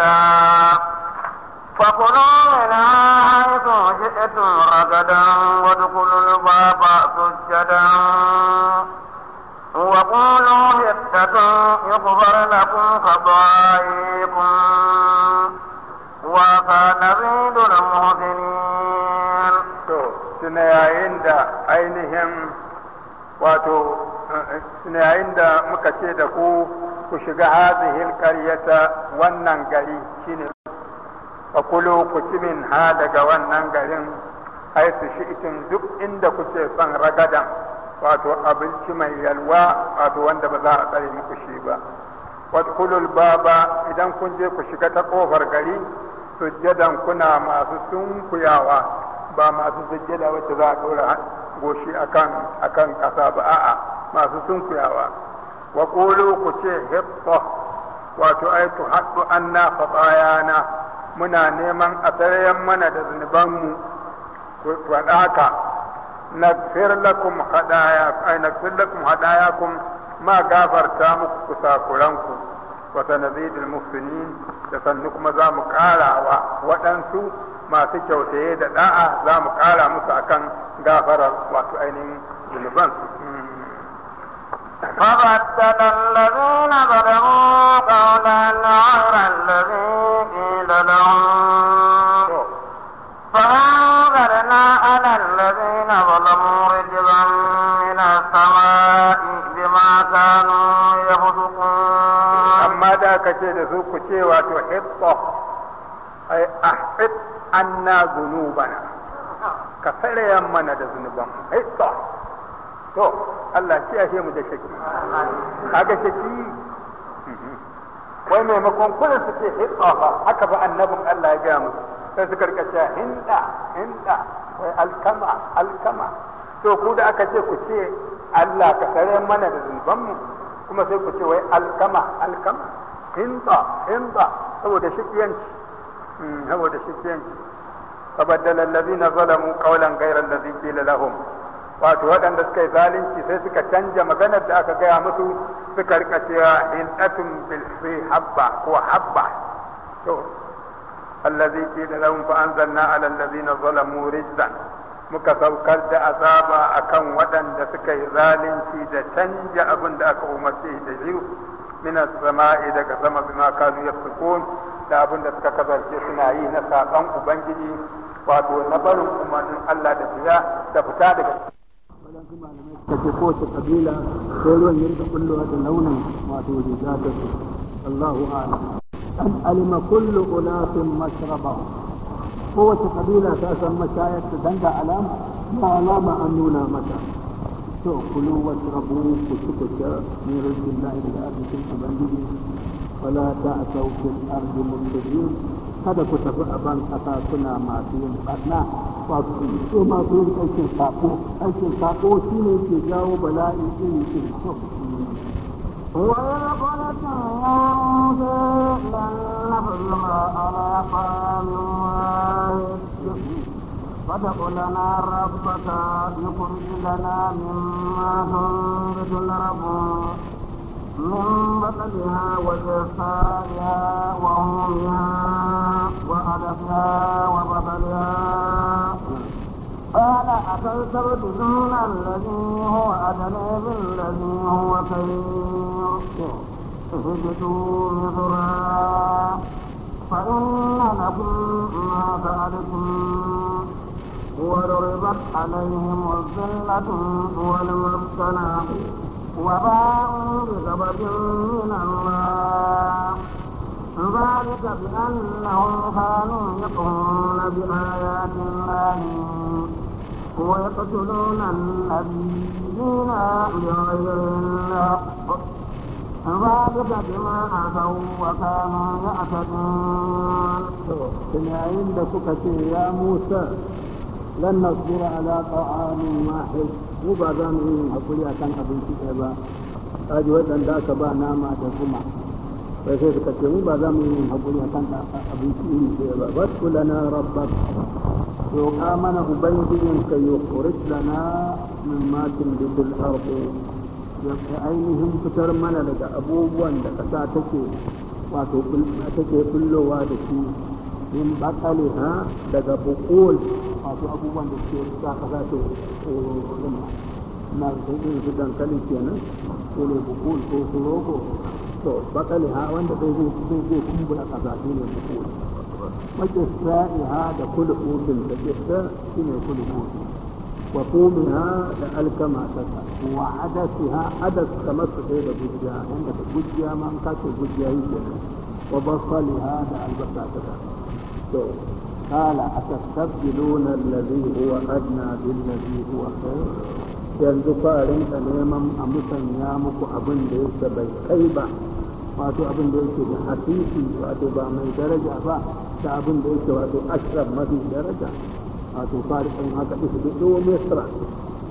فكلوا منها حيث شئتم رغدا وادخلوا الباب سجدا وقولوا حتة يغفر لكم خطاياكم وسنزيد المحسنين to tuna yayin da ainihin wato tuna yayin da muka ce da ku ku shiga hazihil qaryata wannan gari shine fakulu ku ci min ha daga wannan garin ai su shi itin duk inda kuke son ragadan wato abinci mai yalwa wato wanda ba za a tsare muku shi ba wadkulul baba idan kun je ku shiga ta kofar gari sujjadan kuna masu sunkuyawa ba masu sujjada wacce za a ɗora goshi akan akan ƙasa ba a'a masu sunkuyawa wa qulu ku ce hitta wato ai tu haddu anna fatayana muna neman a tsarayen mana da zunubanmu ku faɗa haka nagfir lakum hadaya ai nagfir lakum hadayakum ma gafarta muku kusakuranku wa sanazidul muhsinin da sannu kuma za mu ƙara wa waɗansu masu kyautaye da da'a za mu ƙara musu akan gafarar wato ainihin zunubansu فبدل الذين ظلموا قولا غير الذي قيل لهم فأنزلنا على الذين ظلموا رجزا من السماء بما كانوا يفسقون amma da aka ce da su ku ce wato hitta ai ahfid anna zunubana ka tsarayen mana da zunuban hitta to Allah shi ashe mu da shaki kaga shaki wai maimakon kullum su ce hitta fa haka ba annabin Allah ya gaya musu sai suka rika cewa hinda hinda wai alkama alkama to ku da aka ce ku ce Allah ka tsare mana da zunubanmu kuma sai ku ce wai alkama alkama hinda hinda saboda shikiyanci saboda shikiyanci فبدل الذين ظلموا قولا غير الذي قيل لهم wato waɗanda suka yi zalunci sai suka canja maganar da aka gaya musu suka rika cewa hindatun bil habba ko habba to allazi qila lahum fa anzalna ala allazina zalamu rijzan muka saukar da azaba akan waɗanda suka yi zalunci da canja abin da aka umarce da shi min as-sama'i daga sama bima kanu yafsukun da abin da suka kasance suna yi na saƙon ubangiji wato na barin umarnin Allah da fiya da fita daga waɗansu malamai suka ce kowace kabila sai ruwan ya rika kullowa da launin wato riga ta su Allahu a'lam an alima kullu unasin mashrabahu kowace kabila ta san mashayar ta danga alama ba alama an nuna mata to kulu washrabu ku ci ku sha min rizqillahi da arzikin ubangiji wala ta'tau fil ardi mufsidin kada ku tafi a ban kasa suna masu yin barna wato so masu yin aikin sako aikin sako shine ke jawo bala'i iri iri to وإذ قلت يا موسى لن نصبر على طعام واحد فادع لنا ربك يخرج لنا مما تنبت الأرض من بطنها وجفائها وهومها وعدسها وبطلها قال أتستبدلون الذي هو أدنى بالذي هو خير اهبطوا مصرا فإن لكم ما سألتم وضربت عليهم الذلة والمسكنة وباءوا بغضب من الله ذلك بأنهم كانوا يكفرون بآيات الله ويقتلون النبيين بغير الحق ذلك بما عصوا وكانوا يعتدون yayin da kuka ce ya Musa lan nasbira ala ta'amin wahid mu ba za mu yi hakuri akan abinci ɗaya ba kaji waɗanda aka ba nama da zuma sai sai suka ce mu ba za mu yi hakuri akan abinci iri ɗaya ba wasu lana rabbak roƙa mana ubangijin ka yukhrij lana min ma tunbitul ardu ya ainihin fitar mana daga abubuwan da ƙasa take wato take fullowa da shi min bakaliha daga bukul wato abubuwan da suke sa ƙasa ta rima na irin su dankali kenan ko ne bukul ko su rogo to bakaliha wanda zai zai zai kumbura ƙasa shi ne bukul makisra'iha da kulhutun da kisa shi ne kulhutun wa kumiha da alkama tasa wa adasiha adas kamar su ɗaya da gujiya inda da gujiya ma an kace gujiya yi kenan wa basaliha da albasa tasa to قال أتستبدلون الذي هو أدنى بالذي هو خير yanzu farin da neman a musanya muku abin da yake bai kai ba wato abin da yake da hasisi wato ba mai daraja ba da abin da yake wato ashraf mafi daraja wato farin haka isbidu misra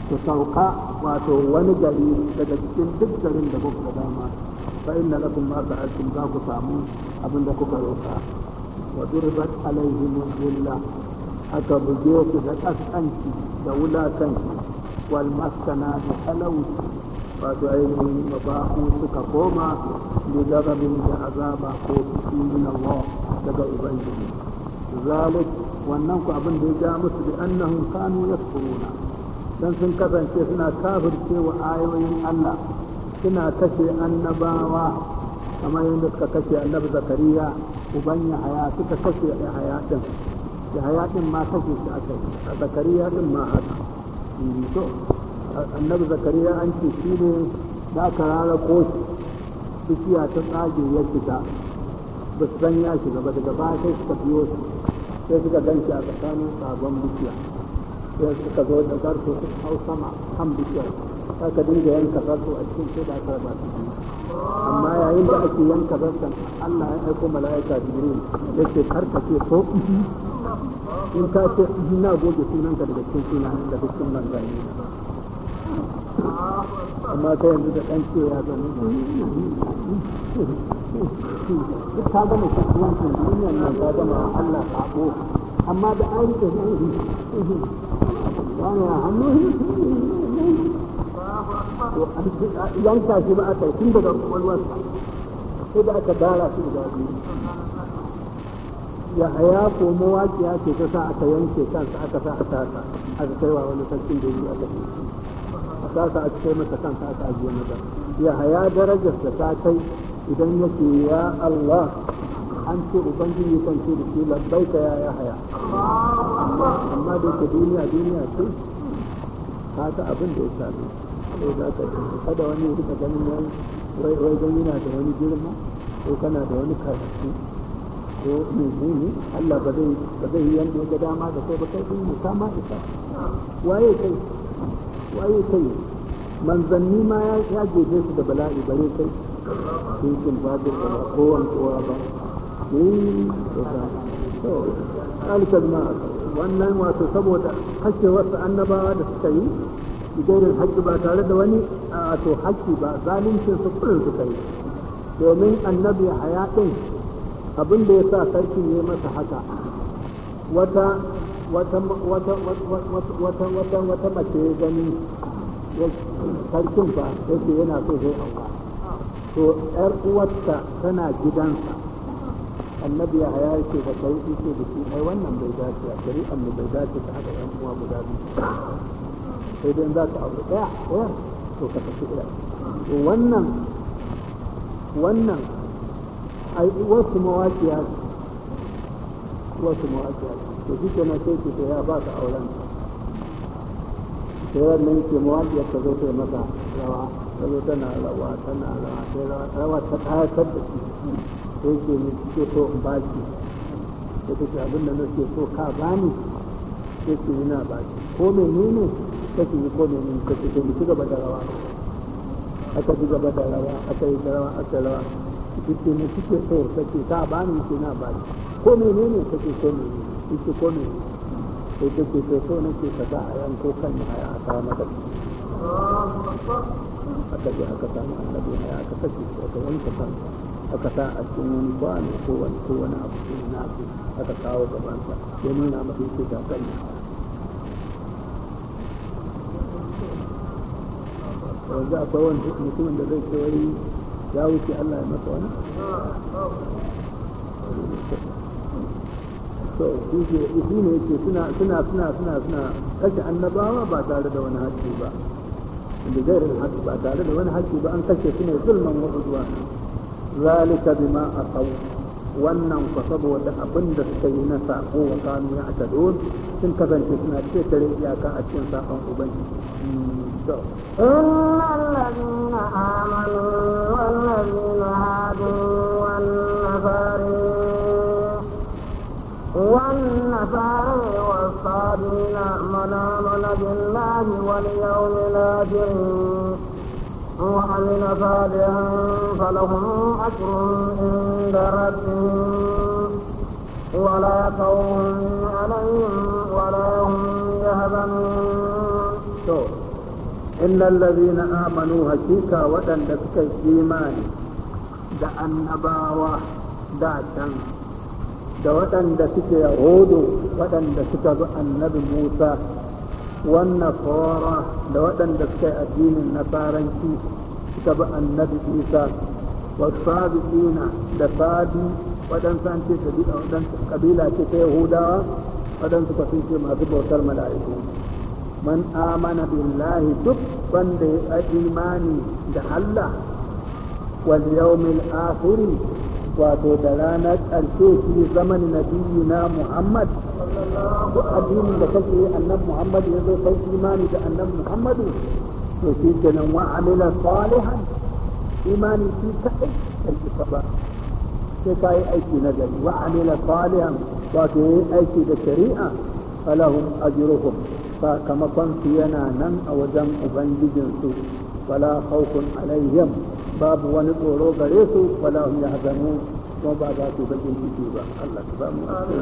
ku sauka wato wani gari daga cikin duk garin da kuka dama fa inna lakum ma sa'altum za ku samu abin da kuka roƙa wa durbat alaihim dhilla aka buge su da kaskanci da wulakanci wal maskana da talauci wato ainihin mabahu suka koma da gazabin da azaba ko fushi min Allah daga ubangiji zalik wannan ku abin da ya ja musu bi annahum kanu yakfuruna dan sun kasance suna kafirce wa ayoyin Allah suna kashe annabawa kamar yadda suka kashe annabi zakariya uban yahaya suka kashe yahaya din yahaya din ma kashe shi aka yi a zakariya din ma haka to annabi zakariya an ce shi ne da aka rara koshi bishiya ta tsage ya shiga ba su san ya shiga ba daga baya sai suka biyo shi sai suka gan shi a tsakanin sabon bishiya sai suka zo da zarto su hau sama kan bishiyar aka dinga yanka zarto a cikin sai da aka raba su biyu amma yayin da ake yanka zarton Allah ya aiko mala'ika jibril ya ce karka ce ko in ka ce na goge sunanka daga cikin sunan da cikin manzanni amma ta yanzu da ɗan ce ya zama duk ta gama kasuwancin duniyar nan ta gama Allah sabo amma da an rike wani a hannu yanka shi ba a kai tun daga kwakwalwarsa sai da aka dara shi guda biyu ya haya ko mawaƙiya ce ta sa aka yanke kansa aka sa a tasa aka kaiwa wani sarkin da yi aka a tasa aka kai masa kansa aka ajiye masa ya haya darajar da ta kai idan yake ya Allah an ce ubangiji kan ce da shi labbaika ya ya haya amma da yake duniya duniya ce ka ta abin da ya sami sai za ka kada wani rika ganin wani wai wai dan yana da wani girma ko kana da wani karatu ko menene Allah ba zai ba zai yi yanda ya ga dama da kai ba kai din ka ma isa waye kai waye kai manzanni ma ya ya jefe su da bala'i bare kai cikin babu da ba kowan kowa ba eh to alkal ma wannan wato saboda kashe wasu annabawa da suka yi bigairin haƙƙi ba tare da wani wato haƙƙi ba zalincin su kullum suka yi domin annabi haya ɗin abin da ya sa sarki ya masa haka wata wata wata wata wata wata mace ya gani sarkin fa yake yana so zai auka to yar uwarta tana gidansa annabi ya haya yake da kai yake da shi ai wannan bai dace a shari'ar mu bai dace ta haɗa yan uwa guda biyu sai dai za ka aure ɗaya ɗaya to ka tafi ɗaya to wannan wannan ai wasu mawaƙiya wasu mawaƙiya to shi ke na sai ce ya ba ka auren sai wannan ke mawaƙiya ta zo ta masa rawa ta zo tana rawa tana rawa sai rawa rawa ta kayatar da shi sai ke ne ke so in ba ki sai ta ce abin da nake so ka bani sai ke yi na ba ki ko menene kake yi ko menene kake so mu ci gaba da rawa aka ci gaba da rawa aka yi rawa aka rawa kike ne kike so kake ka bani ki na ba ki ko menene kake so ne kike ko menene sai kake so so nake ka sa a yanko kan haya a kawo maka aka je aka samu annabi haya aka kashe shi aka yanka kansa aka sa a cikin wani kwano ko wani ko wani abu ko wani abu aka kawo gabansa ya nuna masa yake ta kan yanzu akwai wani mutumin da zai ce wani ya wuce Allah ya masa wani to shi shi ne yake suna suna suna suna suna kashe annabawa ba tare da wani haƙƙi ba da gairin haƙƙi ba tare da wani haƙƙi ba an kashe su ne zulman wa udwan zalika bima asaw wannan ku saboda abin da suka yi na sako wa kanu ya atadun sun kasance suna ketare iyaka a cikin sakon ubangiji إن الذين آمنوا والذين هادوا والنصارى والنصارى والصابين من آمن بالله واليوم الآخر وعمل صالحا فلهم أجر عند ربهم ولا خوف عليهم ولا هم يهزمون to innal ladhina amanu hakika waɗanda suka yi imani da annabawa da can da waɗanda suke yahudu waɗanda suka bi annabi musa wannan fara da waɗanda suka yi addinin nasaranci suka bi annabi isa wasabi'ina da sabi waɗansu an ce waɗansu kabila ce ta yahudawa waɗansu ka sun ce masu bautar mala'iku man amana billahi duk wanda ya imani da Allah wal yawmil akhiri wato da ranar ƙarshe fi zaman nabiyina Muhammad duk addinin da kake yi annan Muhammad ya zo kai imani da annan Muhammadu to shi kenan wa amila salihan imani shi kaɗai kan isa ba sai ka yi aiki na gari wa amila salihan wato ya yi aiki da shari'a falahum ajruhum sakamakon su yana nan a wajen ubangijinsu wala khawfun alaihim babu wani tsoro gare su wala hum yahzanun kuma ba za su bakin ciki ba Allah ta ba mu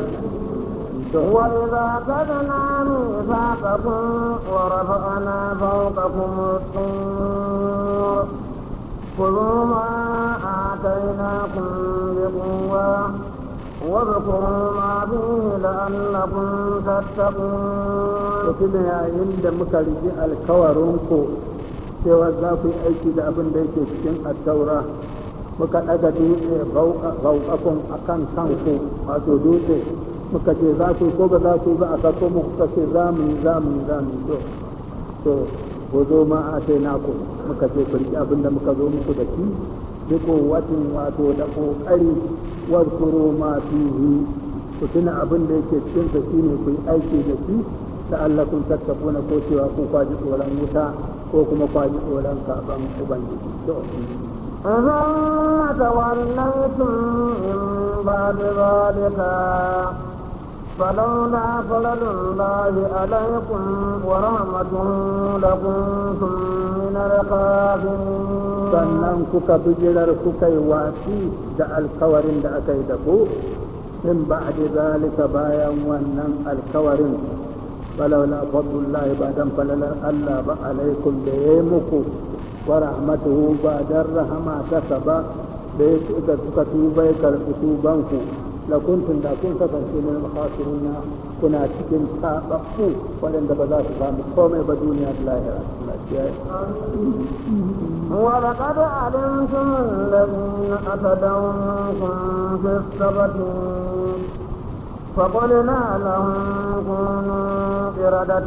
وإذا أخذنا ميثاقكم ورفعنا فوقكم الطور خذوا ما آتيناكم بقوة واذكروا ما فيه لعلكم تتقون mutum yayin da muka rigi alkawarinku cewa za ku yi aiki da abin da yake cikin attaura muka ɗaga dutse rauƙakun a kan kanku wato dutse muka ce za ku ko ba za ku ba a sako mu kuka ce za mu yi za mu yi za mu yi to to ko zo ma a ce naku muka ce ku riƙe abin da muka zo muku da shi duk watin wato da ƙoƙari wadkuru ma fihi ku tuna abin da yake cikin sa shine ku yi aiki da shi la'allakum tattaquna ko cewa ku kwaji tsoron wuta ko kuma kwaji tsoron saban ubangiji to ثم توليتم من بعد ذلك فلولا فضل الله عليكم ورحمته لكنتم من الخاسرين sannan kuka bijirar kuka yi watsi da alkawarin da aka yi da ku min ba'di zalika bayan wannan alkawarin falaula fadlullahi ba dan falalar Allah ba alaikum da yayi muku wa rahmatuhu ba dan rahama ta ba da ya da suka tuba ya karɓi tubanku la kuntum da kun kasance min khasirina kuna cikin tababbu waɗanda ba za su samu komai ba duniya da lahira Allah ya ولقد علمتم الذين اعتدوا منكم في السبت فقلنا لهم كونوا قردة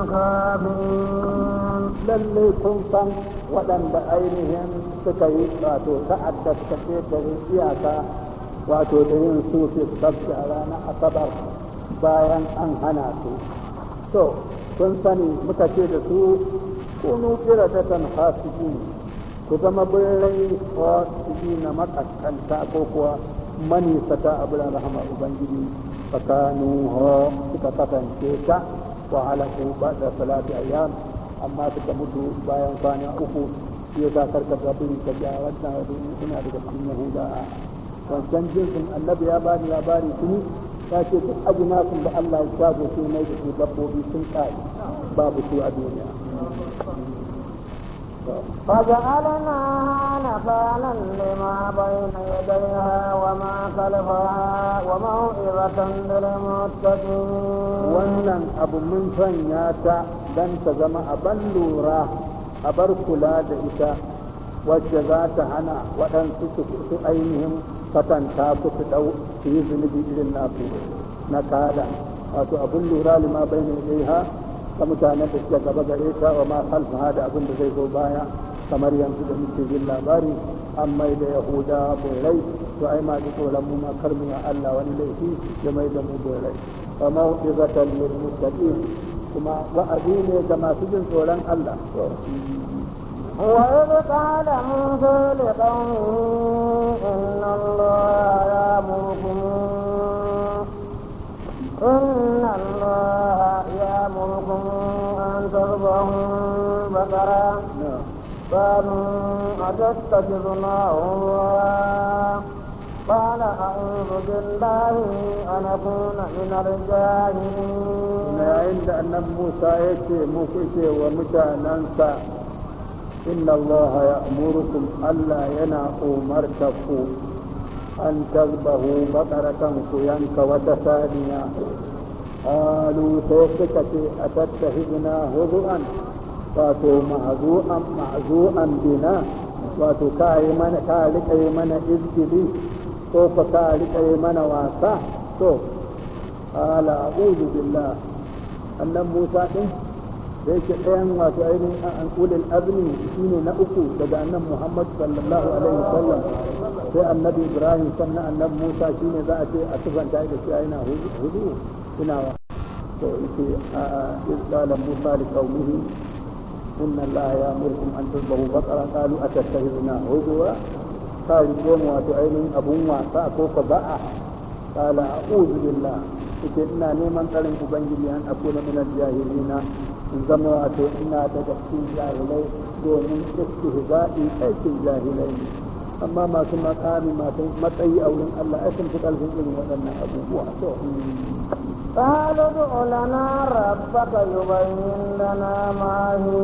خافين lallai kun san waɗanda ainihin suka yi wato ta'adda suka ƙetare iyaka wato da yin su fi sabbi a ranar asabar bayan an hana su to kun sani muka ce da su kunu qiradatan khasiqin ku zama birrai khasiqin na makaskanta ko kuwa manisata a biran rahama ubangiji fakanu ho suka kasance ta wa halaku ba da salati ayyam amma suka mutu bayan kwana uku shi ya sa karka gabiri ka ja wannan domin suna daga cikin yahuda wancan jinsin annabi ya bani labari tuni ya ce duk ajinasun da Allah ya shago su mai da su dabbobi sun kai babu su a duniya فجعلناها نكالا لما بين يديها وما خلفها وموعظة للمتقين wannan abu mun sanya ta don ta zama aban lura a bar kula da ita wacce za ta hana waɗansu su su ainihin fatanta ku su ɗau su yi zunubi irin nasu na kada wato abin lura lima bai ne ha ta mutanen da suke gaba gare ta wa ma khalfaha da abin da zai zo baya kamar yanzu da muke jin labari an mai da yahuda borai to ai ma ji tsoron mu ma kar mu ya Allah wani laifi da mai da mu borai wa mau'izatan lil muttaqin kuma wa'azi ne ga masu jin tsoron Allah وإذ قال موسى لقومه إن الله يأمركم إن الله يأمركم أن تذبحوا بقرة قالوا أتتخذنا هزوا قال أعوذ بالله أن أكون من الجاهلين yayin da annabi Musa ya ce muku ce wa mutanensa inna Allah ya amurukum Allah yana umarta ku an tazbahu bakaratan ku yanka wata saniya qalu sai suka ce atattahidna huzuan wato ma'zu'an ma'zu'an bina wato ka yi mana ka rika yi mana izgili ko ka ka rika yi mana wasa to ala a'udhu billah annan Musa din da yake ɗayan wato ainihin an ulil azmi shine na uku daga annan Muhammad sallallahu alaihi wasallam sai annabi Ibrahim sannan annabi Musa shine za a ce a tufanta da shi yana hudu ina wa to yake a qala Musa li qaumihi inna Allah ya'murukum an tadhbahu baqara qalu atattakhiduna hudwa kai ko wato ainihin abun wasa ko ka ba'a qala a'udhu billah yake ina neman tsarin ubangiji an akuna min al-jahilina in zama wato ina daga cikin jahilai domin istihza'i aikin jahilai ne amma masu makami masu matsayi a wurin Allah ai sun fi ƙarfin irin waɗannan abubuwa to قالوا ادع لنا ربك يبين لنا ما هي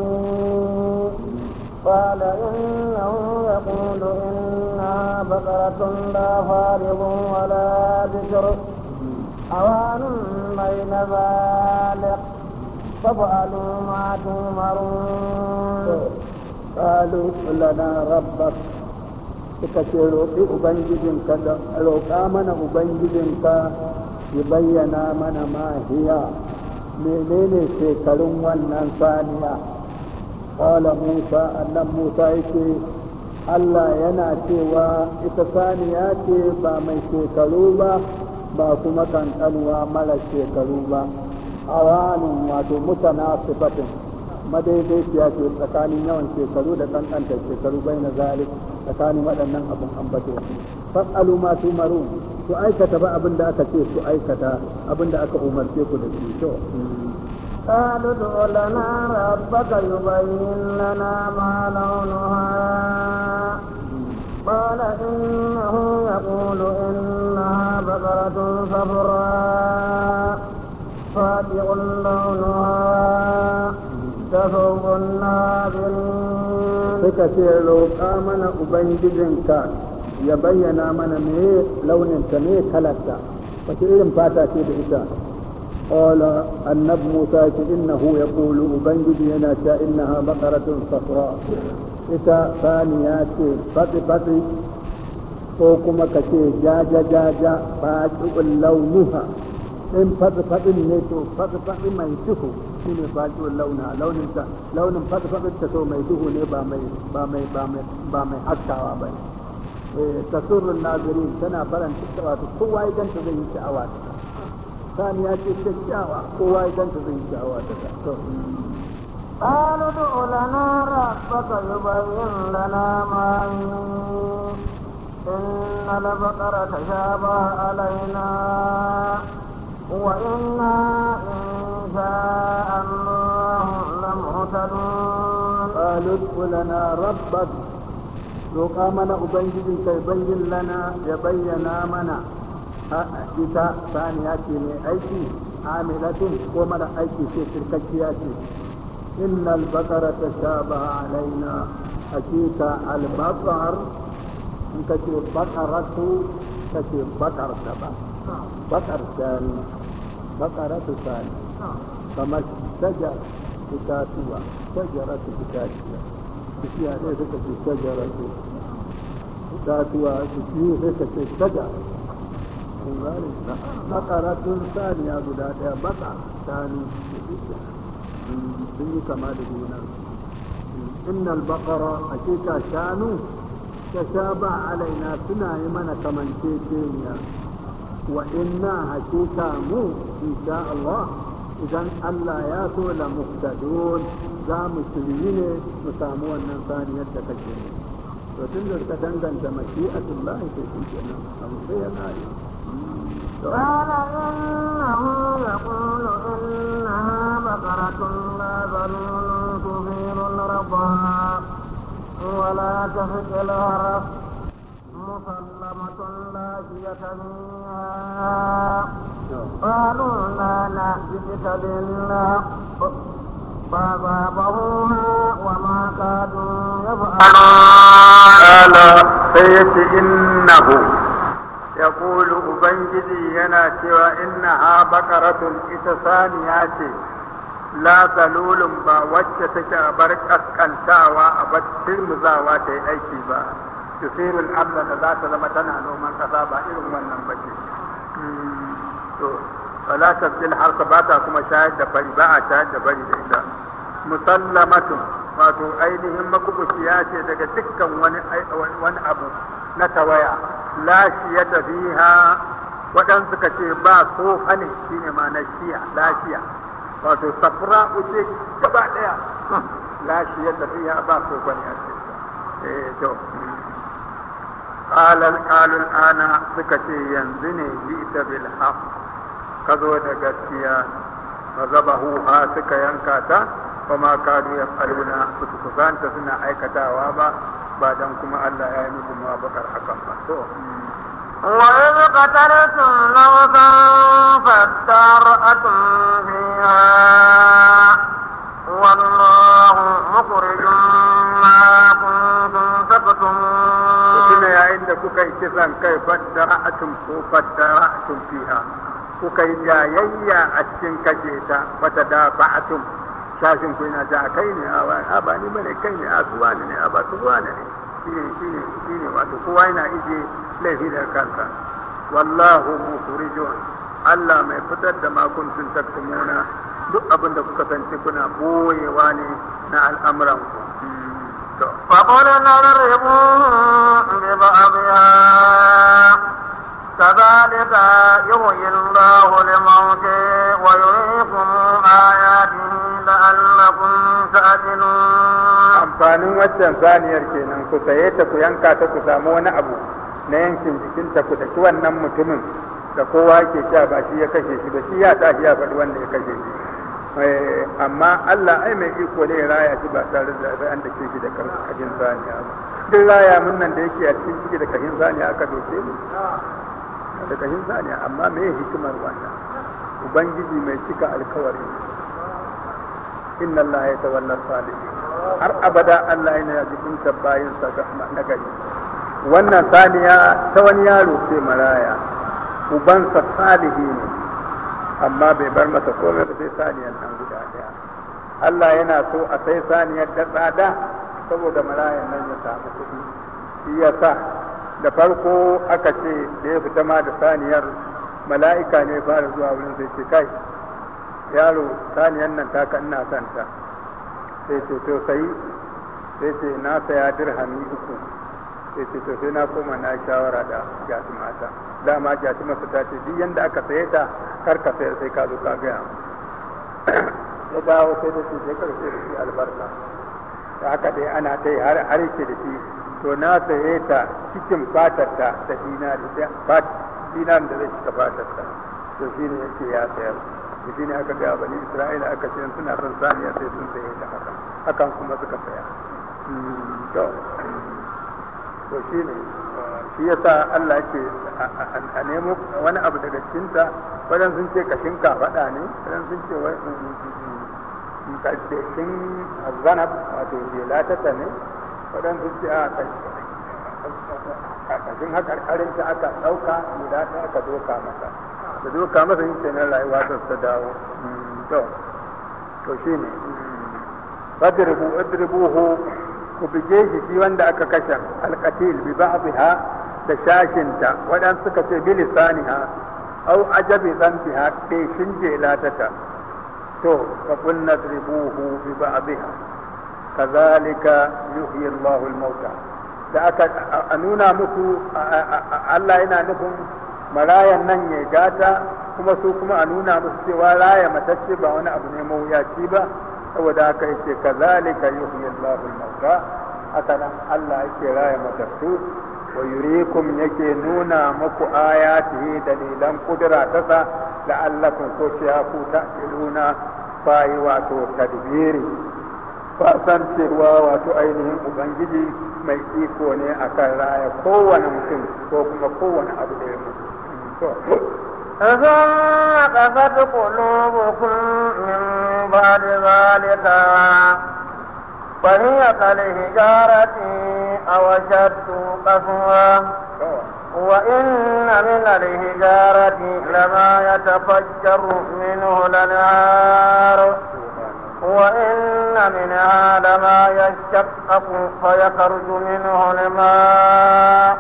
قال إنه يقول إنها بقرة لا فارض ولا بكر أوان بين ذلك فافعلوا ما تؤمرون قالوا لنا ربك suka ce roƙi ubangijinka da roƙa mana ubangijinka ya bayyana mana mahiya menene shekarun wannan saniya ƙwala musa annan musa yake allah yana cewa ita saniya ce ba mai shekaru ba ba kuma kankanuwa mara shekaru ba awanin wato mutana sifatin madaidaiciya ce tsakanin yawan shekaru da kankantar shekaru bai na zalik tsakanin waɗannan abin ambato fas'alu ma tumaru ku aikata ba abin da aka ce ku aikata abin da aka umarce ku da shi to قالوا ادع لنا ربك يبين لنا ما لونها قال إنه يقول إنها بقرة صفراء فاتح لونها تفوق الناظرين suka ce roƙa mana ubangijinka ya bayyana mana me launinta me kalarta wace irin fata ce da ita qala annab musa ce innahu yaqulu ubangiji yana ta innaha baqaratun safra ita saniya ce fatsi fatsi ko kuma ka ce jaja jaja faqi'ul launuha in fatsi fatsin ne to fatsi fatsi mai duhu shi ne faqi'ul launa launin ta launin fatsi fatsin ta to mai duhu ne ba mai ba mai ba mai ba mai haskawa ba eh tasurrun nazirin tana faranta wato kowa ya ganta zai yi sha'awa ta saniya ce kyakkyawa kowa ya ganta zai yi sha'awa ta to قالوا ادع لنا ربك يبين لنا ما هي إن البقرة تشابه علينا وإنا إن شاء الله لمهتدون قالوا ادع لنا ربك roƙa mana ubangijin kai bayyin lana ya bayyana mana a ita saniya ce mai aiki amilatin ko mara aiki ce shirkakkiya ce innal baqara tashabaha alaina hakika al baqar in ka ce baqaratu ka ce baqar ta ba baqar shani baqaratu sani kamar shajar itatuwa shajaratu itatuwa bishiya ne suka ce shajaratu itatuwa bishiyu sai ka ce shajar bakaratun saniya guda daya baka shanu sun yi kama da juna innal bakara hakika shanu ta sha ba alaina suna yi mana kamanceceniya wa inna hakika mu insha Allah idan Allah ya so la muhtadun za mu shiryi ne mu samu wannan saniyar da kake ne to tun da ka danganta mashi'atullahi sai shi kenan abu sai ya kare قال إنه يقول إنها بقرة لا ذلول تثير الرضا ولا تفك الهرف مسلمة لا شية فيها قالوا لا نأتيك بالحق فأصابهما وما ما كانوا يفعلون قال سيت إنه يقول أبنجدي ينا سوى إنها بقرة إتسانيات لا ذلول با wacce take a bar kaskantawa a bar tirmuzawa ta yi aiki ba tusirul amla da za ta zama tana noman kasa ba irin wannan ba ce to wala tabdil harsa ba ta kuma shayar da bari ba a shayar da bari da ita musallamatun wato ainihin makubuciya ce daga dukkan wani wani abu na tawaya lafiya ta fiha waɗansu suka ce ba tsofa ne shine ma na shiya lafiya wato safra uce gaba ɗaya lafiya ta fiha ba tsofa ne a cikin eh to qalal qalul ana suka ce yanzu ne ji'ta bil haqq ka zo da gaskiya fa zabahu ha suka yanka ta kuma kadu ya faluna su kusanta suna aikatawa ba ba dan kuma Allah ya yi musu mawabakar hakan ba to وإذ قتلتم نفسا فادارأتم فيها والله مخرج ما كنتم تكتمون tuna yayin da kuka yi kisan kai faddara'atum ko faddara'atum fiha kuka yi jayayya a cikin kashe ta wata da ba'atum shashin ku yana ta kai ne a ba ni bane kai ne a suwa ne a ba suwa ne shine shine shine wato kowa yana ije laifi da kansa wallahu mukhrijun Allah mai fitar da ma kuntum taktumuna duk abin da kuka sanci kuna boyewa ne na al'amuran ku to فقلنا اضربوه ببعضها كذلك يحيي الله الموتى ويريكم آياته لعلكم تعقلون amfanin waccan saniyar kenan ku saye ta ku yanka ta ku samu wani abu na yankin jikinta ku daki wannan mutumin da kowa ke sha ba shi ya kashe shi ba shi ya tashi ya faɗi wanda ya kashe shi Eh, amma Allah ai mai iko ne ya raya shi ba tare da an da ke shi da kashin saniya ba duk raya mun nan da yake a cikin ciki da kashin saniya aka doke mu da kashin saniya amma me hikimar wannan ubangiji mai cika alkawari inna Allah ya tawalla salihin har abada Allah yana jibinta bayinsa ga nagari wannan saniya ta wani yaro ce maraya ubansa salihi ne amma bai bar masa komai ba sai saniyar nan guda daya Allah yana so a sai saniyar da tsada saboda marayan nan ya samu kuɗi shi ya sa da farko aka ce da ya fita ma da saniyar mala'ika ne fara zuwa wurin sai ce kai yaro saniyar nan ta kan ina son ta sai ce to sai sai ce na saya dirhami uku sai ce to sai na koma na shawara da jati mata dama jati masa ta ce duk yanda aka saye ta kar ka sayar sai ka zo ka gaya mu ya dawo sai da shi sai karshe da shi albarka da haka dai ana ta yi har har yake da shi to na saye ta cikin fatar ta da dinari da dinarin da zai cika fatar ta to shi ne yake ya sayar da shi ne aka gaya bani isra'ila aka ce suna son saniya sai sun saye ta haka hakan kuma suka saya to to shi ne shi yasa Allah yake a nemo wani abu daga cikinta wajen sun ce kashin kafaɗa ne wajen sun ce wai kashin zanab wato jelatata ne wajen sun ce a kashin haƙarƙarin ta aka ɗauka guda ɗaya aka doka masa da doka masa yin kenan rayuwa ta ta dawo to to shi ne fadribu idribuhu ku bige shi shi wanda aka kashe alqatil bi ba'dha da shashinta wadan suka ce bi lisaniha aw ajabi zantiha ke shinje latata to fa qul nadribuhu bi ba'dha kazalika yuhyi Allahu al-mauta da aka a nuna musu Allah yana nufin marayan nan ya gata kuma su kuma a nuna musu cewa raya matacce ba wani abu ne mawuyaci ba saboda haka yake kazalika yuhyi Allahu al-mauta haka nan Allah yake raya matattu wa yurikum yake nuna muku ayatihi dalilan kudura ta sa la'allakum ko ku ta'qiluna fayi wato tadbiri fasan cewa wato ainihin ubangiji mai iko ne akan raya kowane mutum ko kuma kowane abu da ya mutu ثم قست قلوبكم من بعد ذلك فهي كالحجارة أو أشد قسوة وإن من الحجارة لما يتفجر منه الأنهار وإن منها لما يشقق فيخرج منه الماء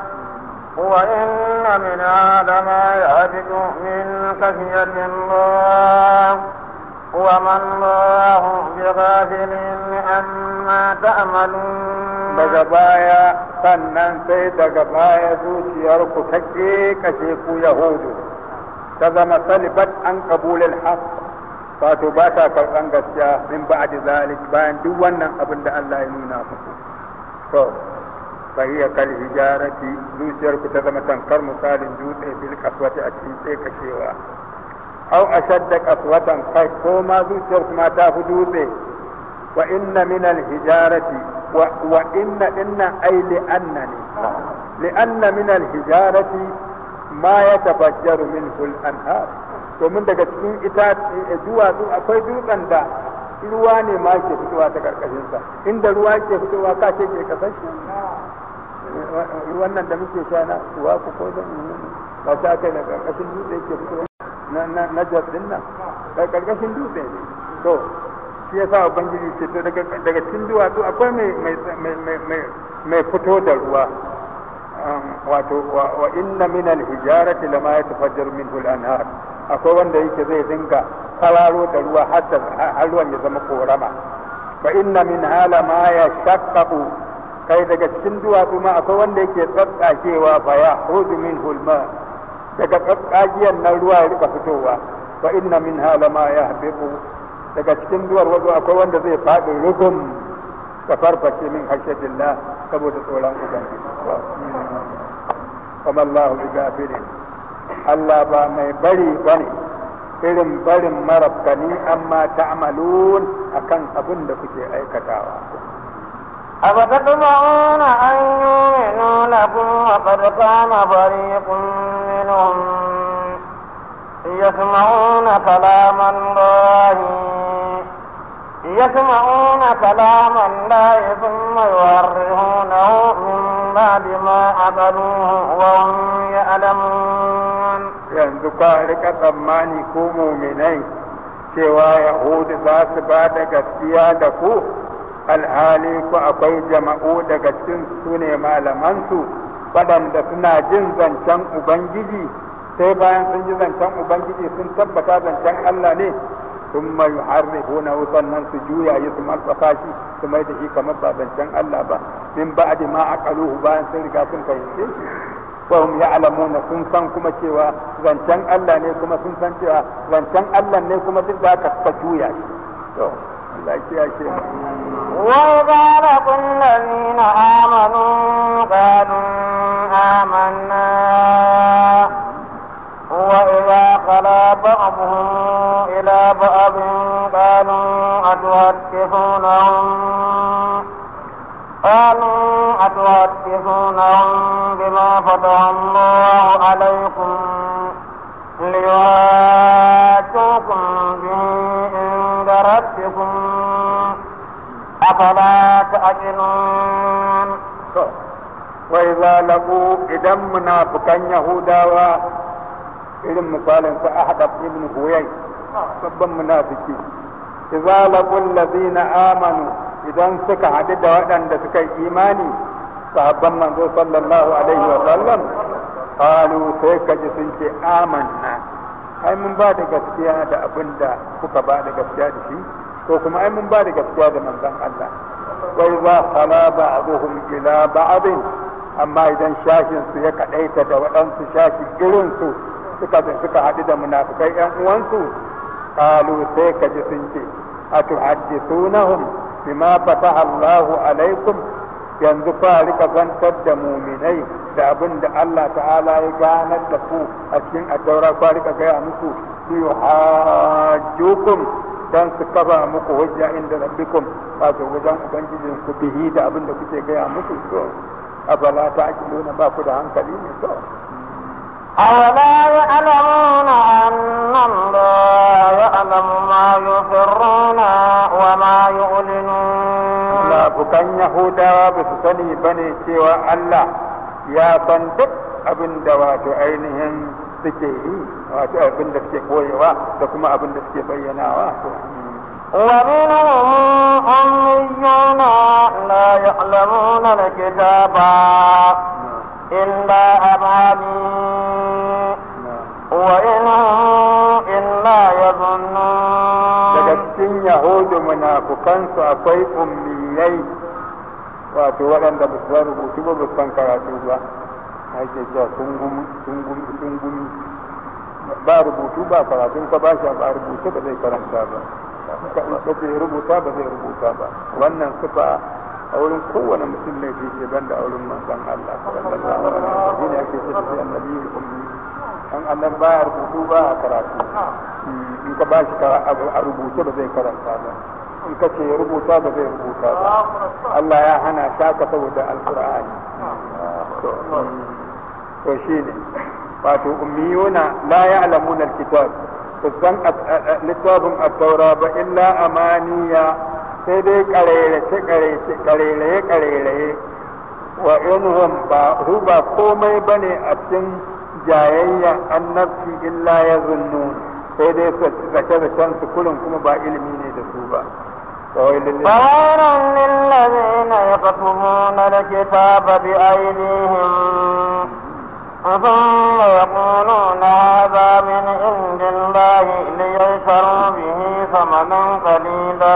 وإن منها لما يهبط من خشية الله وما الله بغافل عما تعملون daga baya sannan sai daga baya zuciyarku ta kashe ku yahudu ta zama salibat an kabulil haq wato ba ta karɓan gaskiya min ba'di zalik bayan duk wannan abin da Allah ya nuna muku to fahiya kal hijarati zuciyarku ta zama tankar misalin dutse bil kaswati a cikin tsekashewa au ashadda kaswatan kai ko ma zuciyarku ma ta fi dutse wa inna min al hijarati wa wa inna inna ay li annani li anna min al hijarati ma yatafajjaru minhu al anhar domin daga cikin ita duwatsu akwai dutsen da ruwa ne ma ke fitowa ta karkashinsa inda ruwa ke fitowa ka ce ke kasashe ruwan nan da muke sha na ruwa ku ko zan ba ta kai na karkashin dutse ke fitowa na na jas din nan da karkashin dutse ne to shi yasa ubangiji ce to daga daga cikin duwatsu akwai mai mai mai mai mai fito da ruwa wato wa inna min al-hijarati lama yatafajjaru minhu al-anhar akwai wanda yake zai dinga kwararo da ruwa har ruwan ya zama korama fa inna min hala ma ya shaqqaqu kai daga cikin duwatsu ma akwai wanda yake tsatsakewa fa ya hudu min hulma daga tsatsakiyan nan ruwa ya rika fitowa fa inna min hala ma ya habibu daga cikin duwar wazo akwai wanda zai faɗi rugum ka farfashe min hashatillah saboda tsoron ubangiji kuma Allahu bi gafirin Allah ba mai bari bane irin barin marabkani amma ta'malun akan abin da kuke aikatawa أفتطمعون أن يؤمنوا لكم وقد كان فريق منهم يسمعون كلام الله يسمعون كلام الله ثم يورهونه من بعد ما عقلوه وهم يعلمون yanzu ka rika tsammani ko muminai cewa yahudu za su ba da gaskiya da ku alhali ku akwai jama'u daga cikin su ne malamansu waɗanda suna jin zancen ubangiji sai bayan sun ji zancen ubangiji sun tabbata zancen allah ne sun mai harrifuna sannan su juya yi su matsafa shi su mai da shi kamar ba zancen allah ba min ba'di ma aqaluhu bayan sun riga sun fahimce shi wahum ya'lamuna sun san kuma cewa zancen Allah ne kuma sun san cewa zancen Allah ne kuma duk da aka ka juya shi to Allah ya ce وإذا لقوا الذين آمنوا قالوا آمنا وإذا خلا بعضهم إلى بعض قالوا أتحدثونهم قالوا أتحدثونهم بما فتح الله عليكم ليواجوكم به عند ربكم أفلا تأكلون وإذا لقوا إذا منافقا يهودا irin misalin sa Ahadab ibn Huyay babban munafiki idza laqul ladina amanu idan suka haɗu da waɗanda suka yi imani sahabban manzo sallallahu alaihi wa sallam qalu sai kaji sun ce amanna ai mun ba da gaskiya da abin da kuka ba da gaskiya da shi ko kuma ai mun ba da gaskiya da manzon Allah wa idza khala ba'dhum ila ba'd amma idan shashin su ya kadaita da waɗansu shashi irin su suka suka haɗu da munafikai ƴan uwansu qalu sai kaji sun ce atuhaddithunahum bima fataha Allahu alaikum yanzu fa rika zantar da muminai da abin da Allah ta'ala ya ganar da ku a cikin addaura fa rika gaya musu li yuhajjukum dan su kafa muku hujja inda rabbikum wato wajen ubangijin ku bihi da abin da kuke gaya musu to abala ta'qiluna ba ku da hankali ne to أولا يعلمون أن الله يعلم ما يسرون وما يعلنون munafukan yahudawa ba su sani ba ne cewa Allah ya san duk abin da wato ainihin suke yi wato abin da suke koyewa da kuma abin da suke bayyanawa ومنهم أميون لا يعلمون الكتاب إلا أماني وإن هم إلا daga يظنون cikin yahudu munafukansu akwai ummiyai wato waɗanda ba su san rubutu ba ba su san karatu ba ake cewa sun gumi sun gumi sun gumi ba rubutu ba karatun ka ba shi ba rubutu ba zai karanta ba ka in ka ce rubuta ba zai rubuta ba wannan sifa a wurin kowane mutum ne fi ce banda a wurin manzon Allah sallallahu alaihi wasallam shi ne ake ce da shi annabi ummi an annan baya rubutu ba a karatu in ka ba shi abu a rubuce ba zai karanta ba in ka ce ya rubuta ba zai rubuta ba Allah ya hana shaka saboda alqur'ani to shi ne wato ummiyuna la ya'lamuna alkitab san littafin at-taura ba illa amaniya sai dai karerace karerace kareraye kareraye wa inhum ba su ba komai bane a cikin jayayya annabci illa ya zunnu sai dai zace zacen su kullum kuma ba ilimi ne da su ba فويل للذين يكتبون الكتاب بأيديهم ثم يقولون هذا من عند الله ليشتروا به ثمنا قليلا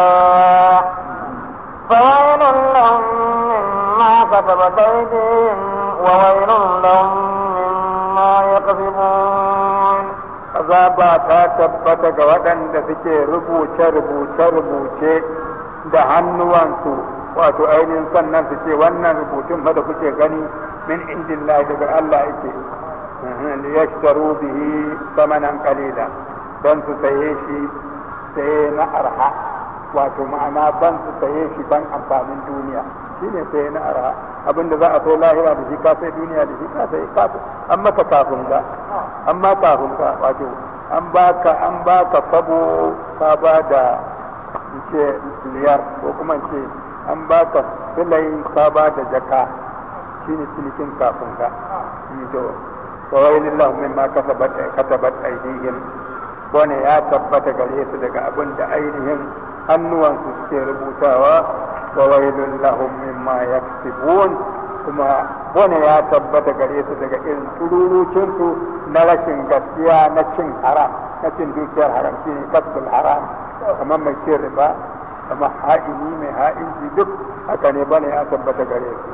فويل لهم مما كتبت أيديهم وويل لهم مما يكسبون azaba ta tabbata ga waɗanda suke rubuce-rubuce-rubuce da hannuwansu wato ainihin sannan su ce wannan rubutun fa da kuke gani min indillahi daga Allah yake li yashtaru bihi samanan qalila dan su saye shi saye na arha wato ma'ana ban su saye shi ban amfanin duniya shine saye na arha abinda za a sai lahira da shi ka sai duniya da shi ka sai ka an maka kafin ga amma kafin ka wato an baka an baka fabo ka ba da ce liyar ko kuma ce an baka filai ka ba da jaka shine cinikin kafin ka to kawai lillahu mimma kasabat katabat aydihim wani ya tabbata gare su daga abin da ainihin hannuwansu suke rubutawa wa wailun lahum mimma yaksibun kuma wani ya tabbata gare su daga irin tururucinsu na rashin gaskiya na cin haram na cin dukiyar haram shi ne kasbul haram kamar mai cin riba kamar ha'ini mai ha'inci duk haka ne bane ya tabbata gare su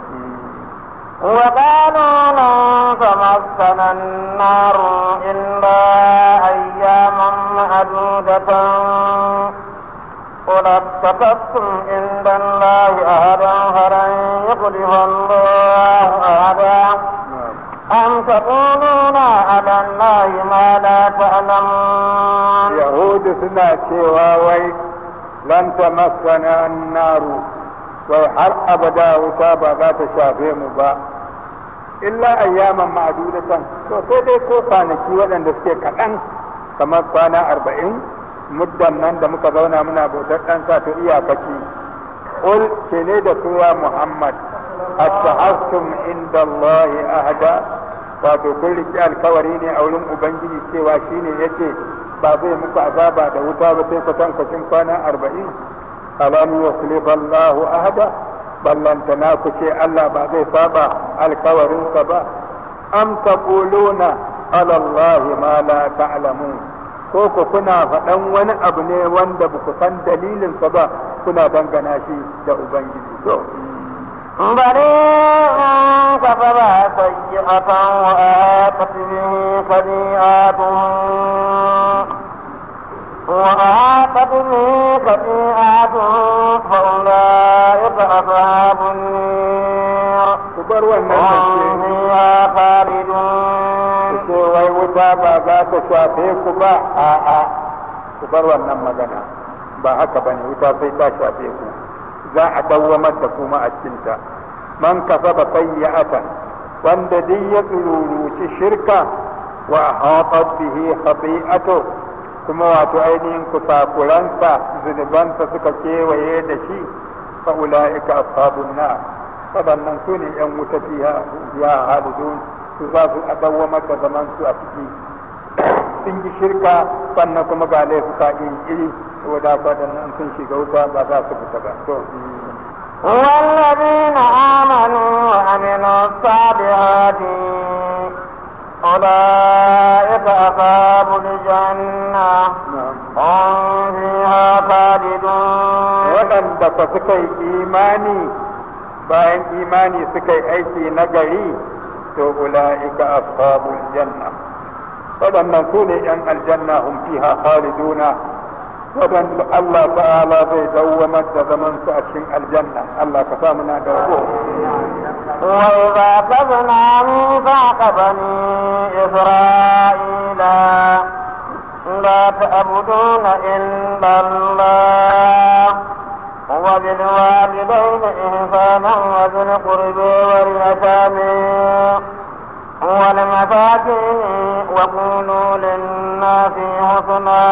وقالوا لن تمسنا النار إلا أياما معدودة قل اتخذتم عند الله أهدا فلن يخلف الله أهدا أم تقولون على الله ما لا تعلمون yahudu suna cewa wai lan tamassana annaru wai har abada wuta ba za ta shafe mu ba illa ayyaman ma'adudatan to sai dai ko kwanaki waɗanda suke kaɗan kamar kwana arba'in muddan nan da muka zauna muna bautar ɗan sa to iyakaci qul ce ne da suwa muhammad attahastum inda allahi ahada wato kun riƙe alkawari ne a wurin ubangiji cewa shine yace ba zai muku azaba da wuta ba sai kwatankwacin kwana arba'in alam yukhlif Allahu ahada ballantana ku ce Allah ba zai saba alkawarinsa ba am taquluna ala Allah ma la ta'lamun ko ku kuna faɗan wani abu ne wanda ba ku san dalilinsa ba kuna dangana shi da ubangiji to بل إن كسب سيئة وآتت به خطيئته وأحاطت به خطيئته فأولئك أصحاب النير ku bar wannan هم zance فيها خالدون ce wai wuta ba za ta shafe ku ba a'a ku bar wannan magana ba haka ba ne wuta sai ta shafe ku za a dawwamar da kuma a cikinta man kasaba sayyi'atan wanda duk ya tsururuci shirka wa hatat bihi khati'atu kuma wato ainihin kusakuransa zunubansa suka kewaye da shi fa ulaika ashabun nar wadannan su ne yan wuta fiha fiha halidun su za su adawwamar da zaman su a ciki sun yi shirka sannan kuma ga laifuka iri iri saboda wadannan sun shiga wuta ba za su fita ba to والذين آمنوا وعملوا الصالحات أولئك أصحاب الجنة هم فيها خالدون waɗanda fa suka yi imani bayan imani suka yi aiki na gari to ula'ika ashabul janna waɗannan su ne ‘yan aljanna hum fiha khaliduna waɗanda Allah ta'ala zai dawwamar da zaman su a cikin aljanna Allah ka sa muna da rabo وإذا أخذنا ميثاق بني إسرائيل لا تعبدون إلا الله وبالوالدين إحسانا وذي القرب واليتامى والمساكين وقولوا للناس حسنا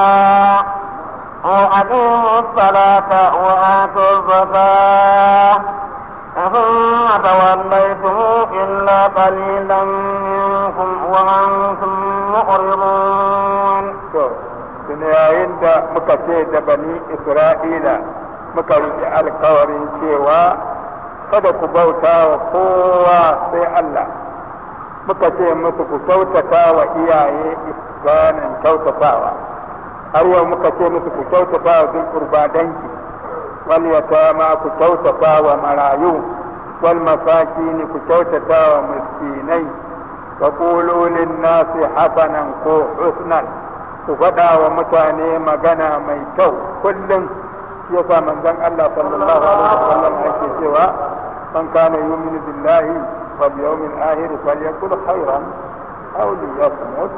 وأقيموا الصلاة وآتوا الزكاة ثم توليتم إلا قليلا منكم وأنتم معرضون to tuni yayin da muka ce da bani isra'ila muka riƙe alkawarin cewa kada ku bauta wa kowa sai Allah muka ce musu ku kyautata wa iyaye ihsanin kyautatawa har yau muka ce musu ku kyautata wa bin kurba danki wal yatama ku kyautata wa marayu wal masakin ku kyautata wa miskinai wa qulu lin nasi hasanan ko husnan ku faɗa wa mutane magana mai kyau kullum shi yasa manzon Allah sallallahu alaihi wasallam yake cewa man kana yu'minu billahi wal yawmil akhir falyakul khairan aw liyasmut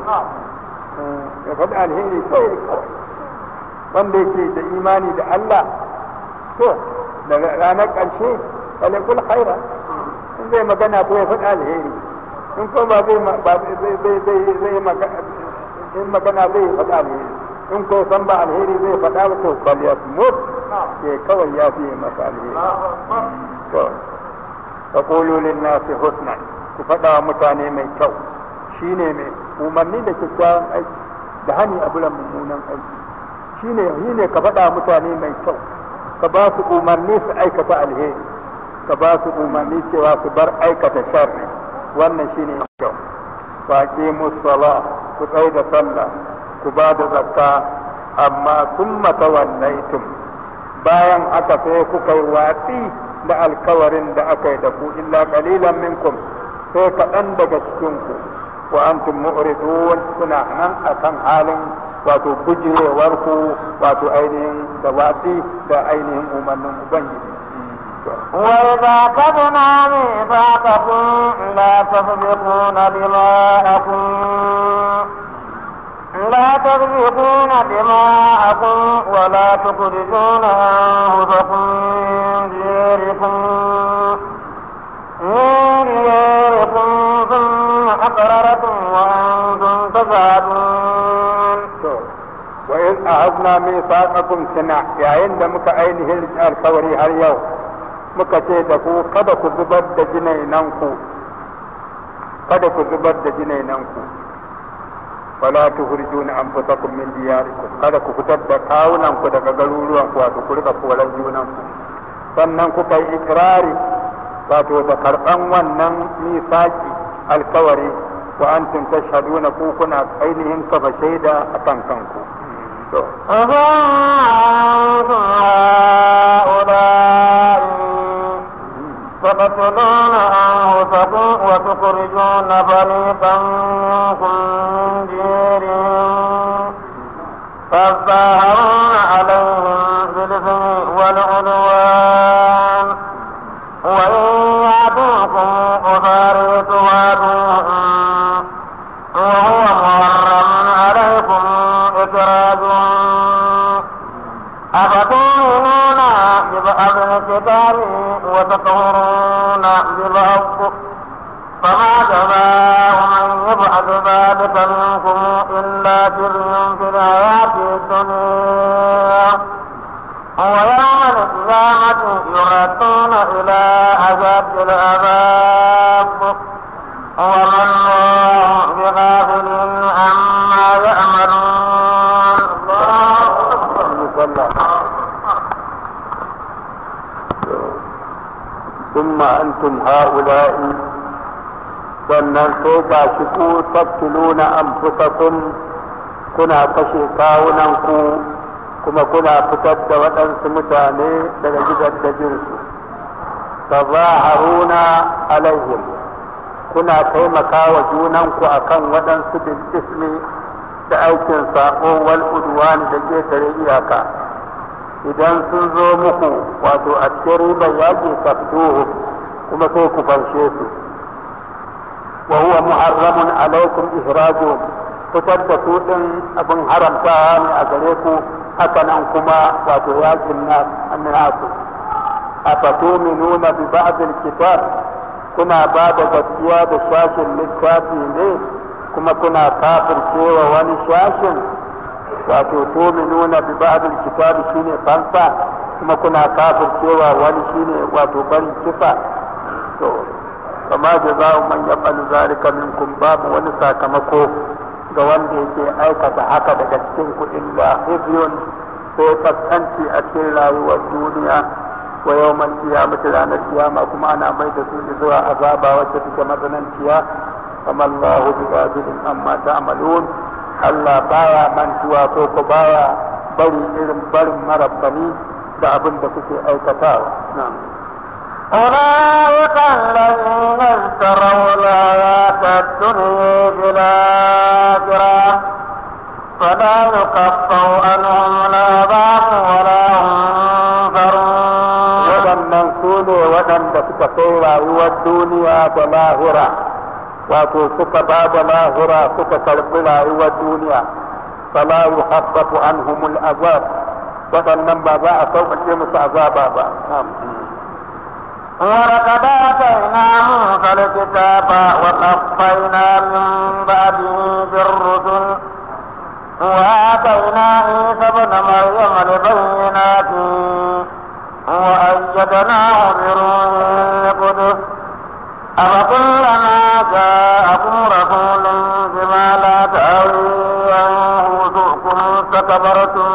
ya faɗi alheri kawai kawai wanda yake da imani da Allah to da ranar ƙarshe falyakul khairan in zai magana ko ya faɗi alheri in ko ba zai ba zai zai zai zai magana in magana zai faɗa alheri in ko san ba alheri zai faɗa ba to bal yasmut ke kawai ya fi masa alheri to taqulu lin nasi husnan ku faɗa wa mutane mai kyau shine mai umarni da kyakkyawan aiki da hani a bulan mummunan aiki shine shine ka faɗa wa mutane mai kyau ka ba su umarni su aikata alheri ka ba su umarni cewa su bar aikata sharri wannan shine kyau faqimu sala ku tsai da sallah ku ba da zakka amma summa tawallaitum bayan haka sai kuka yi watsi da alkawarin da aka yi da ku illa qalilan minkum sai kaɗan daga cikin ku wa antum mu'ridun suna nan akan halin wato bujirewar ku wato ainihin da watsi da ainihin umarnin ubangiji وإذا أخذنا ميثاقكم لا تسبقون دماءكم لا تسبقون دماءكم ولا تخرجون أنفسكم من دياركم من دياركم ثم أقررتم وأنتم تشهدون wa in ahadna mithaqakum sana yayin da muka ainihin alkawari har yau muka ce da ku kada ku zubar da jinainan ku kada ku zubar da jinainan ku wala tukhrijuna anfusakum min diyarikum kada ku fitar da kawunan ku daga garuruwan ku wato ku rika koran junan ku sannan kuka yi ikrari wato da karban wannan misaki alkawari wa antum tashhaduna ku kuna ainihin kafa shaida akan kanku أفأنتم هؤلاء تقتلون أنفسكم وتخرجون فريقا منكم من ديرهم تظاهرون عليهم بالإثم والعدوان وإن يأتوكم أسارى تفادوهم وهو محرم عليكم إخراجهم أفتؤمنون ببعض الكتاب وتكفرون ببعض فما جزاء من يفعل ذلك منكم إلا خزي في الحياة الدنيا ويوم القيامة يردون إلى أشد العذاب وما الله بغافل عما يعملون ثم أنتم هؤلاء sannan sai ga shi ku tattuluna anfusakum kuna kashe kawunanku kuma kuna fitar da waɗansu mutane daga gidaddajinsu tazaharuna alaihim kuna taimaka wa junanku akan waɗansu bil ismi da aikin saƙo wal udwan da ƙetare iyaka idan sun zo muku wato a cikin ribar yaƙi tafduhu kuma sai ku fanshe su wa huwa muharramun alaikum ihrajuhum fitar da su din abin haramtawa ne a gare ku haka nan kuma wato yakin nasu a fatuminuna bi ba'dil kitab kuna ba da gaskiya da shashin littafi ne kuma kuna kafircewa wani shashin wato tuminuna bi ba'dil kitab shine fansa kuma kuna kafircewa wani shine wato bari kifa to kama jaza'u man yaf'alu zalika minkum babu wani sakamako ga wanda yake aikata haka daga cikin kuɗin da hizyun sai kaskanci a cikin rayuwar duniya wa yau man kiyamata ranar kiyama kuma ana mai da su zuwa azaba wacce take matsananciya kama Allahu bi ghafilin amma ta'malun Allah baya mantuwa ko ko baya bari irin barin marabbani da abin da kuke aikatawa na'am أولئك الذين اشتروا الحياة الدنيا بالآخرة فلا يكفر عنهم العذاب ولا هم waɗannan su ne waɗanda suka kai rayuwar duniya da lahira wato suka ba da lahira suka karɓi rayuwar duniya fala yuhaffafu anhumul azab waɗannan ba za a sauƙaƙe musu azaba ba ولقد آتينا موسى الكتاب وقفينا من بعده بالرسل وآتينا عيسى ابن مريم البينات وأيدناه بروح القدس أفكلما جاءكم رسول بما لا تهوي أنفسكم استكبرتم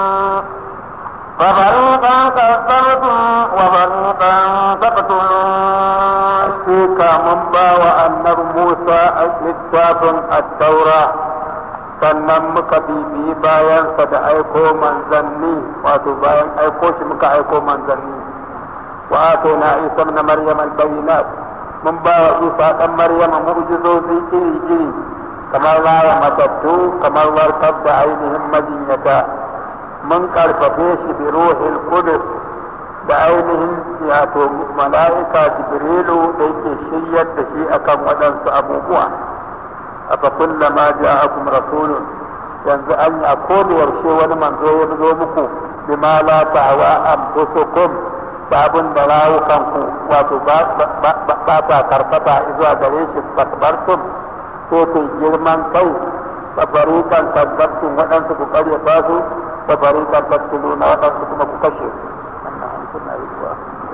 ففريقا كذبتم وفريقا تقتلون Hakika mun ba wa annar Musa a littafin attaura sannan muka bibiyi bayansa da aiko manzanni wato bayan aiko shi muka aiko manzanni wa atayna isa na maryam albayinat mun ba wa isa dan maryam mu'jizozi iri iri kamar raya matattu kamar warkar da ainihin majinyata mun karfafe shi bi ruhil qudus da ainihin wato mala'ika jibrilu da yake shiryar da shi akan waɗansu abubuwa afa kullama ja'akum rasulun yanzu an yi a yaushe wani manzo ya zo muku bima la ta'wa anfusukum da abin da rawukanku wato ba ta karkata zuwa gare shi takbartum ko ku girman kai fa fariqan kadzabtum waɗansu ku karyata su fa fariqan taqtuluna waɗansu kuma ku kashe su suna yi kuwa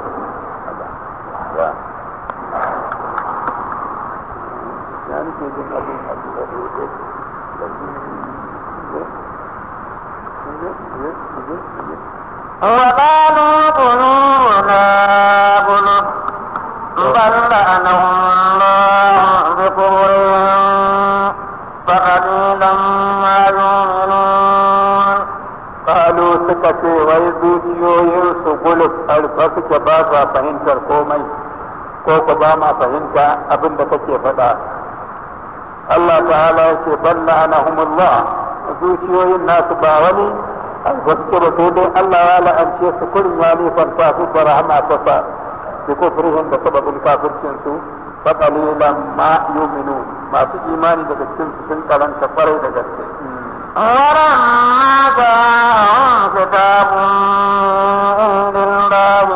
ya ya nake jin abin a da rute وقالوا قلوبنا غلف بل لعنهم الله بكفرهم فقليلا ما يؤمنون kalu suka ce wai zuciyoyinsu guluf alfa suke ba sa fahimtar komai ko ku ba ma fahimta abin da kake faɗa Allah ta'ala ya ce balla anahumullah zuciyoyin nasu ba wani gaske ba sai dai Allah ya la'ance su kurin ya nifanta su da rahama ta sa bi kufrihim da sababin kafircin su fa qalilan ma yu'minun masu imani daga cikin su sun karanta kwarai da gaske ولما جاءهم كتاب من الله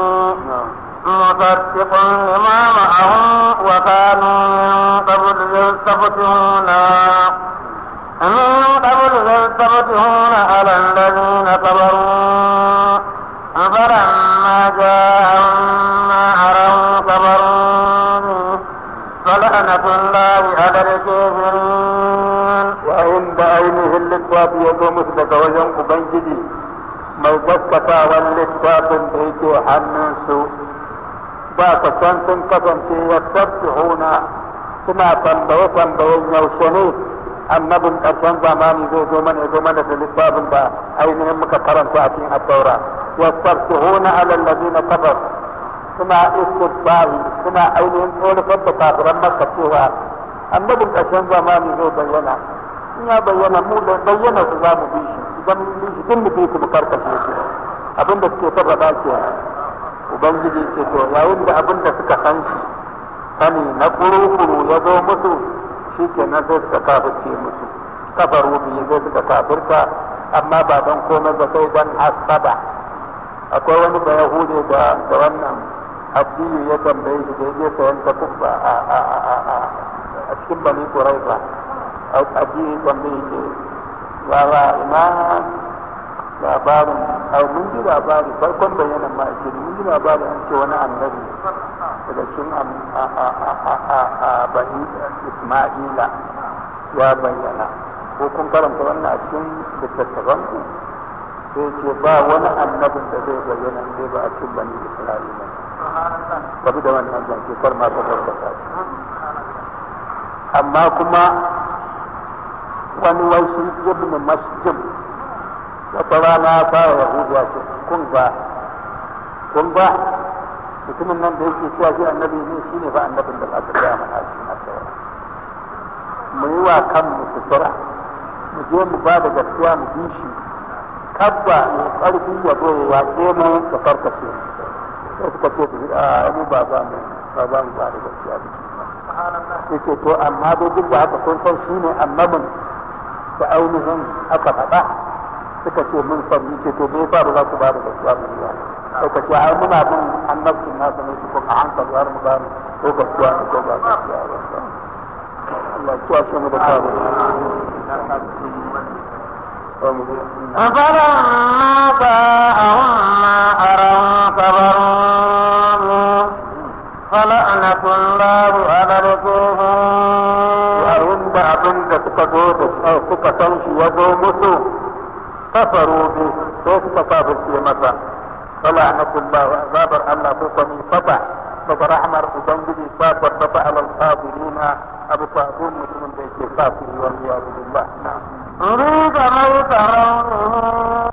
مصدق لما معهم وكانوا من قبل يستفتحون من قبل يستفتحون على الذين كفروا littafi ya zo musu daga wajen ubangiji mai gaskatawan littafin da yake hannunsu ba ka san sun kasance ya tabbihuna suna tambaye tambayen yaushe ne annabin ƙarshen zamani zai zo mana ya zo mana da littafin da ainihin muka karanta a cikin addaura ya tabbihuna alal ladina kafar suna istibbahi suna ainihin tsorafar da kafiran maka cewa annabin ƙarshen zamani zai bayyana in ya bayyana mu da bayyana su za mu bi shi idan mun bi shi duk mu bi su mu karkashe su abin da suke ta faɗa ke ubangiji ce to yayin da abin da suka san shi sani na kuru-kuru ya zo musu shi ke nan sai suka kafirce musu kafaru biyu sai suka kafirta amma ba don komai ba sai don hasada akwai wani da yahude da da wannan addini ya tambaye shi da ya je sayan ta kubba a cikin bani kuraifa addini tambaye shi yara ina labarin ai mun ji labari farkon bayanan ma ake mun ji labari an ce wani annabi daga cikin bani isma'ila ya bayyana ko kun karanta wannan a cikin littattafan ku sai ce ba wani annabin da zai bayyana sai ba a cikin bani isra'ila tafi da wannan zance kar ma ta gaskata amma kuma wani wasu ibn masjid wata rana fara yahudiya ce kun ba kun ba mutumin nan da yake cewa shi annabi ne shi ne fa annabin da aka gaya mana a cikin asawa mu yi wa kanmu sutura mu je mu ba da gaskiya mu bi shi kabba mai ƙarfi ya zo ya yaƙe mu da farkashe sai suka ce a mu ba ba mu ba ba mu ba da gaskiya da shi ce to amma dai duk da haka kun san shi ne annabin da ainihin aka faɗa suka ce mun san ni ce to me yasa ba za ku ba da gaskiya mu ba sai ka ce ai muna bin annabcin nasa ne ko a hankali har mu gane ko gaskiya ne ko ba gaskiya ba Allah ya kiyaye mu da kawo فلما جاءهم ما أروا كبروا فلعنة الله على الكفار yayin da abin da suka zo da suka san shi ya zo musu kafaru bi sai suka kafirce masa fala anatullah wa azabar Allah ko kuma fata daga rahmar ubangiji ta tabbata alal kafirina abu fa'dun mutumin da yake kafiri wal iyadu billah na'am أريد لو ترونه